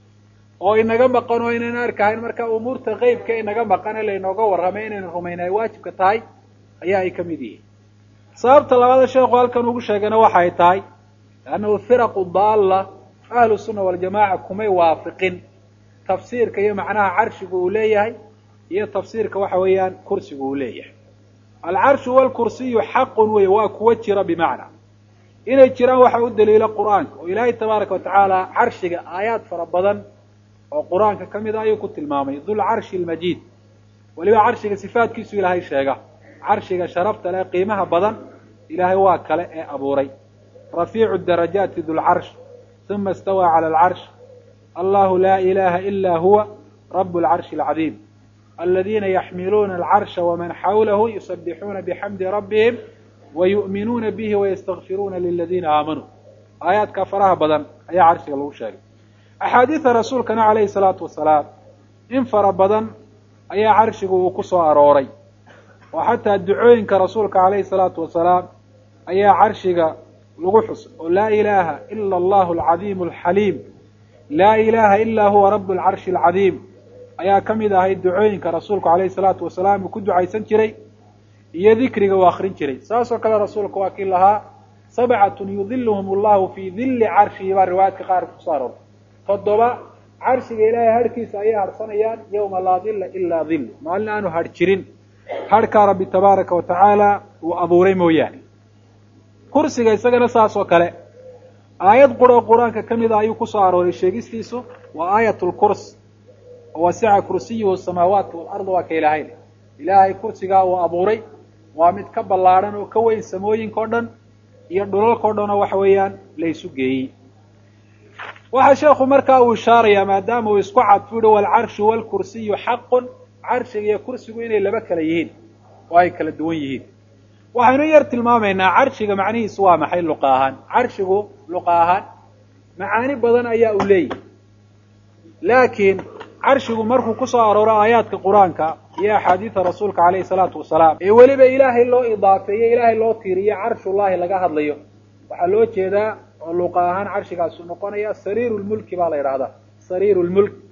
oo inaga maqan oo inayna arkahayn marka umuurta qeybka inaga maqan ee laynooga warramay inaynu rumayna ay waajibka tahay ayaa ay ka mid yihiin sababta labaada sheekhu halkan ugu sheegayna waxay tahay leannahu firaqu daalla ahlu sunna waljamaca kumay waafiqin tafsiirka iyo macnaha carshigu uu leeyahay iyo tafsiirka waxa weeyaan kursigu uu leeyahay alcarshu walkursiyu xaqun wey waa kuwa jira bimacna inay jiraan waxa u daliila qur-aanka oo ilaahay tabaaraka watacaala carshiga aayaad fara badan oo qur-aanka ka mid a ayuu ku tilmaamay dulcarshi almajiid weliba carshiga sifaatkiisu ilaahay sheega carshiga sharafta leh qiimaha badan ilaahay waa kale ee abuuray rafiicu darajaati dulcarsh uma istawaa cala alcarsh allahu laa ilaha ila huwa rabu alcarshi alcadiim aladiina yaxmiluuna alcarsha waman xawlahu yusabixuuna bixamdi rabbihim wayu'minuuna bihi wayastakfiruuna liladiina aamanuu aayaadka faraha badan ayaa carshiga lagu sheegay axaadiida rasuulkana calayhi salaatu wasalaam in fara badan ayaa carshigu uu ku soo arooray oo xataa ducooyinka rasuulka calayhi salaatu wasalaam ayaa carshiga lagu xusay oo laa ilaaha ila allahu alcadiimu alxaliim laa ilaha ila huwa rabu alcarshi alcadiim ayaa ka mid ahayd ducooyinka rasuulku calayhi salaatu wasalaam uu ku ducaysan jiray iyo dikriga uu akrin jiray saasoo kale rasuulka waa kii lahaa sabcatun yudiluhum allahu fii dilli carshihi baa riwaayaadka qaar kusoo aroortay toddoba carshiga ilaahay harhkiisa ayay harsanayaan yawma laa dilla ilaa dill maalin aanu hadh jirin hadhkaa rabbi tabaaraka wa tacaala uu abuuray mooyaane kursiga isagana saas oo kale aayad quroo qur-aanka ka mid a ayuu kusoo arooray sheegistiisu waa aayat lkurs wasica kursiyuhu samaawaati walarda waa ka ilaahay leh ilaahay kursigaa uu abuuray waa mid ka ballaadhan oo ka weyn samooyinka o dhan iyo dhulalka o dhan oo waxa weeyaan laysu geeyey waxaa sheekhu markaa uu ishaarayaa maadaama uu isku cadfu yihi walcarshu walkursiyu xaqun carshiga iyo kursigu inay laba kala yihiin oo ay kala duwan yihiin waxaynu yar tilmaamaynaa carshiga macnihiisu waa maxay luqa ahaan carshigu luqa ahaan macaani badan ayaa uu leeyahy laakiin carshigu markuu kusoo arooro aayaadka qur-aanka iyo axaadiida rasuulka calayhi salaatu wasalaam ee weliba ilaahay loo idaafeeye ilaahay loo tiiriye carshullahi laga hadlayo waxaa loo jeedaa oo luqa ahaan carshigaasu noqonaya sariiru lmulki baa la yidhahdaa sariiru lmulk